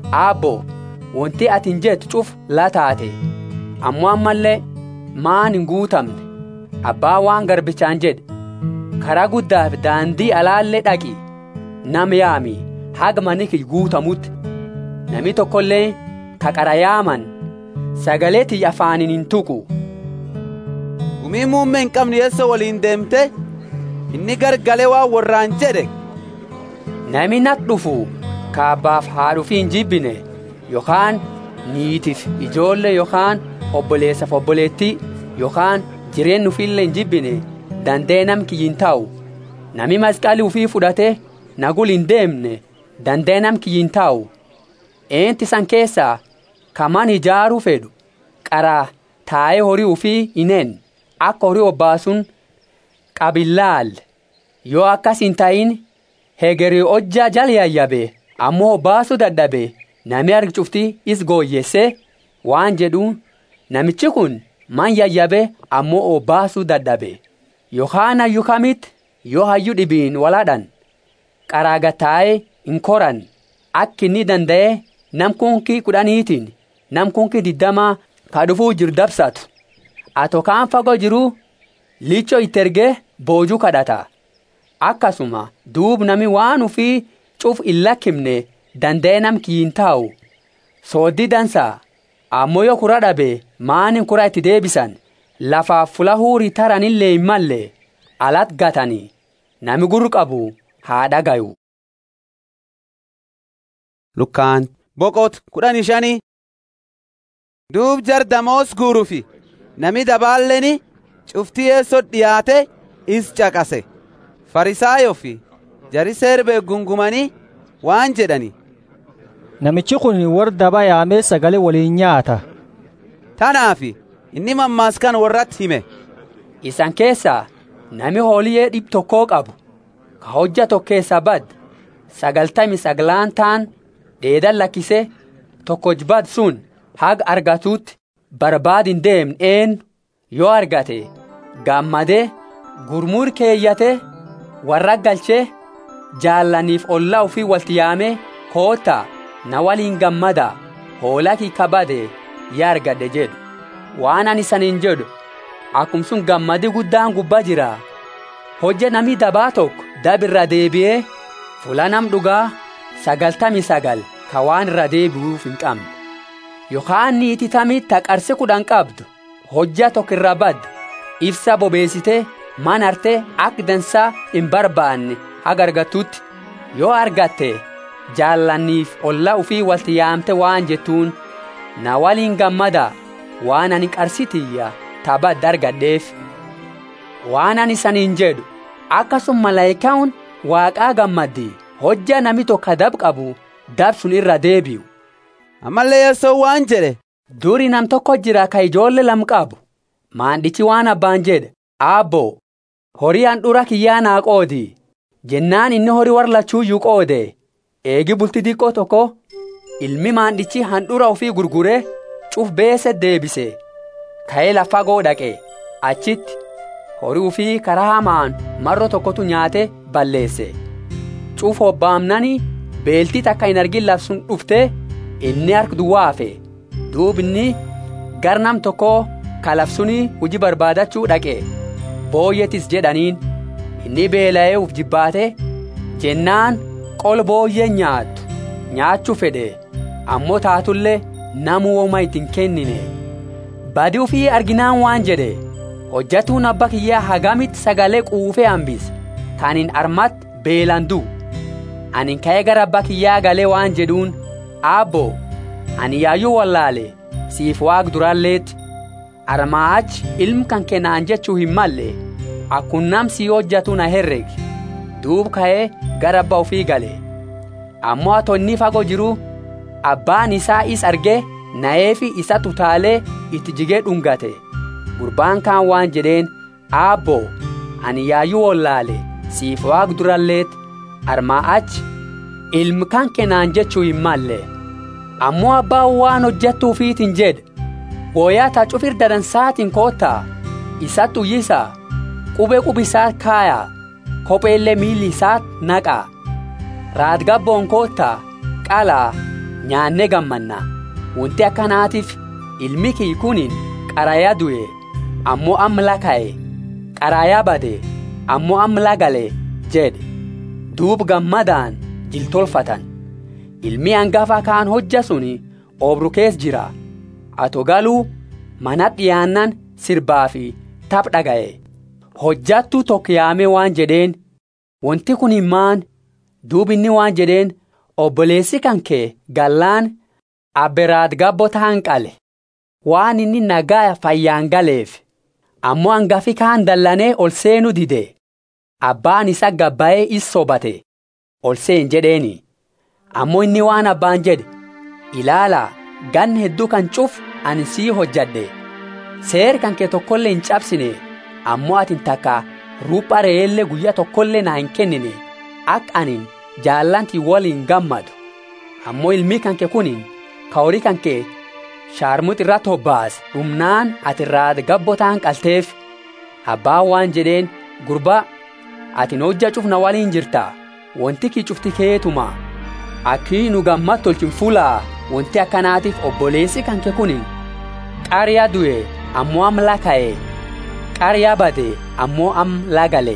aabbo wanti atin jettu cuf la taate ammoo ammallee maan hin guutamne abbaa waan garbichaan jedhe karaa guddaaf daandii alaallee dhaqi nam yaami haga manni guutamutti nami tokkollee ka qara yaaman sagalee tiyya afaaniin hin tuqu gumii muummee hin qabne eessa waliin deemte inni gargalee waan warraan jedhe nami nat dhufu ka abbaaf haadhufi hin jibbine yookaan niitiif ijoollee yookaan obboleessaaf obboleettii yookaan jireenyi ufiillee hin jibbine dandee nam kiyyin ta'u nami masqalii ufii fudhate nagul hin deemne dandee nam kiyyin ta'u eenti san keessaa kaman ijaaruu fedhu qaraa taa'ee horii ufii hineen akka horii obbaasuun qabillaal yoo akkas hin ta'in hegerii hojjaa jala yayyabe ammoo obbaasuu dadhabe nami argi cufti is gooyyesse waan jedhuun namichi kun man yayyabe ammoo obbaasuu dadhabe yookaan hayyuu kamitti yoo hayyuu dhibiin waladhan qaraa gataa'ee hin koran akka inni danda'e nam kunkii kudhaniitiin nam kunkii digdamaa ka dhufuu jiru dabsatu ato kaan fagoo jiru licho itti ergee boojuu kadhata akkasuma duub nami waan ufii cuf hin lakkifne danda'e nam kiyyin taa'u sooddii dansaa ammoo yoo kura dhabe maanin kura itti deebisan lafaaf fula huurii taranillee hin malle alat gatanii nami gurru qabu haa dhagayu. Lukkaan boqot kudhanii shanii duub jar damoos guurufi nami dabaalleni cuftii eessoo dhiyaate is caqase farisaayo fi jari seerbee gungumanii waan jedhani namichi kun warra daba yaamee sagalee waliin nyaata tanaafi inni mammaaskan warratti hime isan keessaa nami hooliyee dhib tokkoo qabu ka hojja tokkeessa bad sagaltami saglaan taan dheedan lakkise tokkojbad sun haga argatuutti barbaadin deemn een yoo argate gammadee gurmuur keeyyate warra galchee jaallaniif ollaa ufii walti yaamee koota na waliin gammada hoolakii kabade yaa argadhe jedhu waan ani saniin jedhu akkum sun gammadi guddaan gubbaa jira hojja nami dabaa tokko dabirra deebi'ee fula nam dhugaa sagaltami sagal ka waan irra deebi'uuf hin qabne yookaan niiti tamii taqarsi kudhan qabdu hojja tokko irra badde ibsa bobeessite man arte akka dansaa hin barbaanne haga argattutti yoo argatte jaallanniif olla ufii walti yaamte waan jettuun na waliin gammada waan ani qarsitiyya tabadda argadheef waan ani saniin jedhu akkasuma malaayikaan waaqaa gammaddi hojja nami tokko dab qabu dab sun irra deebi'u. ammallee yeessoo waan jedhe. duri nam tokko jira ka ijoollee lam qabu maandhichi waan abbaan jedhe aabboo horii handhura kiyyaa naa qoodi jennaan inni horii warra lachuuyyuu qoode eegi bulti diqqoo tokko ilmi maandhichi handhura ofii gurgure cuf beese deebise ka'ee lafa goo dhaqe achitti horii ufii karaa hamaan marro tokkotu nyaate balleesse cuf hobbaamnani beeltii takka hin argin labsun dhufte inni harka duwwaa hafe duubni gar nam tokko kalafsuni hujii barbaadachuu dhaqe booyyetis jedhaniin inni beela'ee uf jibbaate jennaan qol booyyee nyaattu nyaachuu fedhe ammoo taatullee namu woma ittiin kennine badi ufii arginaan waan jedhe hojjatuun abba kiyyaa hagamitti sagalee quufee hambise taniin armatti beelandu ani ka'ee gara abba kiyyaa galee waan jedhuun aabboo ani yaayyuu wallaale siif waaq duraalleetti armaa achi ilmu kan kennaan jechuu hin malle akkunnam sii hojjatu na herregi duub ka'ee gara abba ofii gale ammoo ato inni fagoo jiru abbaan isaa is argee na'eefi isa tutaalee itti jigee dhungate gurbaan kaan waan jedheen aabboo ani yaayyuu wallaale siif waaq duralleetti armaa achi ilmu kan kennaan jechuu hin malle ammoo abbaan waan hojjattuufiitiin jedhe wooyaa taa cufir dadansaatiin koottaa isatti uyyisaa qubee qubisaa kaayaa kopheellee miilli isaa naqaa raadgabboon koottaa qalaa nyaannee gammanna wanti akkanaatiif ilmi kii kunin qarayaa du'e ammoo amma ka'e qarayaa bade ammoo amma gale jedhe duub gammadaan jiltolfatan ilmi hangafa kaan hojja suni obru kees jira ato galuu mana dhiyaannan sirbaa fi taph dhaga'e hojjattu tokko yaame waan jedheen wanti kun himmaan duub inni waan jedheen obboleessi kan kee gallaan abberaad gabbo ta'an qale waan inni nagaa fayyaan galeef ammoo hangafi kaan dallanee ol seenu dide abbaan isa gabbaa'ee is sobate ol seen jedheeni ammoo inni waan abbaan jedhe ilaalaa gan hedduu kan cuf ani sii hojjadhe seer kan kee tokkollee hin cabsine ammoo atin takka rupha re'eellee guyyaa tokkollee naa hin kennine akka anin jaallanti waliin gammadu ammoo ilmi kan kee kunin ka horii kan kee shaarmut irratti hobbaas dhumnaan ati irraa gabbotaan qalteef abbaan waan jedheen gurbaa atin hojja cufna waliin jirta wanti kii cufti keetuma akkii nu gammad tolchin fulaa wanti akkanaatiif obboleessi kan kee kunin qaariyaa du'e ammoo am laka'e qaariyaa bade ammoo am lagale.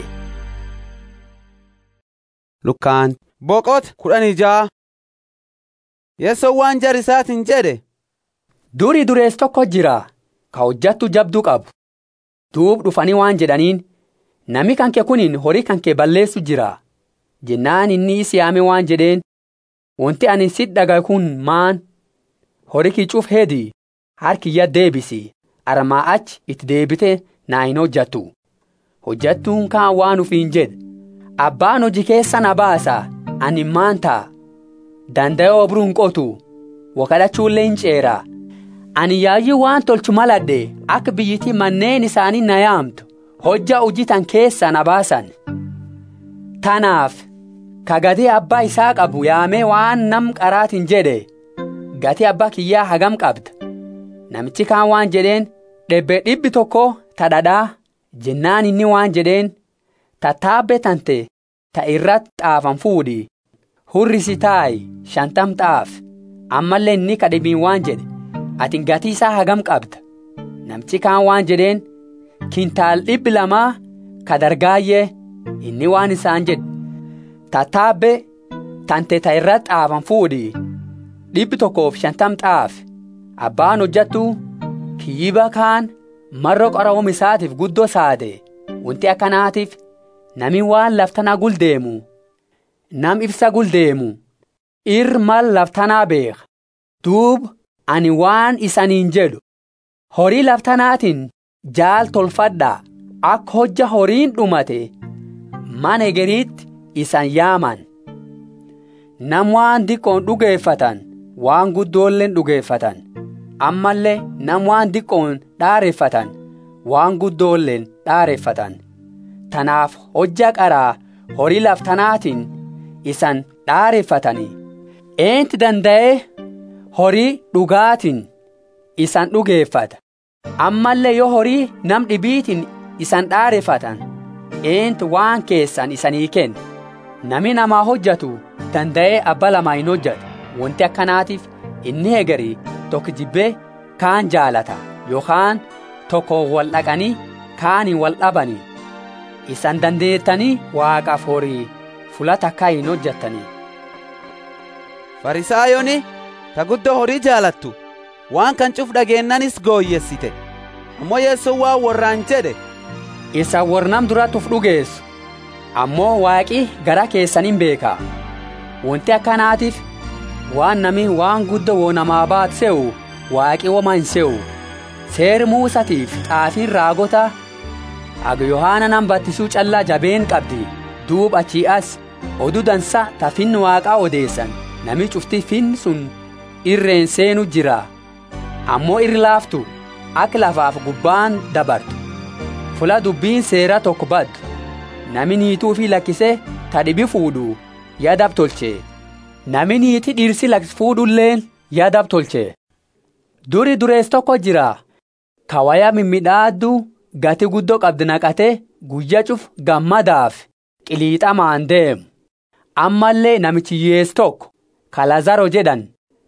Lukkaan boqot kudhanii ja'a. Yeessoon waan jar isaatiin jedhe. Duri durees tokko jira ka hojjattu jabduu qabu. Duub dhufanii waan jedhaniin nami kan kee kunin horii kan kee balleessu jira. Jennaan inni isi yaame waan jedheen wanti ani sit dhaga kun maan horii kii cuuf heedi harkiyya deebisi armaa achi itti deebite naa hin hojjattu. Hojjattuun kaan waan ufiin jedhe abbaan hojii keessa na baasa ani maan ta'a. Danda'ee obruu hin qotu wakalachuullee hin ceera. Ani yaayyuu waan tolchu maladhe akka biyyittii manneen isaanii na yaamtu hojja hojjitan keessa na baasan. Tanaaf ka gatii abbaa isaa qabu yaamee waan nam qaraatiin jedhe gatii abbaa kiyyaa hagam qabda. Namichi kaan waan jedheen dhibbe dhibbi tokko tadhadhaa jennaan inni waan jedheen tattaabbe tante ta irratti xaafan fuudhi. hurrisi taayi shantam xaaf ammallee inni kadhibiin waan jedhe ati gatii isaa hagam qabda namchi kaan waan jedheen kintaal dhibbi lamaa ka dargaayyee inni waan isaan jedhe tattaabbe tante ta irratti xaafan fuudhi dhibbi tokkoof shantam xaaf abbaan hojjattu kiyyiba kaan marro qorawum isaatiif guddoo saade wanti akkanaatiif nami waan laftanaa guldeemu nam ibsa guldeemu ir mal laftanaa beek duub ani waan isaniin jedhu horii laftanaatiin jaal tolfadha akka hojja horiin dhumate mana egeriitti isan yaaman nam waan diqqoon dhugeeffatan waan guddoolleen dhugeeffatan ammallee nam waan diqqoon dhaareeffatan waan guddoolleen dhaareeffatan tanaaf hojja qaraa horii laftanaatiin isan dhaareeffatanii eenti danda'ee horii dhugaatiin isan dhugeeffata ammallee yoo horii nam dhibiitiin isan dhaareeffatan eenti waan keessan isanii kenna nami namaa hojjatu danda'ee abba lamaa hin hojjatu wanti akkanaatiif inni hegarii tokko jibbee kaan jaalata yookaan tokko wal dhaqanii kaaniin wal dhabanii isan dandeettanii waaqaaf horii fula takkaa hin hojjattanii. Farisaayoni ta guddoo horii jaalattu waan kan cuf dhageennanis gooyyessite ammoo yeessoon waan warraan jedhe. Isa warnam duratti uf dhugeessu ammoo waaqi gara keessaniin beeka wanti akkanaatiif waan nami waan guddoo woo namaa baat se'u waaqi woma hin se'u seer muusatiif xaafiin raagota aga yohaana nan battisuu callaa jabeen qabdi duub achii as oduu dansa ta finni waaqaa odeessan nami cufti fin sun irreen seenu jira ammoo irri laaftu akka lafaaf gubbaan dabartu fula dubbiin seera tokko baddu nami niituu fi lakkise ta dhibi fuudhu yaadab tolche nami niiti dhirsi lakkis fuudhulleen yaadab tolche duri durees tokko jira kawaya mimmidhaaddu gati guddoo qabdi naqate guyya cuf gammadaaf qiliixamaan deemu ammallee namichi yees tokko kalazaro jedhan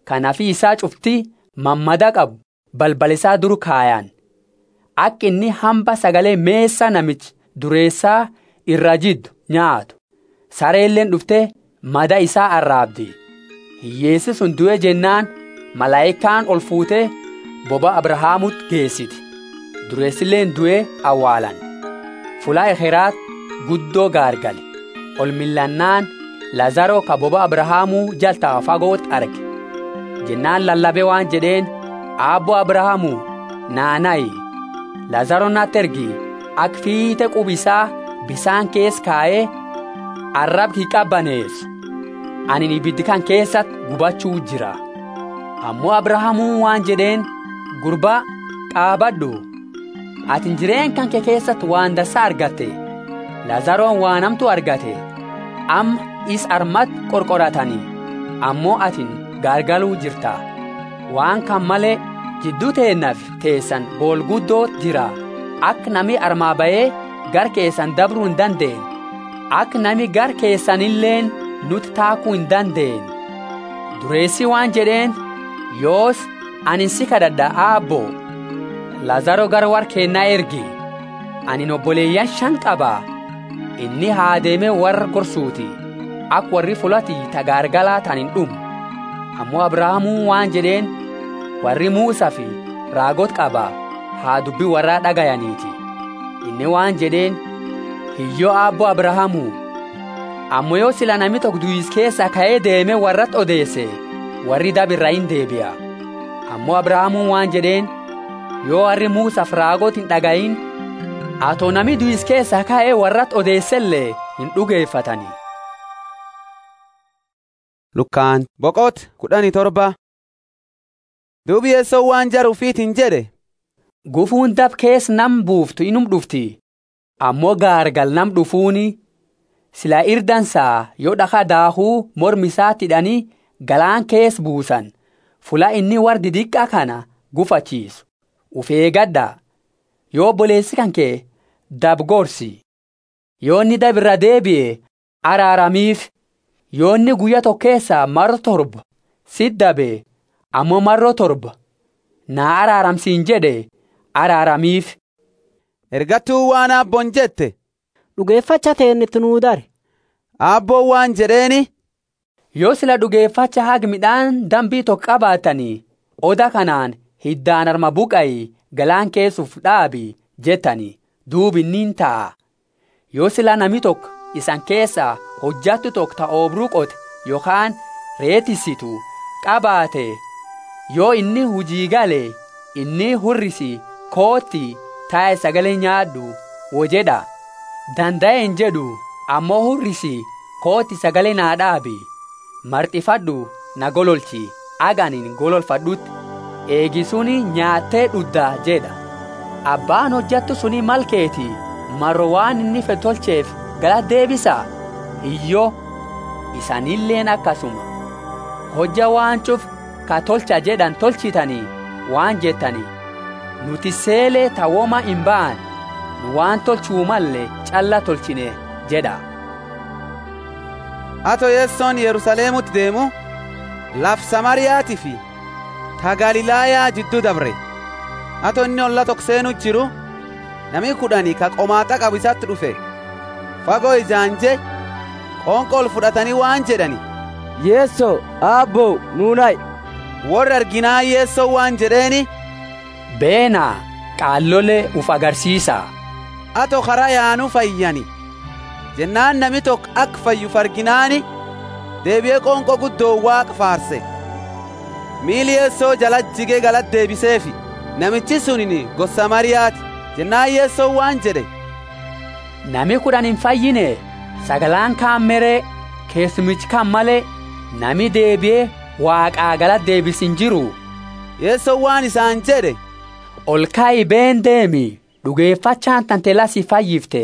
kanafi isaa cufti mammada qabu balbalisaa dur kaayan akka inni hamba sagalee meessa namichi dureessaa irra jiddu nyaatu sareelleen dhufte mada isaa arraabdi hiyyeessi sun du'e jennaan malaayikaan ol fuutee boba abrahaamut geessiti dureessilleen du'e awwaalan fulaa ekeraat guddoo gaargale ol millannaan lazaroo ka boba abrahaamuu jaltaa fagootti arge jennaan lallabe waan jedheen aabbo abrahaamuu naanayi lazaroo natti ergi ak fiite qubisaa bisaan kees kaa'ee arrabki qabbaneessu ani ibiddi kan keessatti gubachuu jira ammoo abrahaamuu waan jedheen gurbaa qaabadhu atin jireen kan kee keessatti waan dassaa argatte lazaroon waan hamtu argate amma is armatti qorqoratanii ammoo atin gaargaluu jirta waan kan malee jidduu teennaaf teessan boolguddoo jira akka nami armaa bayee gar keessan dabruu hin dandeen akka nami gar keessanilleen nuti taakuu hin dandeen dureessi waan jedheen yoos ani si kadhadha aabboo lazaro gara war keennaa ergi ani obboleeyyan shan qabaa inni haa deemee warra gorsuuti akka warri fulatii tagaargalaa tan hin dhumu ammoo abrahaamuu waan jedheen warri muusaa fi raagot qabaa haa dubbii warraa dhagayaniiti inni waan jedheen hiyyoo aabboo abrahaamuu ammoo yoo sila nami tokko du'is keessa ka'ee deeme warratti odeesse warri dabirra hin deebi'a ammoo abrahaamuu waan jedheen yoo warri muusaaf raagot hin dhagayin atoo nami du'is keessa ka'ee warratti odeessellee hin dhugeeffatanii. Lukkaan boqot kudhanii torba. Duubi yeessoo waan jaru ufiitiin jedhe. Gufuun dab kees nam buuftu inum dhufti. Ammoo gaargal nam dhufuuni sila irdansaa yoo dhakaa daahuu mormisaatti hidhanii galaan kees buusan fula inni wardi diqqaa kana gufachiisu. Ufeegadha yoo obboleessi kan kee dab gorsi. Yoo inni dab irra deebi'e araaramiif. yoo inni guyyaa tokko keessaa marro torba sit dabe ammoo marroo torba naa araaramsiin jedhe araaramiif. Ergattuu waan aabboon jette. Dhugeeffacha teennitti nuu dare. Aabboon waan jedheeni. Yoo sila dhugeeffacha haga midhaan dambii tokko qabaatanii oda kanaan hiddaan arma buqayi galaan keessuuf dhaabi jettanii duubi niin ta'a. Yoo sila nami tokko isan keessaa hojjattu tokko ta oobruu qote yookaan reetisitu qabaate yoo inni hujii gale inni hurrisi kootti taa'e sagalee nyaadhu wojedha danda'e hin jedhu ammoo hurrisi kootti sagalee naa dhaabi marxifadhu na gololchi aganin gololfadhutti eegisuni nyaattee dhudda jedha abbaan hojjattu suni malkeeti marro waan inni fedhe tolcheef gala deebisa hiyyoo isanilleen akkasuma hojja waan cuf ka tolcha jedhan tolchitanii waan jettanii nuti seelee tawoma hin ba'an nu waan tolchuu malle calla tolchine jedha ato yeessoon yerusaleemutti deemu laf samariyaatii fi ta galilaayaa jidduu dabre ato inni olla tokko seenu jiru nami kudhanii ka qomaaxa qabu isatti dhufe fagoo ijaanje qoonqol fudhatanii waan jedhani yeesso aabboo nuunay warri arginaa yeessoo waan jedheeni beenaa qaallole uf agarsiisa ato karaa yaanuu fayyani jennaan nami tokko akka fayyuf arginaani deebi'ee qoonqoo guddoo waaqa faarse miili yeessoo jala jigee galat deebiseefi namichi sunin gosa mariyaati jennaan yeessoo waan jedhe nami kudhan hin fayyine sagalaan kaan meree keessumichi kan malee nami deebi'ee waaqaa galat deebisin jiru yeessoo waan isaan jedhe ol kaa'i been deemi dhugeeffachaan tantela si fayyifte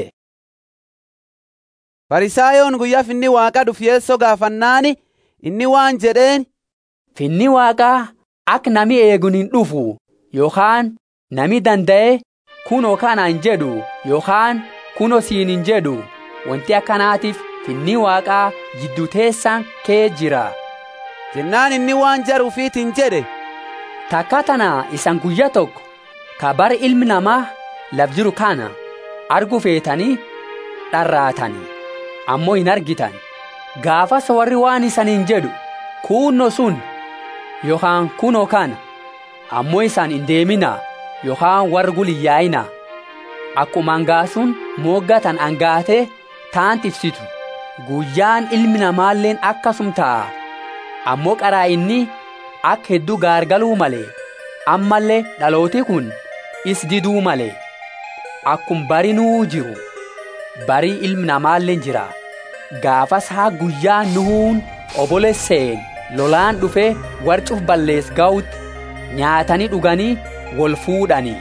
farisaayoon guyyaa finni waaqa dhuf yeessoo gaafannaani inni waan jedheen finni waaqaa akka nami eegun hin dhufu yookaan nami danda'e kunoo kana hin jedhu yookaan kunoo siin hin jedhu wanti akkanaatiif finni waaqaa jiddu teessaan kee jira jennaan inni waan jaru ufiitiin jedhe takka tana isan guyya tokko ka bara ilmi namaa laf jiru kana argu feetanii dharraatanii ammoo hin argitan gaafas warri waan isaniin jedhu kuunno sun yookaan kunoo kana ammoo isaan hin deeminaa yookaan warri guliyyaa'inaa akkuma hangaasuun mooggatan hangaatee taan tifsitu guyyaan ilmi namaalleen akkasum ta'a ammoo qaraa inni akka hedduu gaargaluu malee ammallee dhalooti kun is diduu malee akkum barinuu jiru barii ilmi namaalleen jira gaafas haa guyyaa nuhuun obolesseen lolaan dhufee warcuuf ballees ga'utti nyaatanii dhuganii wal fuudhanii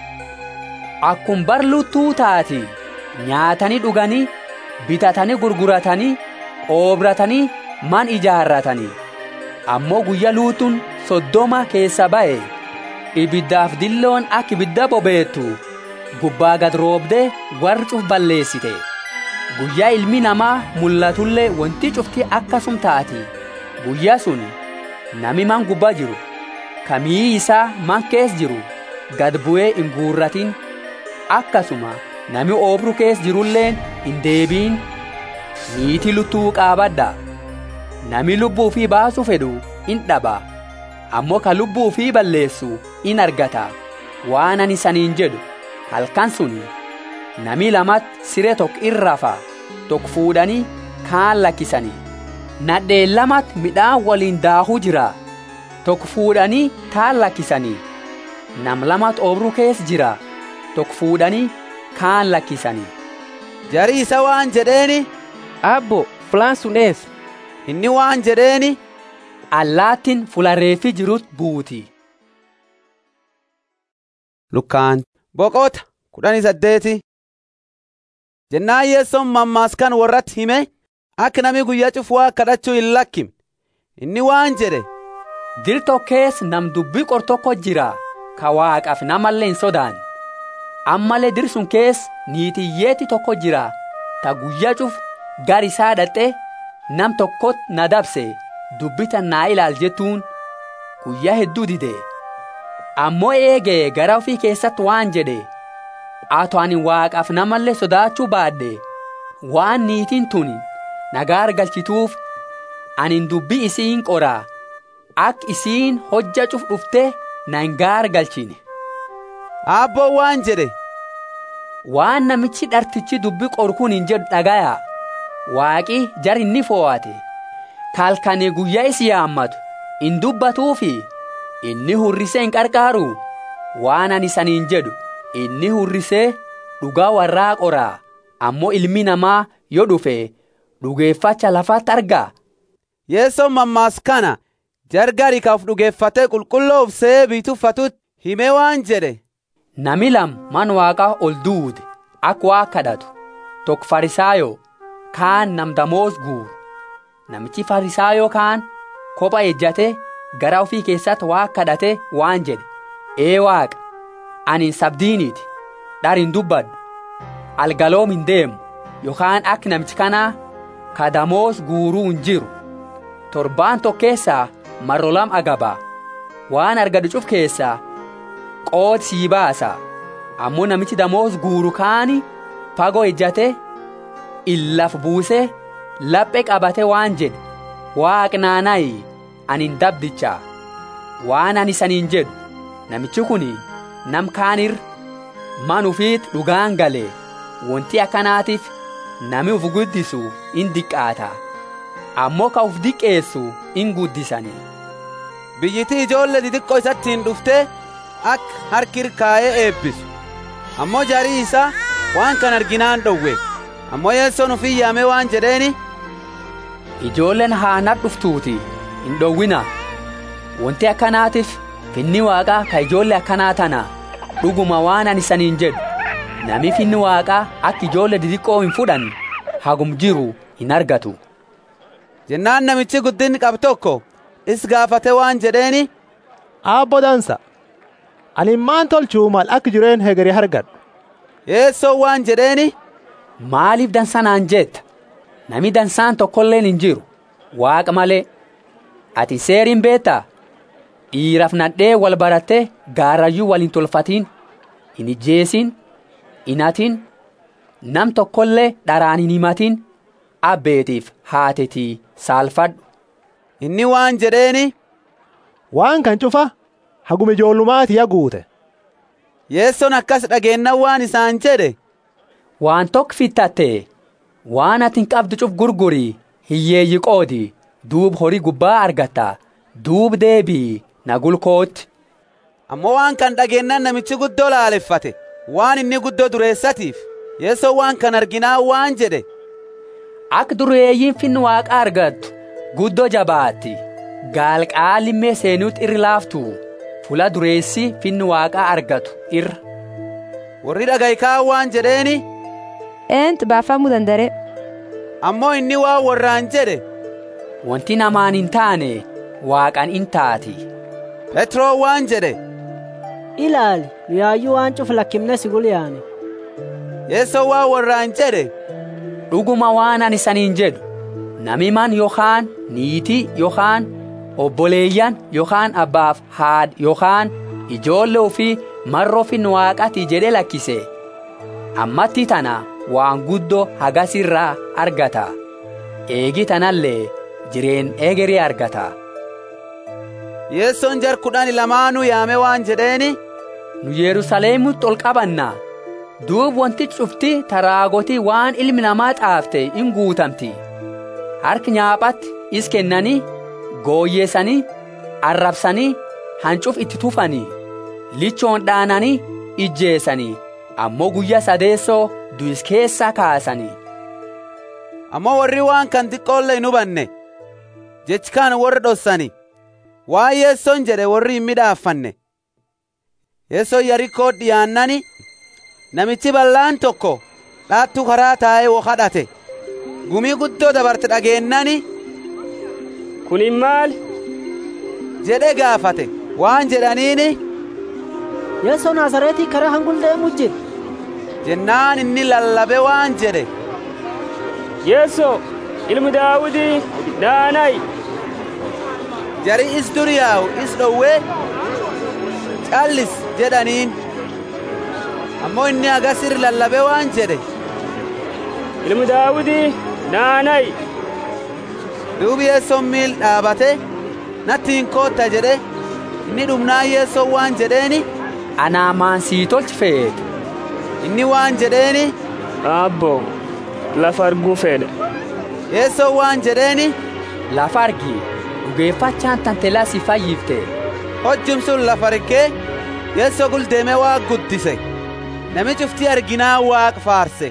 akkum barluttuu taati nyaatanii dhuganii bitatanii gurguratanii oobratanii man ijaarratanii ammoo guyya luutuun soddoma keessa ba'e ibiddaaf dilloon akka ibidda bobeettu gubbaa gad roobdee warcuuf balleessite guyyaa ilmi namaa mul'atullee wanti cufti akkasum taati guyyaa sun nami man gubbaa jiru kamii isaa man kees jiru gad bu'ee hin guurratin akkasuma nami oobru kees jirulleen hin deebiin niitii luttuu qaabadha nami lubbuu fi baasuu fedhu in dhaba ammoo ka lubbuu fi balleessu in argata waan ani saniin jedhu halkan suni nami lamat siree tokko irrafa tokko fuudhanii kaan lakkisanii nadheen lamat midhaan waliin daahuu jira tokko fuudhanii kaan lakkisanii nam lamat obruu kees jira tokko fuudhanii kaan lakkisanii jarii isa waan jedheeni abbo fulaan sun eessa inni waan jedheeni allaattin fulareeffi jirut buuti lukkaan boqota kudhanii saddeeti jennaan yeessoon mammaaskan warratti hime akka nami guyyaa cufuu kadhachuu hin lakkimne inni waan jedhe dir tokkees nam dubbii qor tokko jira ka waaqaaf namallee hin sodaan ammalee dir sun kees niitiyyeetti tokko jira ta guyyaa cuf gar isaa dhaqxe nam tokkot na dabse dubbitan naa ilaal jettuun guyyaa hedduu dide ammoo eegee gara ofii keessatti waan jedhe ato ani waaqaaf namallee sodaachuu baadhe waan niitiin tun nagaa argalchituuf anin dubbii isiin qoraa ak isiin hojja cuf dhufte na hin gaargalchine abboo waan jedhe waan namichi dhartichi dubbii qoru kun hin jedhu dhagaya waaqi jar inni foo'ate kalkanii guyyaa isi yaammatu hin dubbatuufi inni hurrisee hin qarqaaru waan ani saniin jedhu inni hurrisee dhugaa warraa qoraa ammoo ilmi namaa yoo dhufe dhugeeffacha lafatti argaa yeessoon mammaas kana jargari kaaf dhugeeffatee qulqulloof see biituffatutti himee waan jedhe nami lam man waaqaa ol duude akka waa kadhatu tokko farisaayoo kaan nam damoos guuru namichi farisaayoo kaan kopha ejjate gara ofii keessatti waa kadhate waan jedhe ee waaqa ani sabdiiniiti dhar hin dubbadhu algaloom hin deemu yookaan akka namichi kanaa ka damoos guuruu hin jiru torbaan tokko keessaa marrolam agabaa waan argadu cuf keessaa qooti sii baasa ammoo namichi damoos guuru kaani fagoo ejjate illaf buuse laphee qabate waan jedhe waaqnaanayi ani hin dabdicha waan ani saniin jedhu namichi kun nam kaanir man ufiit dhugaan galee wanti akkanaatiif nami uf guddisu in diqqaata ammoo ka uf diqqeessu in guddisanii biyyittii ijoollee xixiqqoo isatti hin dhufte akka harkir kaayee eebbisu ammoo jarii isaa waan kan arginaan dhowwe ammoo yeessoon ufii yaame waan jedheeni ijoolleen haanat dhuftuuti hin dhowwina wanti akkanaatiif finni waaqaa ka ijoollee akkanaa tana dhuguma waan ani saniin jedhu nami finni waaqaa akka ijoollee xixiqqoo hin fudhanne hagum jiru hin argatu jennaan namichi guddinni qabu tokko is gaafate waan jedheeni aabbo dansa ani maan tolchuu mal akka jireen hegeri hargadhu yeessoo waan jedheeni maaliif dansanaan jetta nami dansaan tokkolleen hin jiru waaqa malee ati seeriin beektaa dhiiraaf nadhee wal barattee gaarayyuu waliin tolfatiin hin ijjeesin hin hatin nam tokkollee dharaan hin himatin abbeetiif haatetii saalfadhu. Inni waan jedheeni. Waan kan cufa haguma ijoollumaati yaa guute. Yeessoon akkas dhageennan waan isaan jedhe. Waan tokko fittatte waan ati hin qabdu cuf gurgurii hiyyeeyyi qoodi duub horii gubbaa argatta duub deebii na gulkootti. Ammoo waan kan dhageennan namichi guddoo laaleffate waan inni guddoo dureessatiif yeessoo waan kan arginaa waan jedhe. Akka dureeyyiin finni waaqa argattu guddoo jabaatti gaalqaalimmee seenuutti irri laaftu fula dureessi finni waaqaa argatu irra. Warri dhagaykaa waan jedheeni. Eentu baafamuu dandare. Ammoo inni waan warraan jedhe. Wanti namaan hin taane waaqan in taati. Petroo waan jedhe. Ilaali nu yaayyuu waan cufa lakkifne si gulyaane. Yeessoo waan warraan jedhe. Dhuguma waan ani saniin jedhu namiman yookaan niitii yookaan obboleeyyan yookaan abbaaf haad yookaan ijoollee ofii marroo finni waaqati jedhe lakkise ammatti tana waan guddoo hagasirraa argata eegi tanallee jireen egerii argata. Yeessoon jar kudhan lamaanuu yaame waan jedheeni. Nu Yerusaleemitti ol qabanna. Duub wanti cufti taraagotii waan ilmi namaa xaafte in guutamti. Harki nyaaphatti is kennanii, gooyyeessanii, arrabsanii, hancuf itti tufanii, lichoon dhaananii, ijjeessanii, ammoo guyyaa sadeessoo du'is keessaa kaasanii. Ammoo warri waan kan xiqqoolle hin hubanne. Jechi kaan warra dhossani. Waan yeessoon jedhe warri hin midhaaffanne. Yeessoon Yarikoo dhiyaannani. namichi bal'aan tokko dhaattuu karaa taa'ee wo kadhate gumii guddoo dabarte dhageennani kunin maal jedhe gaafate waan jedhaniini yeessoo naasareetii karaa hangul deemu jira jennaan inni lallabe waan jedhe yeessoo ilmi daawudii naanayi jari is duriyaawu is dhowwee callis jedhaniin ammoo inni agasir lallabe waan jedhe ilmi daawudii naanayi duubi yeessoon miil dhaabate natti hin kootta jedhe inni dhumnaan yeessoon waan jedheeni anaamaan sii tolchi feete inni waan jedheeni abbo lafa arguu fedhe yeessoon waan jedheeni lafa argi dhugeeffachaan tantelaa si fayyifte hojjum sun lafa argee yeessoo guldeeme waa guddise nami cuftii arginaa waaq faarse.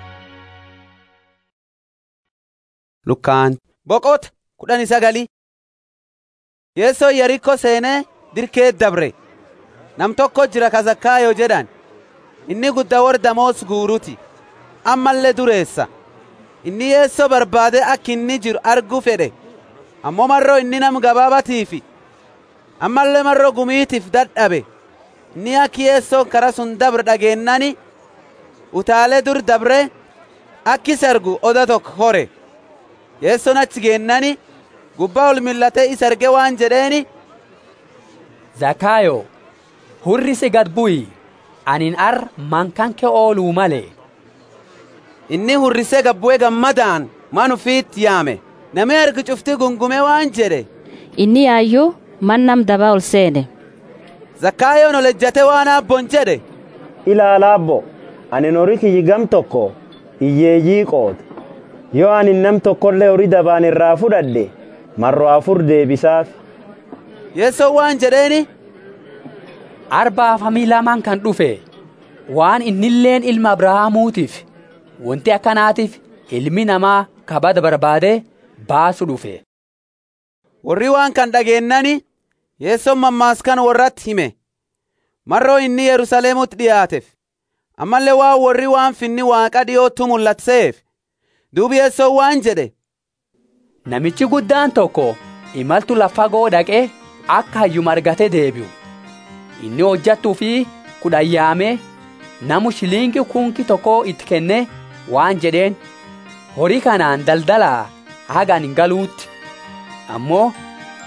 Lukkaan boqota kudhani sagali yeessoo yarikko seenee dirkee dabre nam tokko jira kazakkaayoo jedhan inni guddaa warra damoos guuruti ammallee dureessa inni yeessoo barbaade akka inni jiru arguu fedhe ammoo marroo inni nam gabaabatiifi ammallee marroo gumiitiif dadhabe inni akki yeessoon kara sun dabre dhageennani utaalee dur dabre akki sargu oda tokko hore yeessoon achi geennani gubbaa ol millatee isa arge waan jedheeni zakaayo hurrisi gad bu'i anin ar mankan kee ooluu malee inni hurrisee gabbu'ee gammadaan man ufiitti yaame namni argi cufti gungume waan jedhe inni yaayyuu man nam dabaa ol seene zakkaayoon ol ejjate waan abbon jedhe ilaala abbo ani horii kiyyi gam tokko hiyyeeyyii qoota yoo ani nam tokkollee horii dabaan irraa fudhadhe marro afur deebisaaf yeessoo waan jedheeni arbaaf hamii lamaan kan dhufe waan innilleen ilma abrahaamuutiif wanti akkanaatiif ilmi namaa kabada barbaade baasu dhufe warri waan kan dhageennani yeessoon mammaaskan warratti hime marroo inni yerusaleemutti dhiyaateef ammallee waan warri waan finni waaqa dhiyootti mul'atseef duubi yeessoon waan jedhe namichi guddaan tokko imaltu lafa dhaqee akka hayyuma argate deebi'u inni hojjattuu fi kudhan yaamee namu shiliingii kunki tokko itti kenne waan jedheen horii kanaan daldalaa hagaan hin galuutti ammoo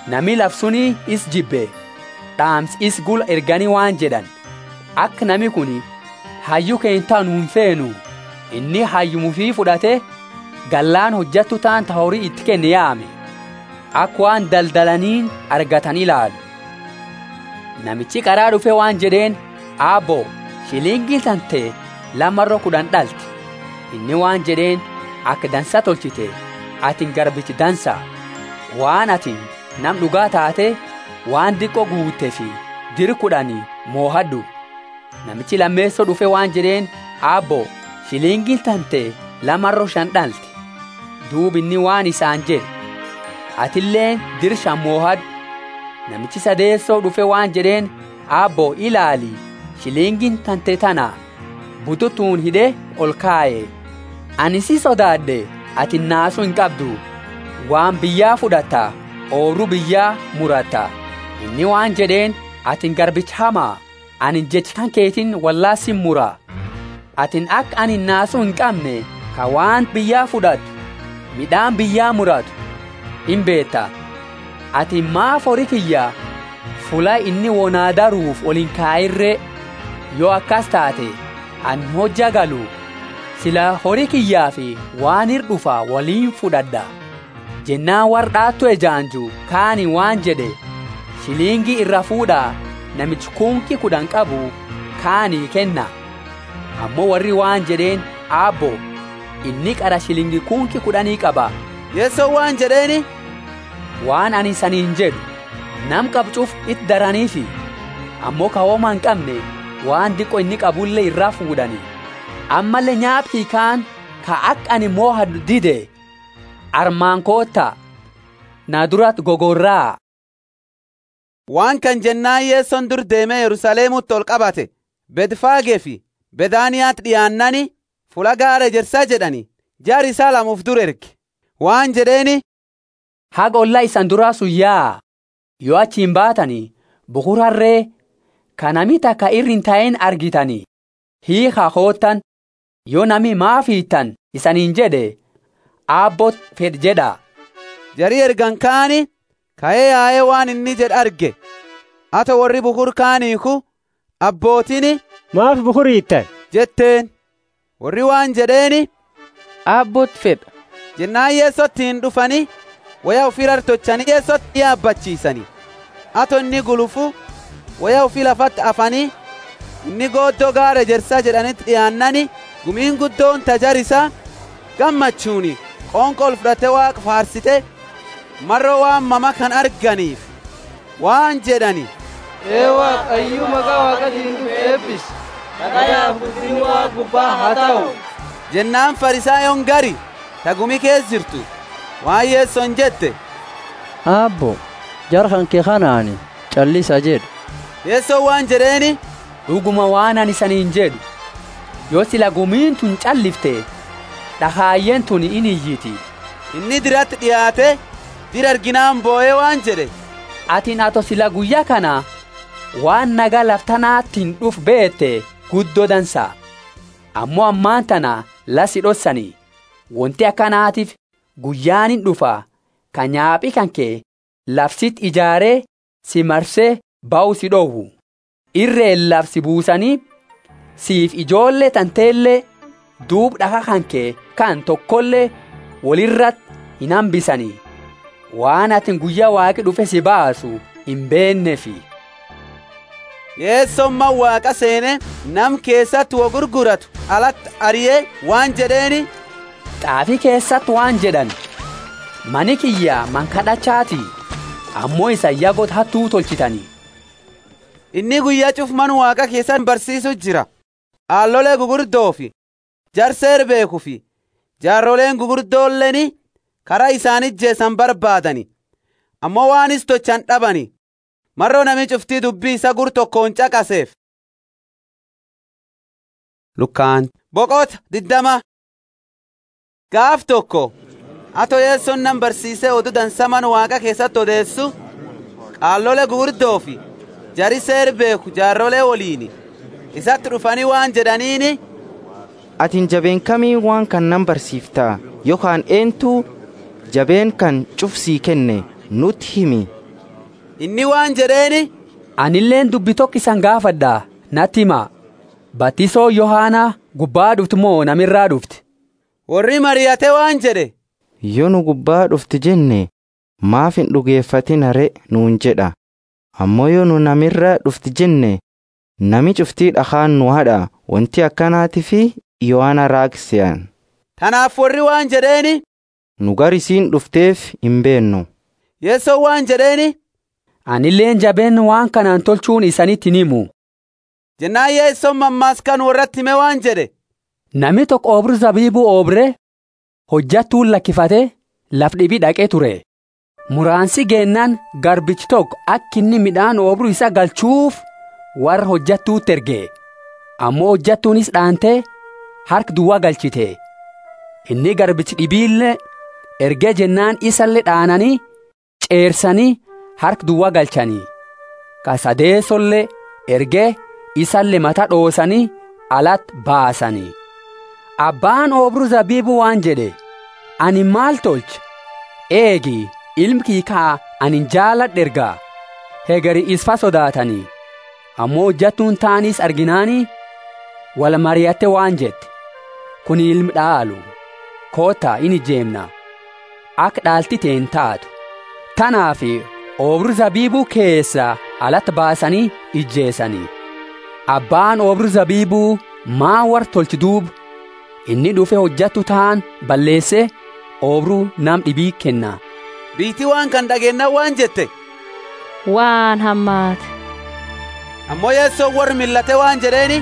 nami labsuni is jibbe dhaams is gula erganii waan jedhan akka nami kun hayyu keentaa nuun feenu inni hayyumufii fudhate gallaan hojjattu taan ta horii itti kenne yaame akka waan daldalaniin argatan ilaalu namichi qaraa dhufe waan jedheen aabbo shilingii tante lamarro kudhan dhalti inni waan jedheen akka dansa tolchite atin garbichi dansa waan atin nam dhugaa taate waan diqqoo guutte fi diri kudhanii moohadhu namichi lammeessoo dhufe waan jedheen aabbo shilingii tante lamarro shan dhalti duub inni waan isaan jedhe atilleen dir shan moohadhu namichi sadeessoo dhufe waan jedheen aabbo ilaali shilingin tante tana bututuun hidhe ol kaa'e ani si sodaadhe ati naasuu hin qabdu waan biyyaa fudhatta oorru biyyaa muratta inni waan jedheen atin garbicha hamaa anin jecha keetiin wallaasin mura atin akka ani naasuu hin qabne ka waan biyyaa fudhatu midhaan biyyaa muratu hin beetta ati maaf horii kiyya fula inni wonaa daruuf olin kaayirree yoo akkas taate an hojja galu sila horii kiyyaa fi waan hirdhufa waliin fudhadha jennaan wardhaattu ejaanju kaani waan jedhe shiliingii irra fuudhaa namichi kunkii kudhan qabu kaanii kenna ammoo warri waan jedheen aabbo inni qara shilingii kunkii kudhanii qaba yeessoo waan jedheeni waan ani saniin jedhu nam qabcuuf itti daraniifi ammoo kawooma hin qabne waan diqqo inni qabullee irraa fuudhani ammallee nyaapkii kaan ka akka ani moohadhu dide armaan kootta na durat gogorraa waan kan jennaan yeesson dur deemee yerusaleemutti ol qabate bedfaagee fi bedaaniyaatti dhiyaannani fula gaara ejersaa jedhani jaar isaa lamuuf dur erge waan jedheeni haga ollaa isan duraa suyyaa yoo achiin baatanii bukurarree ka nami takka irri hin ta'in argitanii hiikaa hoottan yoo nami maaf hiittan isaniin jedhe aabbot fed jedha jarii ergan kaani ka'ee yaa'ee waan inni jedh arge ata warri bukur kaaniiku abbootini maaf bukur hiittan jetteen warri waan jedheeni aabbot fedha jennaan yeessottiin dhufani waya ufii rartochanii yeessotti yaabbachiisani ato inni gulufu waya ufii lafatti afanii inni gooddoo gaara ejersaa jedhanitti dhiyaannani gumiin guddoon tajarisa gammachuuni qoonqol fudhate waaqa faarsite marro waan mama kan arganiif waan jedhani ee waaqayyo maqaa waaqatiin dhufe eebbis kadhayaaf guddinni waaqa gubbaa haa ta'u jennaan farisaayoon gari ta gumi kees jirtu waan yeesson jette aabbo jarhan kee kanaani callisa jedhu yeessoon waan jedheeni dhuguma waan ani saniin jedhu yoo sila gumiin tun callifte dhahaayyeen tun in iyyiti inni diratti dhiyaate dir arginaan boo'ee waan jedhe atin ato sila guyyaa kana waan nagaa laftanaattiin dhuf beette guddoo dansa ammoo ammaan tana lasi dhossanii wanti akkanaatiif guyyaanin dhufa ka nyaaphi kan kee lafsit ijaaree si marsee ba'u si dhoowwu irreen lafsi buusanii siif ijoollee tanteellee duub dhaka kan kee kan tokkollee walirrat hin hambisanii waan atin guyyaa waaqi dhufe si baasu hin beennefi. yeessomman waaqa seene nam keessatti wo gurguratu alatti ariyee waan jedheeni xaafii keessatti waan jedhan mani kiyya man kadhachaati ammoo isa yagot hattuu tolchitanii inni guyyaa cufman waaqa keessan barsiisu jira aallolee gugurdoo fi jarseer beeku fi jaarroleen gugurdoolleni karaa isaanit jeessan barbaadani ammoo waanis tochan dhabani marroo nami cuftii dubbii isa gur tokkoon caqaseef lukkaan boqota diddama gaaf tokko ato yeesson nan barsiisee odu dansaman waaqa keessatti odeessu qaallole gugurdoo fi jari seer beeku jaarrolee woliini isatti dhufanii waan jedhaniini atin jabeen kamii waan kan nan barsiiftaa yookaan eentuu jabeen kan cufsii kenne nutti himi inni waan jedheeni anilleen dubbi tokko isan gaafadha natti himaa batisoo yohaanaa gubbaa dhufti moo namirraa dhufti warri mariyate waan jedhe yoo nu gubbaa dhufti jenne maaf hin dhugeeffatin hare nuun jedha ammoo yoo nu namirraa dhufti jenne nami cuftii dhakaan nu hadha wanti akkanaati fi yohaana raagsiyan tanaaf warri waan jedheeni nu gar isiin dhufteef hin beennu yeessoo waan jedheeni anilleen jabeen waan kanaan tolchuun isanitti hin himu jennaan yeessoon mammaaskan warratti hime waan jedhe Namni tokko oobru zabiibuu oobre hojjattuun lakkifate laf dhibii dhaqee ture. Muraansi geennaan garbichi tokko akka inni midhaan oobru isa galchuuf warra hojjattuutti erge. Ammoo hojjattuunis dhaantee harka duwwaa galchite. Inni garbichi dhibiillee ergee jennaan isallee dhaananii ceersanii harka duwwaa galchanii. Kasadeessollee ergee isallee mata dhoosanii alatti baasanii. Abbaan oobru zabiibuu waan jedhe ani maal tolcha eegi ilmi kiikaa ani jaaladhe ergaa hegari isfa sodaatanii ammoo hojjattuun taaniis arginaanii wal mari'atte waan jette kun ilmi dhaalu koota ini jeemna akka dhaalti teen taatu tanaaf oobru zabiibuu keessa alatti baasanii ijjeessanii abbaan oobru zabiibuu maa war tolchi duuba inni dhufe hojjattu ta'an balleesse oobruu nam dhibii kenna. Biitii waan kan dhageenna waan jette. Waan hammaate. Ammoo yeessoo warri millate waan jedheeni.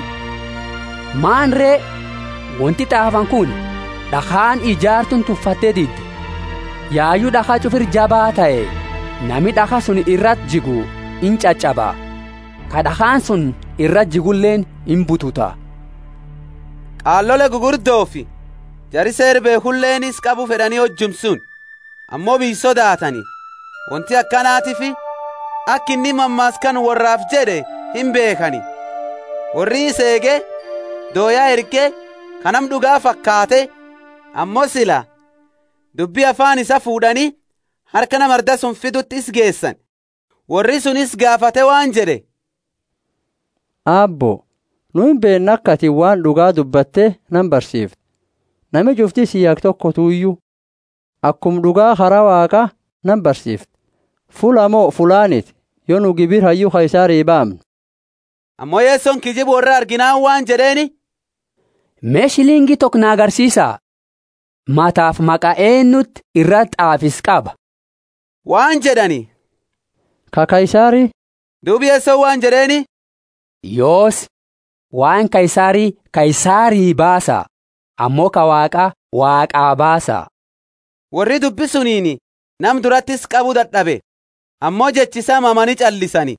Maan ree wanti xaafan kun dhakaan ijaartuun tuffattee didde. Yaayyuu dhakaa cufir jabaa ta'e nami dhakaa sun irratti jigu in caccaba. Ka dhakaan sun irratti jigulleen in bututa. qaallole gugurdoo fi jari seerbee hulleenis qabu fedhanii hojjumsun ammoo bii sodaatani wanti akkanaatifi akka inni mammaaskan warraaf jedhe hin beekani warri seege dooyaa erge kanam dhugaa fakkaate ammoo sila dubbii afaan isa fuudhanii harka namarda sun fidutti is geessan warri sunis gaafate waan jedhe Aabbo, nu hin beekne akka ati waan dhugaa dubbatte nan barsiifte. Nami cufti siyaak tokko tuuyyuu akkum dhugaa karaa waaqa nan barsiifte. Fula moo fulaaniti yoo nu gibir hayyuu kaysaarii baamne. Ammoo yeessoon kijibu warra arginaan waan jedheeni. Mee shiliingii tokko na agarsiisaa. Mataaf maqaa eenyutti irratti xaafis qaba. Waan jedhani. Ka kaysaarii. Duubi yeessoo waan jedheeni. Yoos waan kaysaarii kaysaarii baasa ammoo ka waaqa waaqaa baasa. Warri dubbisuniini nam durattis qabu dadhabe ammoo jechisaa mamanii callisani.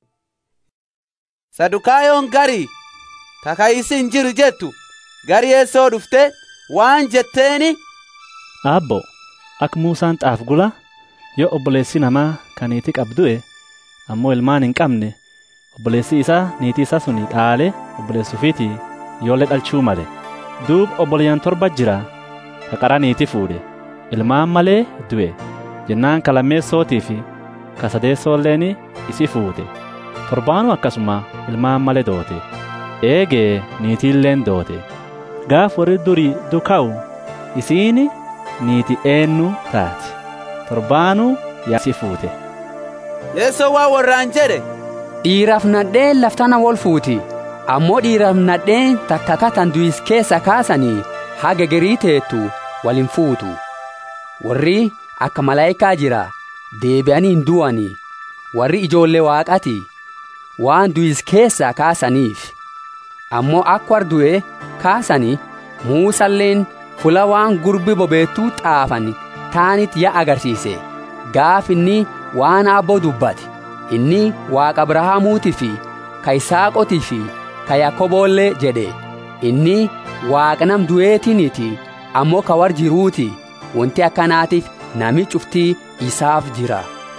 Sadukaayoon garii takayisi hin jiru jettu gari yeessoo dhufte waan jetteeni. Aabbo akka Muusaan xaaf gula yoo obboleessi namaa kan niitii qabdu'e ammoo ilmaan hin qabne obboleessi isaa niitii isaa suni dhaale obboleessuufiiti ijoollee dhalchuu male duub obboleeyyan torba jira ka qara niitii fuudhe ilmaan malee du'e jennaan ka lammeessootii fi ka sadeessoolleen isi fuute torbaanuu akkasuma ilmaan malee doote eegee niitiilleen doote gaaf warri durii duka'u isiini niiti eennu taati torbaanuu yaasi fuute. Yeessoo waa warraan jedhe. Dhiiraaf nadheen laftana wol fuuti ammoo dhiiraaf nadheen takka katan du'is keessa kaasanii haga garii teettu waliin fuutu. Warri akka malaayikaa jira deebi'anii hin du'ani warri ijoollee waaqati waan du'is keessa kaasaniif ammoo akka war du'e kaasanii muusalleen fula waan gurbi bobeettuu xaafan taanit ya agarsiise gaaf inni waan abboo dubbate inni waaqa abrahaamuutii fi ka isaaqotii fi ka yakoboollee jedhe inni waaqa nam du'eetiniiti ammoo ka war jiruuti wanti akkanaatiif nami cuftii isaaf jira.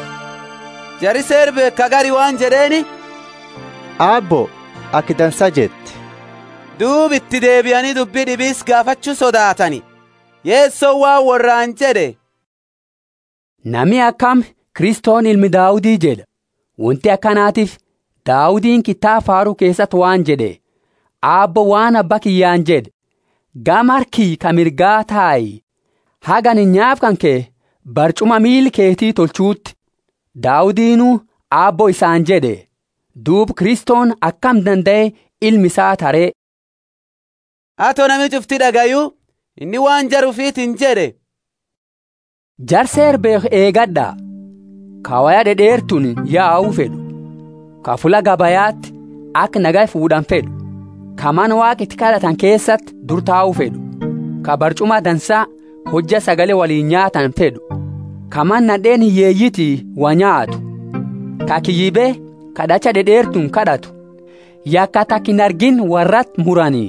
Jari seerbe ka gari waan jedheeni. Aabbo akki dansa jette. duub itti deebi'anii dubbii dhibiis gaafachuu sodaatani yeessoo waan warraan jedhe Nami akkam Kiristoon ilmi Daawudii jedha wanti akkanaatiif daawudiin kittaa faaruu keessatti waan jedhe aabbo waan abba kiyyaan jedhe gama harkii ka mirgaa taa'i hagan nyaaf kan kee barcuma miili keetii tolchuutti daawudiinuu aabbo isaan jedhe duub kristoon akkam danda'e ilmi isaa taree Atoo nami cufti dhagayuu inni waan jaruufiitiin jedhe. Jarseer beek eegadha kawaya dhedheertuun yaa'uu fedhu ka fula gabayaatti akka nagaa fuudhan fedhu ka mana waaqitti kadhatan keessatti dur taa'uu fedhu ka barcuma dansaa hojja sagalee waliin nyaatan fedhu ka man nadheen hiyyeeyyitii wa nyaatu ka kiyyibee kadhacha dhedheertuun kadhatu yakka takkin argin warrat muranii.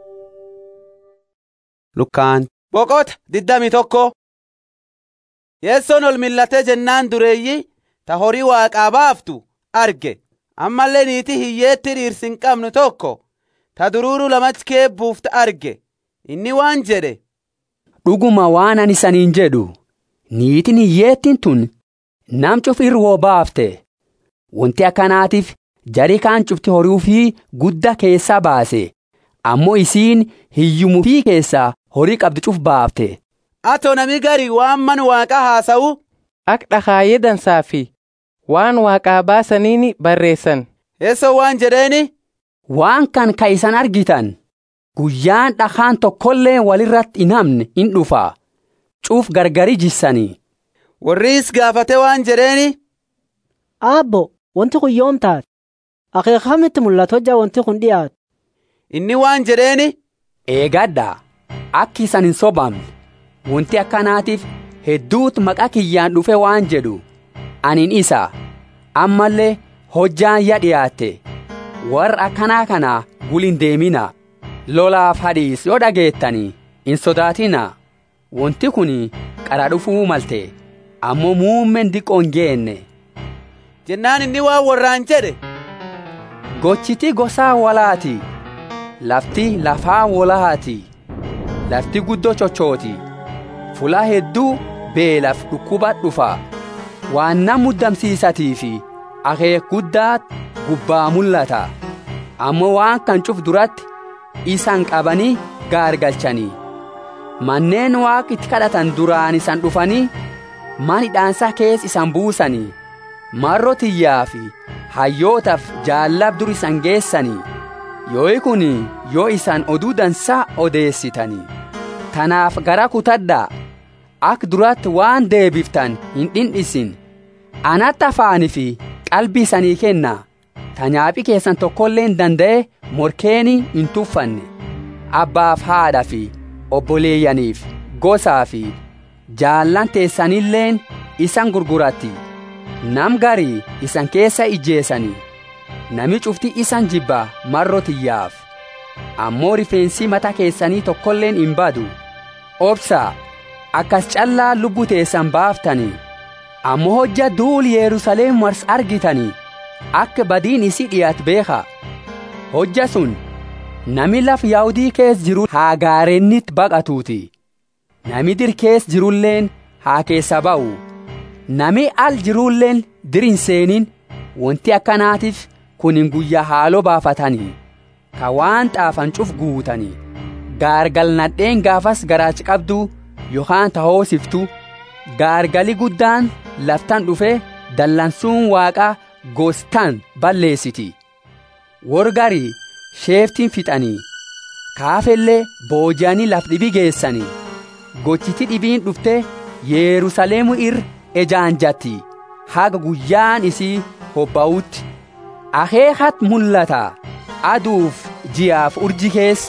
Lukkaan boqota diddami tokko yeessoon ol millatee jennaan dureeyyi ta horii waaqaa baaftu arge ammallee niitii hiyyeetti dhiirsi hin qabnu tokko ta duruuru lamatti keebbuufta arge inni waan jedhe. Dhuguma waan ani saniin jedhu niitiin hiyyeettiin tun nam cuf irwoo baafte wanti akkanaatiif jarii kaan cufti horii fi guddaa keessaa baase ammoo isiin hiyyumuu fi keessaa horii qabdi cuf baafte. Atoo nami garii waan man waaqaa haasa'u. Ak dhakaayee dansaa fi waan waaqaa baasaniini barreessan. Eessoo waan jedheeni. Waan kan ka isan argitan guyyaan dhakaan tokkollee walirratti hin hamne in dhufa cuuf gargari jissanii. Warriis gaafate waan jedheeni. Aabbo wanti kun yoom taate akeekamitti mul'atu hojjaa wanti kun dhiyaatu. Inni waan jedheeni. Eegadha akki isan hin sobamne wanti akkanaatiif hedduutu maqaa kiyyaan dhufe waan jedhu anin isa ammallee hojjaan ya dhiyaatte warra akkanaa kana gulin deemina lolaaf hadhiis yoo dhageettanii hin sodaatina wanti kun qara dhufuu malte ammoo muummeen diqoon geenne. jennaan inni waan warraan jedhe. gochiti gosaa walaati lafti lafaa walaati lafti guddoo chochooti fulaa hedduu beelaf dhukkuba dhufa waan nam muddamsiisatii fi akeek guddaa gubbaa mul'ata ammoo waan kan cuf duratti isan qabanii gaargalchanii manneen waaq itti kadhatan duraan isan dhufanii man hidhaansaa kees isan buusanii marro tiyyaa fi hayyootaaf jaallab dur isan geessanii yoo kun yoo isan oduu dansaa odeessitanii tanaaf gara kutadhaa ak duratti waan deebiftan hin dhindhisin anatti afaanii fi qalbii isanii kenna tanyaaphi keessan tokkollee hin danda'e morkeeni hin tuffanne abbaaf haadha fi obboleeyyaniif gosaa fi jaallan teessanilleen isan gurguratti nam garii isan keessa ijjeessanii nami cufti isan jibba marro tiyyaaf ammoo rifeensi mata keessanii tokkolleen hin badu obsaa akkas callaa lubbuu teessan baaftanii ammoo hojja duul yerusaleem wars argitanii akka badiin isii dhiyaat beeka hojja sun nami laf yaa'udii kees jiru haa gaarennit baqatuuti nami dir kees jirulleen haa keessa ba'u nami al jirulleen dir hin seenin wanti akkanaatiif kun hin guyyaa haaloo baafatanii ka waan xaafan cuf guutanii gaargal nadheen gaafas garaachi qabduu yookaan tahoosiftu gaargali guddaan laftan dhufe dallansuun waaqaa gostaan balleessiti wargarii sheeftiin fixanii kaafellee booji'anii laf dhibi geessanii gochiti dhibiin dhufte yeerusaleemu ir ejaanjatti haga guyyaan isii hobba'utti akeekat mul'ata aduuf ji'aaf urji kees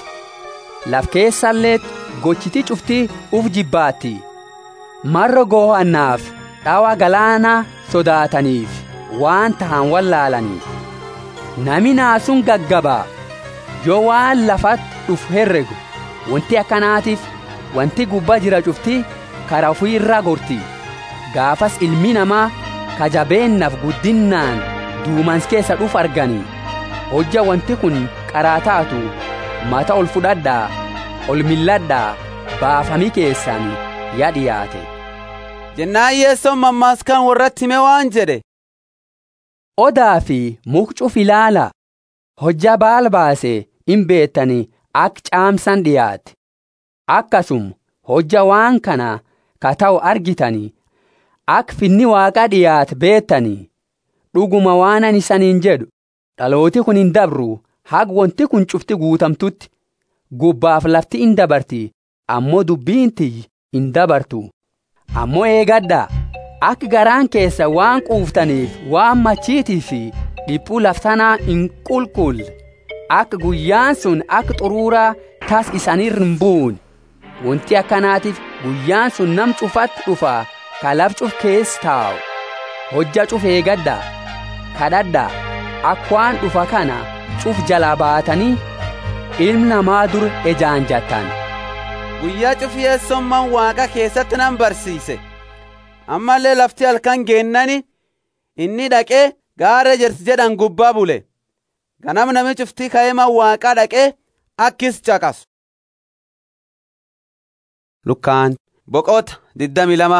laf keessallee gochiti cufti uf jibbaatti marra goo'annaaf dhawa galaanaa sodaataniif waan tahan wallaalanii nami naasuun gaggabaa yoo waan lafatti dhufu herregu wanti akkanaatiif wanti gubbaa jira cufti karaa ofii irraa gorti gaafas ilmi namaa kajabeennaaf guddinnaan duumans keessa dhufu arganii hojja wanti kun qaraa taatu mata ol fudhadhaa ol milladhaa baafamii keessan yaa dhiyaate. jennaan yeessoon mammaaskaan warratti hime waan jedhe odaa fi mukcuf ilaala hojja baal baase hin beettani ak caamsan dhiyaate akkasum hojja waan kana ka ta'u argitani ak finni waaqa dhiyaate beettani dhuguma waanan isaniin jedhu dhalooti kun hin dabru hag wanti kun cufti guutamtutti gubbaaf lafti hin dabarti ammoo dubbiinti hin dabartu ammoo eegadhaa akka garaan keessa waan quuftaniif waan machiitii fi dhiphuu laftanaa hin qulqull akka guyyaan sun akka xuruuraa tas isanirra hin buune wanti akkanaatiif guyyaan sun nam cufatti dhufa ka laf cuf keessa taa'u hojja cuf eegadhaa kadhadhaa akka waan dhufa kana cuf jalaa baatanii ilmi namaa dur ejaanjattan. guyyaa cufiyyeessummaan waaqa keessatti nan barsiise ammallee lafti halkan geennani inni dhaqee gaara jersi jedhan gubbaa bule ganam nami cuftii ka'eema waaqaa dhaqee akkis caqasu. Lukkaan boqota diddami lama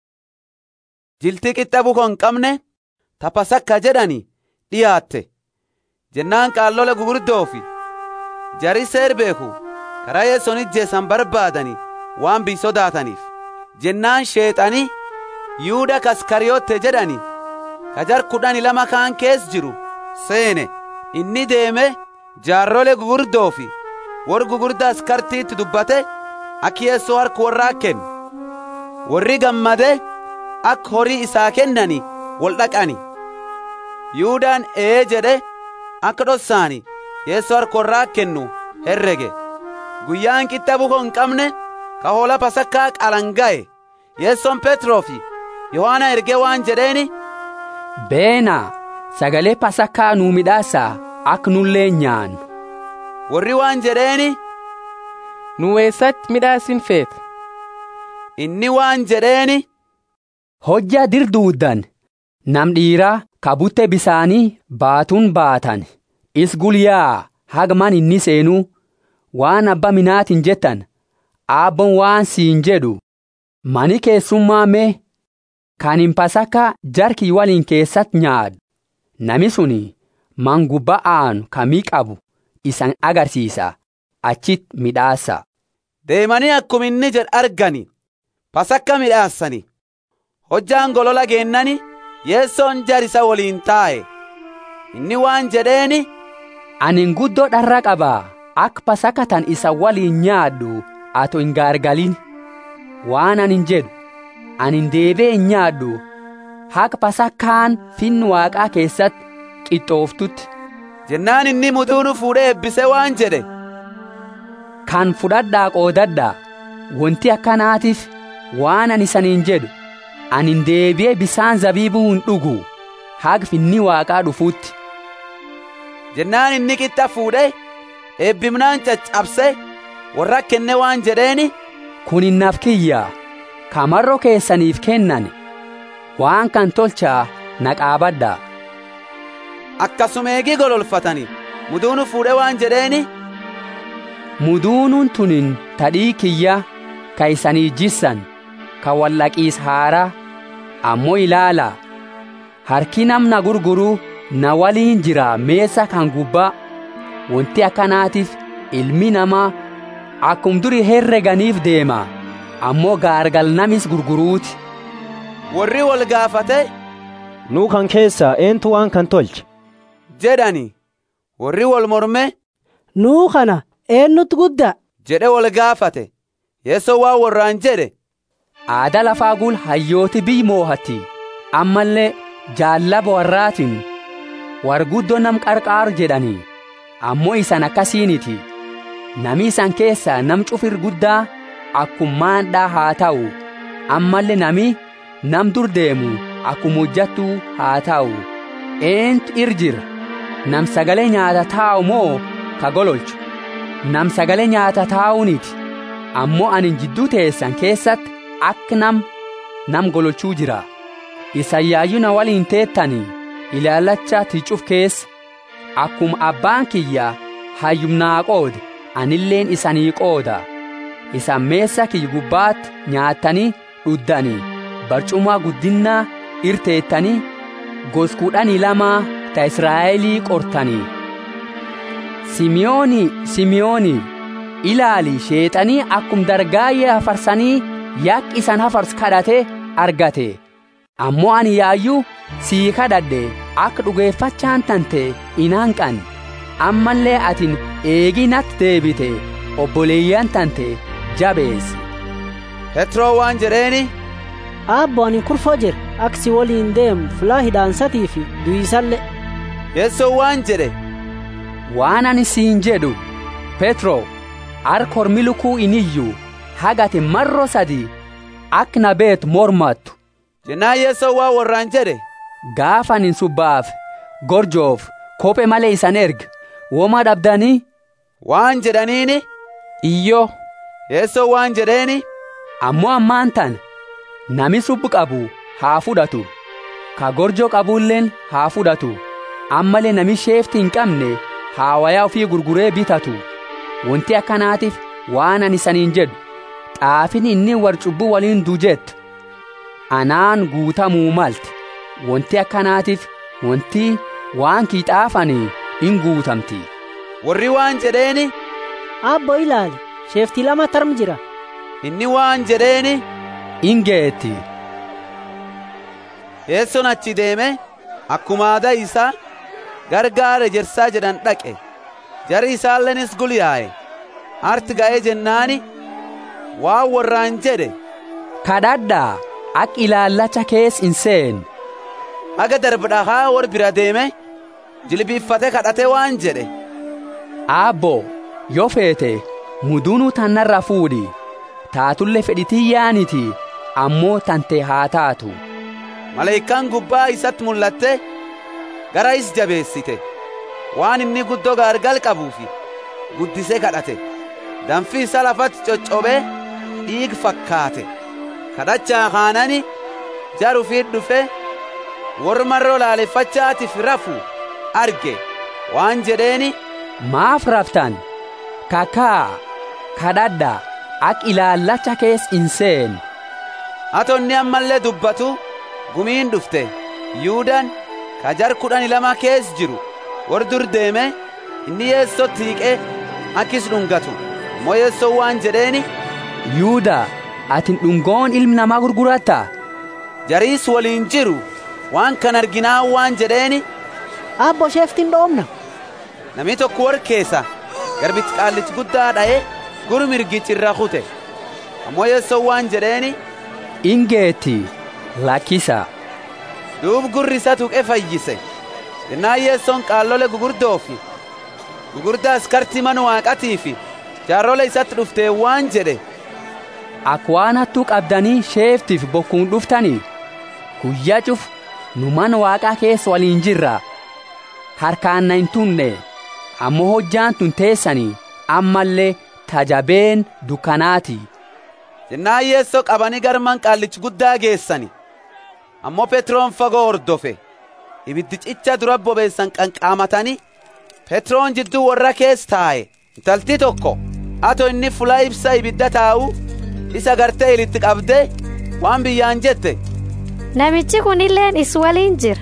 jiltii qixxa bukoo hin qabne tapasakka jedhani dhiyaatte jennaan qaallola gugurdoofi jarii seer beeku karaa yeessoon ijjeessan barbaadani waan bii sodaataniif jennaan sheexanii yuuda kaskariyootte jedhani kajar kudhani lama kaan kees jiru seene inni deeme jaarrole gugurdoo fi wor gugurda askartiitti dubbate akki yeessoo harka warraa kennu warri gammade akka horii isaa kennani wol dhaqani yuudaan ee jedhe akka dhossaani yeessoo harka warraa kennu herrege guyyaan qixxa bukoo hin qabne ka hoola pasakkaa qalanga'e yeessoon petroo fi yohaana ergee waan jedheeni beena sagalee pasakkaa nuu midhaasaa akka nullee nyaannu warri waan jedheeni nu eessatti midhaasin feeta inni waan jedheeni hojja dirduuddan nam dhiiraa kabutte bisaanii baatuun baatan is gulyaa hagman inni seenuu waan abba minaatiin jettan aabboon waan siin jedhu mani keessummaa mee kan hin pasakka jarkii waliin keessatti nyaadhu nami suni mangubbaa aanu kamii qabu isan agarsiisa achit midhaasa. deemanii akkuma inni jedh argani pasakka midhaassani hojjaan golola geennani yeessoon jarisa waliin taa'e inni waan jedheeni anin guddoo dharra qabaa akka pasakka tan isa waliin nyaadhu ato hin gaargalin waan anin jedhu anin deebee hin nyaadhu haka pasakkaan fin waaqaa keessatti qixxooftutti jennaan inni muduunu fuudhee eebbise waan jedhe kan fudhadhaa qoodadhaa wanti akkanaatiif waan ani saniin jedhu anin deebi'ee bisaan zabiibuu hin dhugu haga finni waaqaa dhufuutti jennaan inni qixxa fuudhee eebbimnaan caccabse warra kenne waan jedheeni kun innaaf kiyyaa kamarro keessaniif kennan waan kan tolchaa naqaabadhaa akkasuma eegii gololfatani muduunu fuudhee waan jedheeni muduunuun tunin tadhii kiyya ka isanii jissan ka wallaqiis haaraa ammoo ilaala harki namna gurguruu na waliin jira meessa kan gubbaa wanti akkanaatiif ilmi namaa akkum duri herreganiif deema ammoo gaargal namis gurguruuti warri wal gaafate nuu kan keessaa eentu waan kan tolche jedhani warri wal morme nuu kana eenyutu guddaa jedhe wal gaafate yeessoo waan warraan jedhe aada lafaa gul hayyooti biy moohatti ammallee jaallaba warraatiin warguddoo nam qarqaaru jedhanii ammoo isan akkasiiniti nami isan keessaa nam cufir guddaa akkummaandhaa haa ta'u ammallee nami nam dur deemu akkuma hojjattuu haa ta'u eentu irjira nam sagalee nyaata taa'u moo ka gololchu nam sagalee nyaata taa'uuniti ammoo anin jidduu teessan keessatti akka nam nam gololchuu jira isayyaayyu na waliin teettanii ilaalacha ticuf keessa akkuma abbaan kiyya hayyumnaa qoode anilleen isanii qooda isan meessa kiyya gubbaatti nyaattanii dhuddanii barcumaa guddinnaa irteettanii gos kudhanii lama ta israa'elii qortanii simiyooni simiyooni ilaali sheexanii akkum dargaayyee hafarsanii yak isan hafars kadhate argate ammoo ani yaayyuu sii kadhadhe akka dhugeeffachaan tante inaanqan ammallee atin eegii natti deebite obboleeyyan tante jabeessi petroo waan jedheeni aabbo ani kurfoo jira aksi waliin deemu fulaa hidhaansatii fi du'iisallee yeessoo waan jedhe waan ani siin jedhu petro arkor milukuu iniyyuu hagati marro sadi ak na beet mormattu jennaan yeessoo waa warraan jedhe gaafanin subbaaf gorjoof kophee malee isan erga woma dhabdanii waan jedhaniini iyyo yeessoo waan jedheeni ammoo ammaan tan nami subbu qabu haa fudhatu ka gorjoo qabuulleen haa fudhatu ammalee nami sheefti hin qabne haa wayaa ofii gurguree bitatu wanti akkanaatiif waan ani saniin jedhu xaafin inni war cubbuu waliin dujettu anaan guutamuu malte wanti akkanaatiif wanti waan kiixaafanii in guutamti warri waan jedheeni aabbo ilaali sheeftii lama tarm jira inni waan jedheeni in geetti yeessoon achi deeme akkuma aadaa isaa gargaara ejersaa jedhan dhaqe jari isaallenis gulyaa'e arti ga'ee jennaani waan warraan jedhe kadhadhaa ak ilaallacha kees hin seen haga darbadhahaa war bira deeme jilbiiffate kadhate waan jedhe aabbo yoo feete muduunuu tannarra fuudhi taatulle fedhitii yaaniti ammoo tante haa taatu maleeykaan gubbaa isatti mul'atte gara is jabeessite waan inni guddoo gaargal qabuufi guddisee kadhate danfi isa lafatti coccobee dhiig fakkaate kadhachaa kaanani jarufiit dhufe wormarroo laaleffachaatiif rafu arge waan jedheeni maaf raftan kakaa kadhadha ak ilaallacha kees hin seen atonni ammallee dubbatu gumiin dhufte yuudaan ka jar kudhani lama kees jiru war dur deeme inni yeessoo tiiqe akkis dhungatu ammoo yeessoo waan jedheeni yuuda atin dhungoon ilmi namaa gurguratta jariis waliin jiru waan kan arginaa waan jedheeni aabbo sheeftiin dhoomna namni tokko war keessa garbichi qaallichi guddaa dha'e gur mirgichi irra kute ammoo yeessoo waan jedheeni ingeetti lakkisa duub gurri isa tuqe fayyise jennaan yeessoon qaallole gugurdoo fi gugurdaa askartii mana waaqatii fi jaarrole isatti dhuftee waan jedhe ak waan hattuu qabdanii sheeftiif bokkuun dhuftanii guyyaa cuf nu mana waaqaa keessa waliin jirra harkaan na hin tunne ammoo hojjaan tun teessanii ammallee tajabeen dukkanaati jennaan yeessoo qabanii garman qaallichi guddaa geessani ammoo petroon fagoo hordofe ibiddi cicha dura bobeessan qanqaamatanii petroon jidduu warra kees taa'e intalti tokko ato inni fulaa ibsa ibidda taa'u isa gartee ilitti qabde waan biyyaan jette namichi kun illeen is waliin jira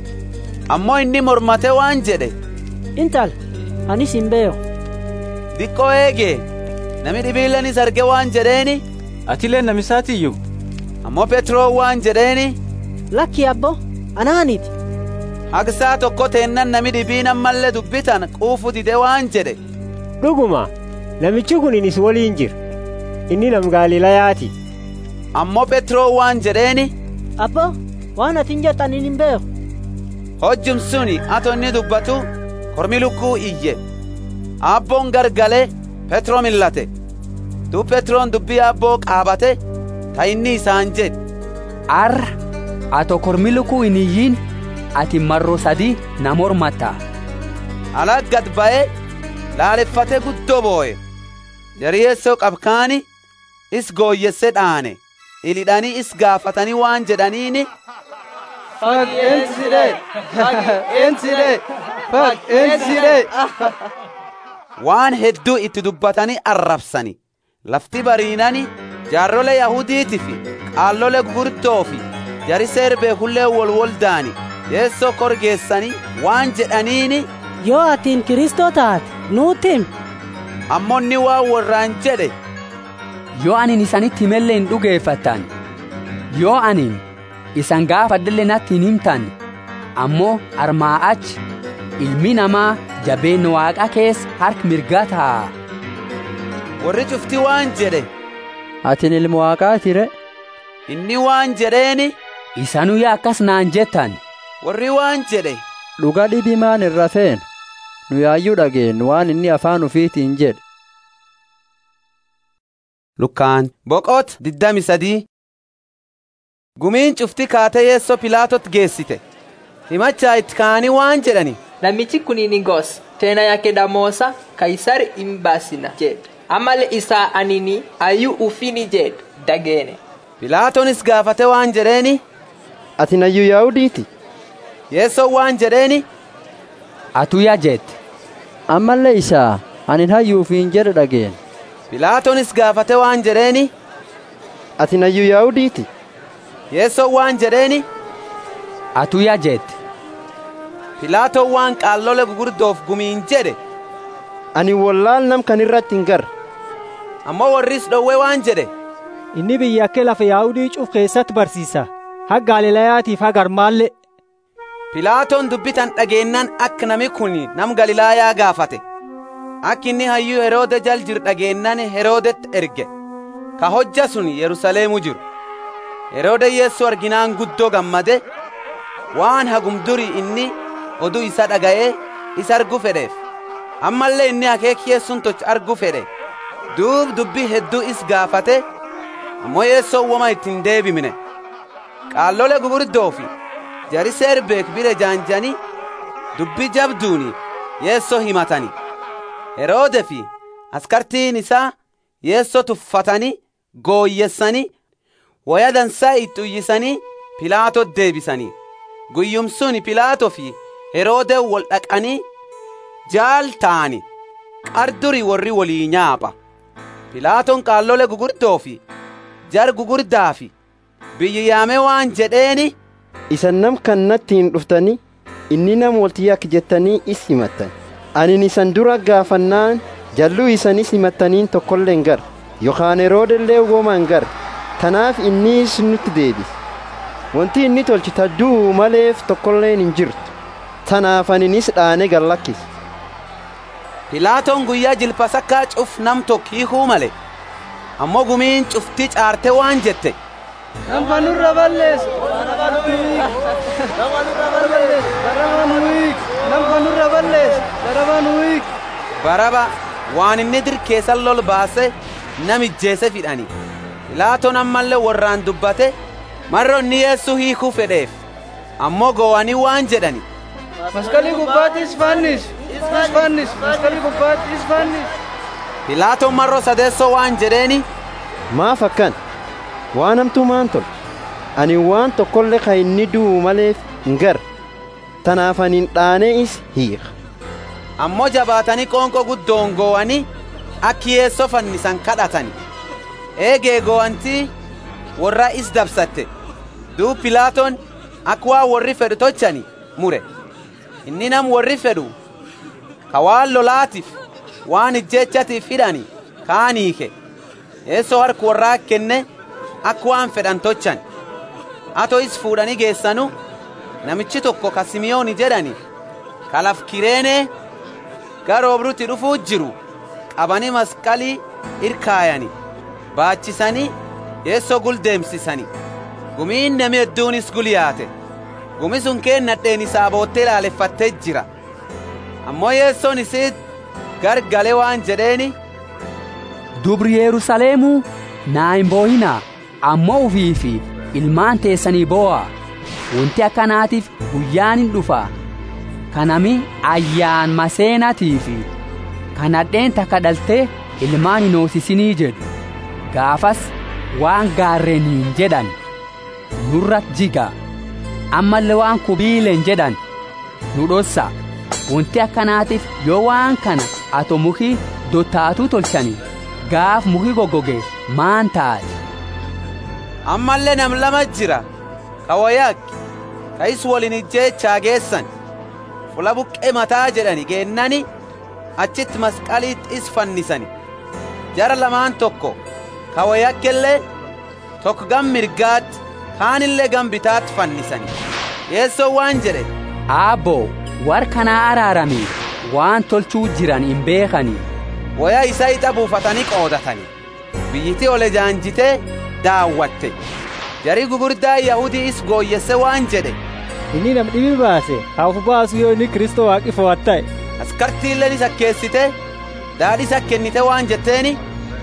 ammoo inni mormate waan jedhe intal anis hin beeyo diqqoo eegee nami dhibiillenis arge waan jedheeni atileen namisaatiyyuu ammoo petroo waan jedheeni lakki abbo anaaniti haqsaa tokko teennan nami dhibiin ammallee dubbitan quufu dide waan jedhe dhuguma namichi kun inis waliin jira inni nam gaalilayaati ammoo petroo waan jedheeni abbo waan atin jettan hin beeku hojjum suni ato inni dubbatu kormi lukkuu iyye abboon gargale petroo millate dub petroon dubbii abboo qaabate ta inni isaan jedhe arra ato kormi lukkuu hin iyyin ati marro sadi na mormatta ala gad ba'e laaleffate guddoo booye jariyeessoo qabkaani is gooyyesse dhaane ilidhanii is gaafatanii waan jedhaniini Fag enside, fag enside, fag enside. waan hedduu itti dubbatanii arrabsani lafti bariinani jaarrole yahudiiti fi qaallole gurguddoo fi jari seerbee hullee wolwoldaani yeessoo korgeessanii waan jedhaniini yoo atiin kiristoo taate nuutti himi ammoo inni waan warraan jedhe yoo anin isanitti himellee hin dhugeeffattan yoo anin isan gaafadhelle natti hin himtan ammoo armaa achi ilmi namaa jabeen waaqa keessa harka mirgaa taa'a. warri cufti waan jedhe atin ilma waaqaati re inni waan jedheeni isanuyyaa akkas naan jettan warri waan jedhe dhuga dhibimaan irra feen nu yaayyuu dhageen waan inni afaan ufiitiin jedhe lukkaan boqot diddami sadii gumiin cufti kaatee yeessoo pilaatot geessite himachaa itti ka'anii waan jedhani namichi kuniin gos tena yake damosa kaisari imbasina jedhe amale isaa anini ayyuu ufini jedhe dageene pilaatonis gaafate waan jedheeni ati nayyuu yaahudiiti yeessoo waan jedheeni atuya jette ammallee isaa anin hayyuufiin jedhe dhageen pilaatonis gaafate waan jedheeni ati nayyuu yaahudiiti yeessoo waan jedheeni atuya jette pilaatoon waan qaallole gugurdoof gumiin jedhe ani wallaal nam kan irratti hin garre ammoo warris dhowwe waan jedhe inni biyya akka lafa yaa'udii cuf keessatti barsiisa haga galilayaatiif haga armaallee pilaatoon dubbitan dhageennan akka nami kun nam galilaayaa gaafate akka inni hayyuu heroode jal jiru dhageennan heroodetti erge ka hojja sun yerusaleemu jiru heroode yeessoo arginaan guddoo gammade waan hagum duri inni oduu isa dhaga'ee isa argu fedheef ammallee inni akeeki yeessuun toch argu fedhe duub dubbii hedduu is gaafate ammoo yeessoo woma ittiin deebimne qaallole gugurdoofi jari seerbeek bire jaanjani dubbii jabduuni yeessoo himatani heroode fi askartiin isaa yeessoo tuffatanii gooyyessanii waya dansaa itti uyyisanii pilaato deebisanii guyyumsuun pilaato fi heroode wol dhaqanii jaal ta'ani qarduri warri walii nyaapha pilaatoon qaallole gugurdoo fi jar gugurdaa fi biyyi yaame waan jedheeni isan nam kan natti hin dhuftani inni nam walti yak jettanii is himattan anin isan dura gaafannaan jalluu isanis himattaniin tokkollee hin gar yookaan heroodellee woma hin gar tanaaf inni nutti deebise wanti inni tolchi tadduu maleef tokkolleen hin jirtu tanaaf aninis dhaane gallakkise pilaatoon guyyaa jilpasakkaa cuf nam tokko hiikuu male ammoo gumiin cuftii caarte waan jette Nama nurra balleessu. Nama nurra balleessu. Baraba nuyi. Nama nurra balleessu. Baraba nuyi. baraba waan inni dirkeessan lol baase namijjeese fidhani pilaatoon ammallee warraan dubbate marro inni yeessuu hiikuu fedheef ammoo gowanii waan jedhani Maskalii gubbaattis fannis. Isfannis. Maskalii gubbaattis fannis. pilaatoon marro sadeessoo waan jedheeni maaf akkan waan hamtuu maan tolche ani waan tokkollee ka inni du'u maleef hin gar tanaaf anin dhaanee is hiika ammoo jabaatanii qoonqoo guddoon gowanii akki yeessoo fannisan kadhatani eegee gowantii warra is dabsatte duub pilaatoon akka waan warri fedhu tochani mure inni nam warri fedhu ka waan lolaatiif waan ijjechatiif hidhani kaan hiike yeessoo harka warraa kenne akka waan fedhan tochan ato is fuudhanii geessanu namichi tokko ka simiyooni jedhani kalaf kireenee garoobrutti dhufuu jiru qabanii masqalii irkaayani baachisanii yeessoo guldeemsisani gumiin nami hedduunis guliyaate gumi sun keennadheen isaa boottee laaleffattee jira ammoo yeessoon isiit gargale waan jedheeni dubri yerusaleemuu naa hin boohinaa ammoo ufii fi ilmaan teessanii boo'a wanti akkanaatiif guyyaan hin dhufa kanami ayyaan maseenatii fi kanadheen takka dhaltee ilmaan hin hoosisinii jedhu gaafas waan gaarreeniin jedhan nurra jiga ammallee waan kubiileen jedhan nu dhossa wanti akkanaatiif yoo waan kana ato muki dottaatuu tolchani gaaf muki goggoge maan taati ammallee nam lama jira ka wayaakki ta'is waliin ijjeechaa geessan fula buqqee mataa jedhani geennani achitti masqaliitti is fannisani jara lamaan tokko ka wayakkellee tokko gam mirgaatti kaanillee gam bitaatti fannisani yeessoo waan jedhe aabboo war kanaa araarami waan tolchuu jiran hin beekanii waya isa ixa buufatanii qoodatani biyyiti ole jaanjitee daawwatte jarii gugurdaa yahudii is gooyyesse waan jedhe inni nam dhibi baase hafu baasu yoo inni kristoo waaqi fo'atta'e askartiilleen isa keessite daadhi isa kennite waan jetteeni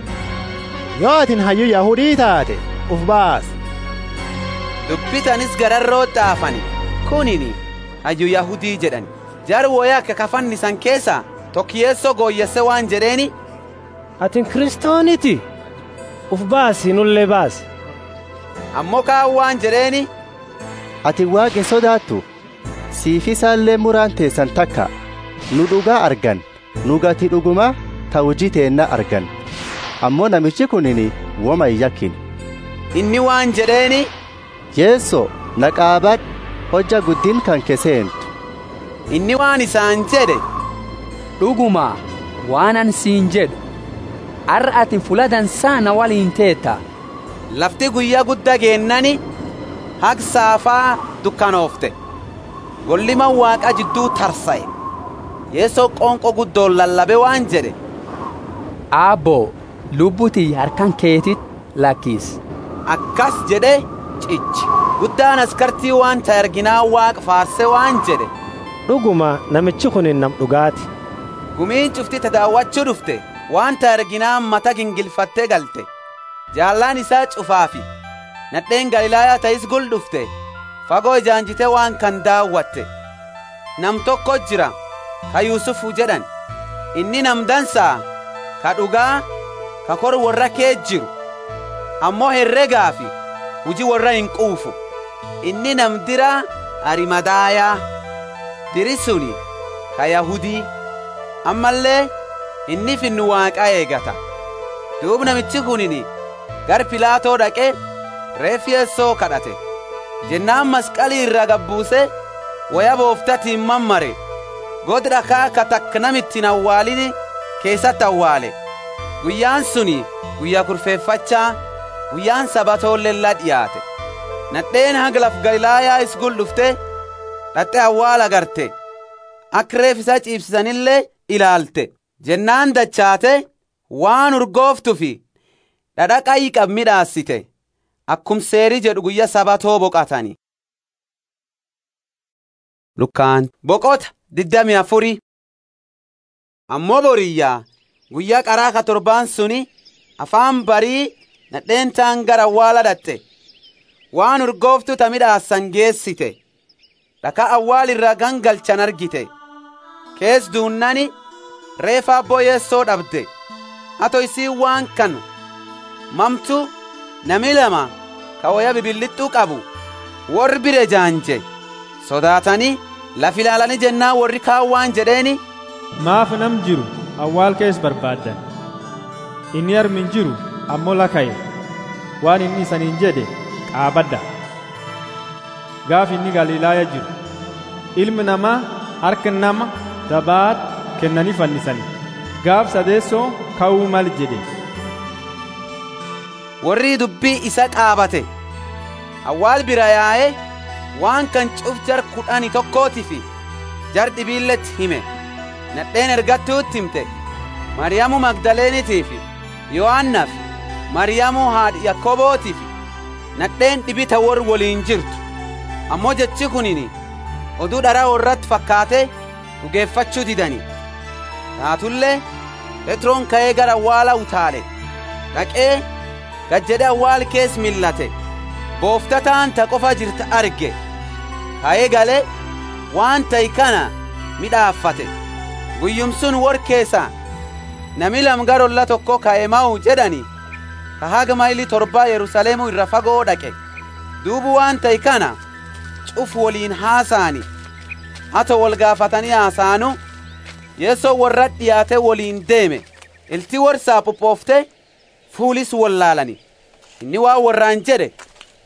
yoo atin hayyuu yahudii taate uf baas dubbitanis gararroo xaafani kunini hayyuu yahudii jedhani jar woya akka kafannisan keessa tokkiyeessoo gooyyesse waan jedheeni atin kristooniti uf baasi nullee baasi ammoo kaan waan jedheeni ati waaqa sodaattu siif isaallee muraan teessan takka nu dhugaa argan nu gati dhuguma ta hujii teenna argan ammoo namichi kunini woma hin yakkin inni waan jedheeni yeesso na qaabadh hojja guddin kan keseentu inni waan isaan jedhe dhuguma waan an siin jedhu arra atin fula dansaa na waliin teetta lafti guyyaa guddaa geennani haq saafaa dukkanoofte golliman waaqa jidduu tarsa'e yeessoo qoonqo guddoon lallabe waan jedhe aabboo lubbuti harkan keetit lakkiis akkas jedhe cichi guddaan askartii waan ta erginaa waaqa faarse waan jedhe dhuguma namichi kun nam dhugaati gumiin cufti ta daawwachuu dhufte waan ta erginaa mata gingilfattee galte jaallaan isaa cufaafi nadheen galilaayaa ta'is gul dhufte fagoo ijaanjite waan kan daawwatte nam tokko jira ka yuusufu jedhan inni nam dansaa ka dhugaa ka kor warra kee jiru ammoo herregaa fi hujii warra hin quufu inni nam dira arimadaayaa diri suni ka yahudii ammallee inni finnu waaqaa eegata duub namichi kunini gar pilaatoo dhaqe reeffi yeessoo kadhate jennaan masqalii irra gabbuuse waya booftatiin mammare god dhakaa ka takka namittiin awwaalini keessatti awwaale guyyaan suni guyyaa kurfeeffachaa guyyaan sabatoolleellaa dhiyaate nadheen haglaf galilaayaa isgul dhufte dhaxxe awwaala agarte akka reef isa ciibsisanillee ilaalte jennaan dachaate waan urgooftufi dhadha qayyi qab midhaassite akkum seerii jedhu guyya sabatoo boqatani lukkaan boqota diddami afuri ammoo boriyyaa guyyaa qaraa ka torbaan suni afaan barii nadheen taan gara awwaala dhatte waan urgooftu ta midhaassan geessite dhaka awwaal irraa gangalchan argite kees duunnani reefa abboo yeessoo dhabde ato isii waan kanu mamtu nami lama ka waya bibillixxuu qabu warri bire jaanje sodaatanii laf ilaalanii jennaa warri kaan waan jedheeni maaf nam jiru awwaal kees barbaaddan inni armin jiru ammoo lakaye waan inni isaniin jedhe qaabadda gaaf inni galiilaaya jiru ilmi namaa harka nama dabaat kennanii fannisani gaaf sadeessoo ka'uu mal jedhe warri dubbii isa qaabate awwaal bira yaa'e waan kan cuf jar kudhani tokkootifi jar dhibiilletti hime nadheen ergattuutti himte maryamu magdaleeniitiifi yohannaaf maryamu haadhi yakkobootiifi nadheen dhibita wor woliin jirtu ammoo jechi kunini oduu dharaa warratti fakkaate dhugeeffachuu didani taatullee phexroon ka'ee gara awwaala utaale dhaqee gad jedhe awwaal kees millate booftataan ta qofa jirta arge ka'ee gale waan ta'i kana midhaaffate guyyum sun wor keessa nami lamgarolla tokko ka'ema'u jedhani ka haga mayli torbaa yerusaleemu irra fagoo dhaqe duubu waan ta'i kana cuf woliin haasaani hato wol gaafatanii haasaanu yeessoo warra dhiyaate woliin deeme ilti worsaa phophoofte fuulis wallaalani inni waan warraan jedhe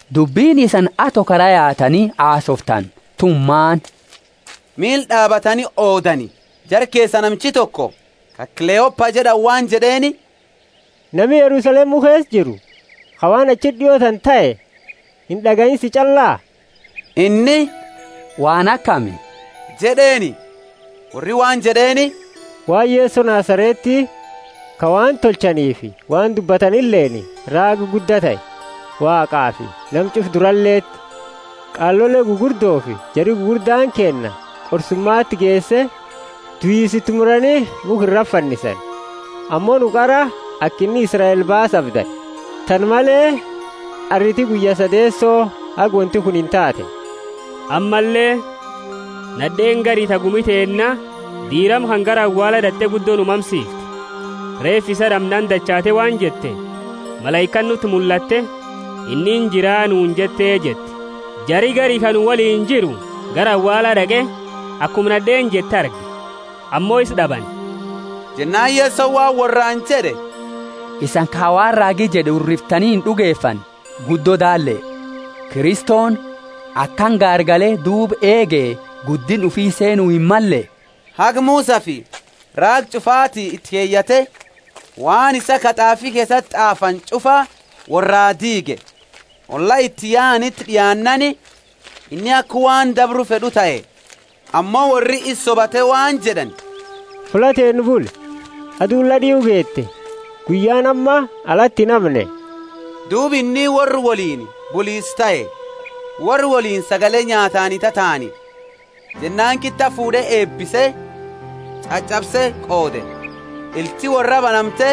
dubbiin isan ato karaa yaatanii haasoftan tummaan miil dhaabatanii oodani jar keessa namchi tokko ka kileeyoppa jedhan waan jedheeni nami yerusalem kees jiru ka waan achi dhiyootan ta'e hin dhaga'insi callaa inni waan akkami jedheeni warri waan jedheeni waan yeesso naasareetti ka waan tolchaniifi waan dubbatanilleeni raaga guddaa ta'e waaqaa fi namcuf duralleetti qaallolee gugurdoo fi jari gugurdaan kenna qorsummaatti geesse tuyisitti muranii mukirra fannisan ammoo nu qara akkinni israa'el baasafdan tan malee arriti guyya sadeessoo hag wanti kun hin taate ammallee nadheen garii tagumiteenna diiram kan gara awwaala dhatte guddoon umamsiifte reef isa dhamnaan dachaate waan jette malaayikan nutti mul'atte innin jiraa nuun jettee jette jari garii kan waliin jiru gara awwaala dhaqe akkuma nadheen jette arge ammoo is dhaban jennaan yeessoo waan warraan jedhe isan kaawaan raagii jedhe urriftanii hin dhugeeffan guddoo daalle kiristoon akkan gaargalee duub eegee guddin ufii seenuu hin malle hag muusaa fi raag cufaatii itti keeyyate waan isa kaxaafii keessatti xaafan cufa warraa diige olla itti yaanitti dhiyaannani inni akka waan dabru fedhu ta'e ammoo warri is sobate waan jedhan fulateen bul aduun ladhii'u geette guyyaan amma alatti namne duubi inni warri waliin buliis ta'e warri waliin sagalee nyaataani tataani jennaan kitta fuudhee eebbise caccabse qoode ilti warra banamte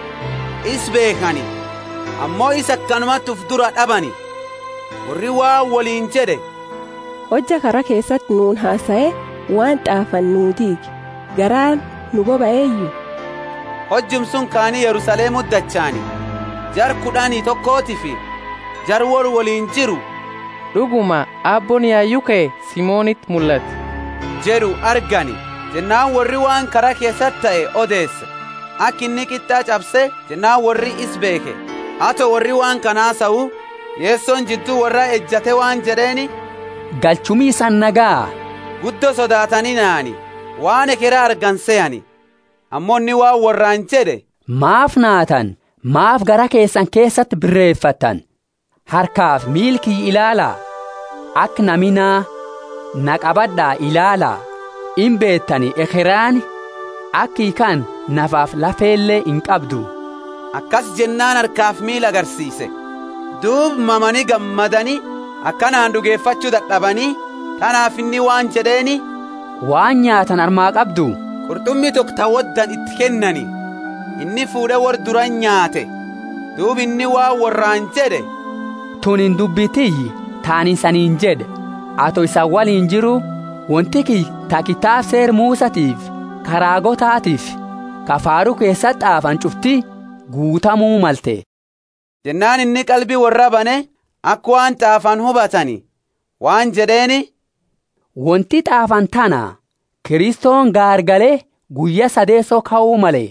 is beekani ammoo is akkanumatti uf dura dhabani warri waan waliin jedhe hojja kara keessatti nuun haasa'e waan xaafan nuu diige garaan nu boba'eeyyu hojjum sun kaanii yerusaleemu dachaani jar kudhanii tokkooti fi jar wor waliin jiru dhuguma abboon yaayyuu ka'e simoonitti mul'ate jedhu argani jennaan warri waan karaa keessatti ta'e odeesse akka inni qixxaa cabse jennaan warri is beeke hato warri waan kanaa sa'u yeessoon jidduu warra ejjate waan jedheeni galchumii isan nagaa guddo sodaatanii naani waan ekeraa argan se'ani ammoo inni waan warraan jedhe maaf naatan maaf gara keessan keessatti birreeffattan harkaaf miilkii ilaalaa akka naminaa na qabadhaa ilaalaa in beettani ekeraan akki kan nafaaf lafeellee hin qabdu akkas jennaan harkaaf miil agarsiise duub mamanii gammadanii akkanaan dhugeeffachuu dadhabanii tanaaf inni waan jedheeni waan nyaatan armaa qabdu qurxummii tokko tawwaddan itti kennani inni fuudhe war duran nyaate duub inni waan warraan jedhe tun hin dubbitiyyi taanin saniin jedhe ato isan waliin jiru wanti ki ta kitaab seer muusatiif karaagotaatiif kafaaruu keessatti xaafan cufti guutamuu malte jennaan inni qalbii warra bane akka waan xaafan hubatani waan jedheeni wanti xaafan tana kiristoon gaargalee guyya sadeessoo ka'uu male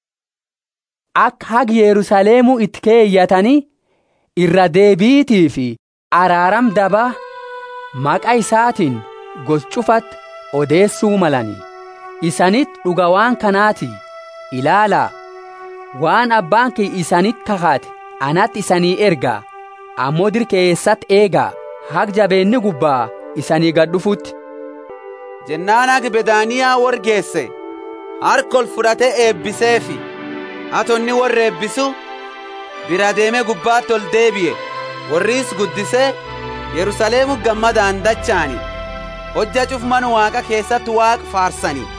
akka hag yerusaleemuu itti keeyyatanii irra deebiitii fi araaram daba maqa isaatiin gos cufatti odeessuu malani isanitti dhuga waan kanaati ilaalaa waan abbaan kee isanitti kakaate anatti isanii ergaa ammoo dirqeessatti eegaa hag jabeenni gubbaa isanii gad dhufutti jennaan hag bedaaniyaa wargeesse harkol fudhate eebbiseefi atonni warra eebbisu bira deeme gubbaatti ol deebi'e warriis guddisee yerusaleemu gammadaan dachaani hojja cufman waaqa keessatti waaqa faarsani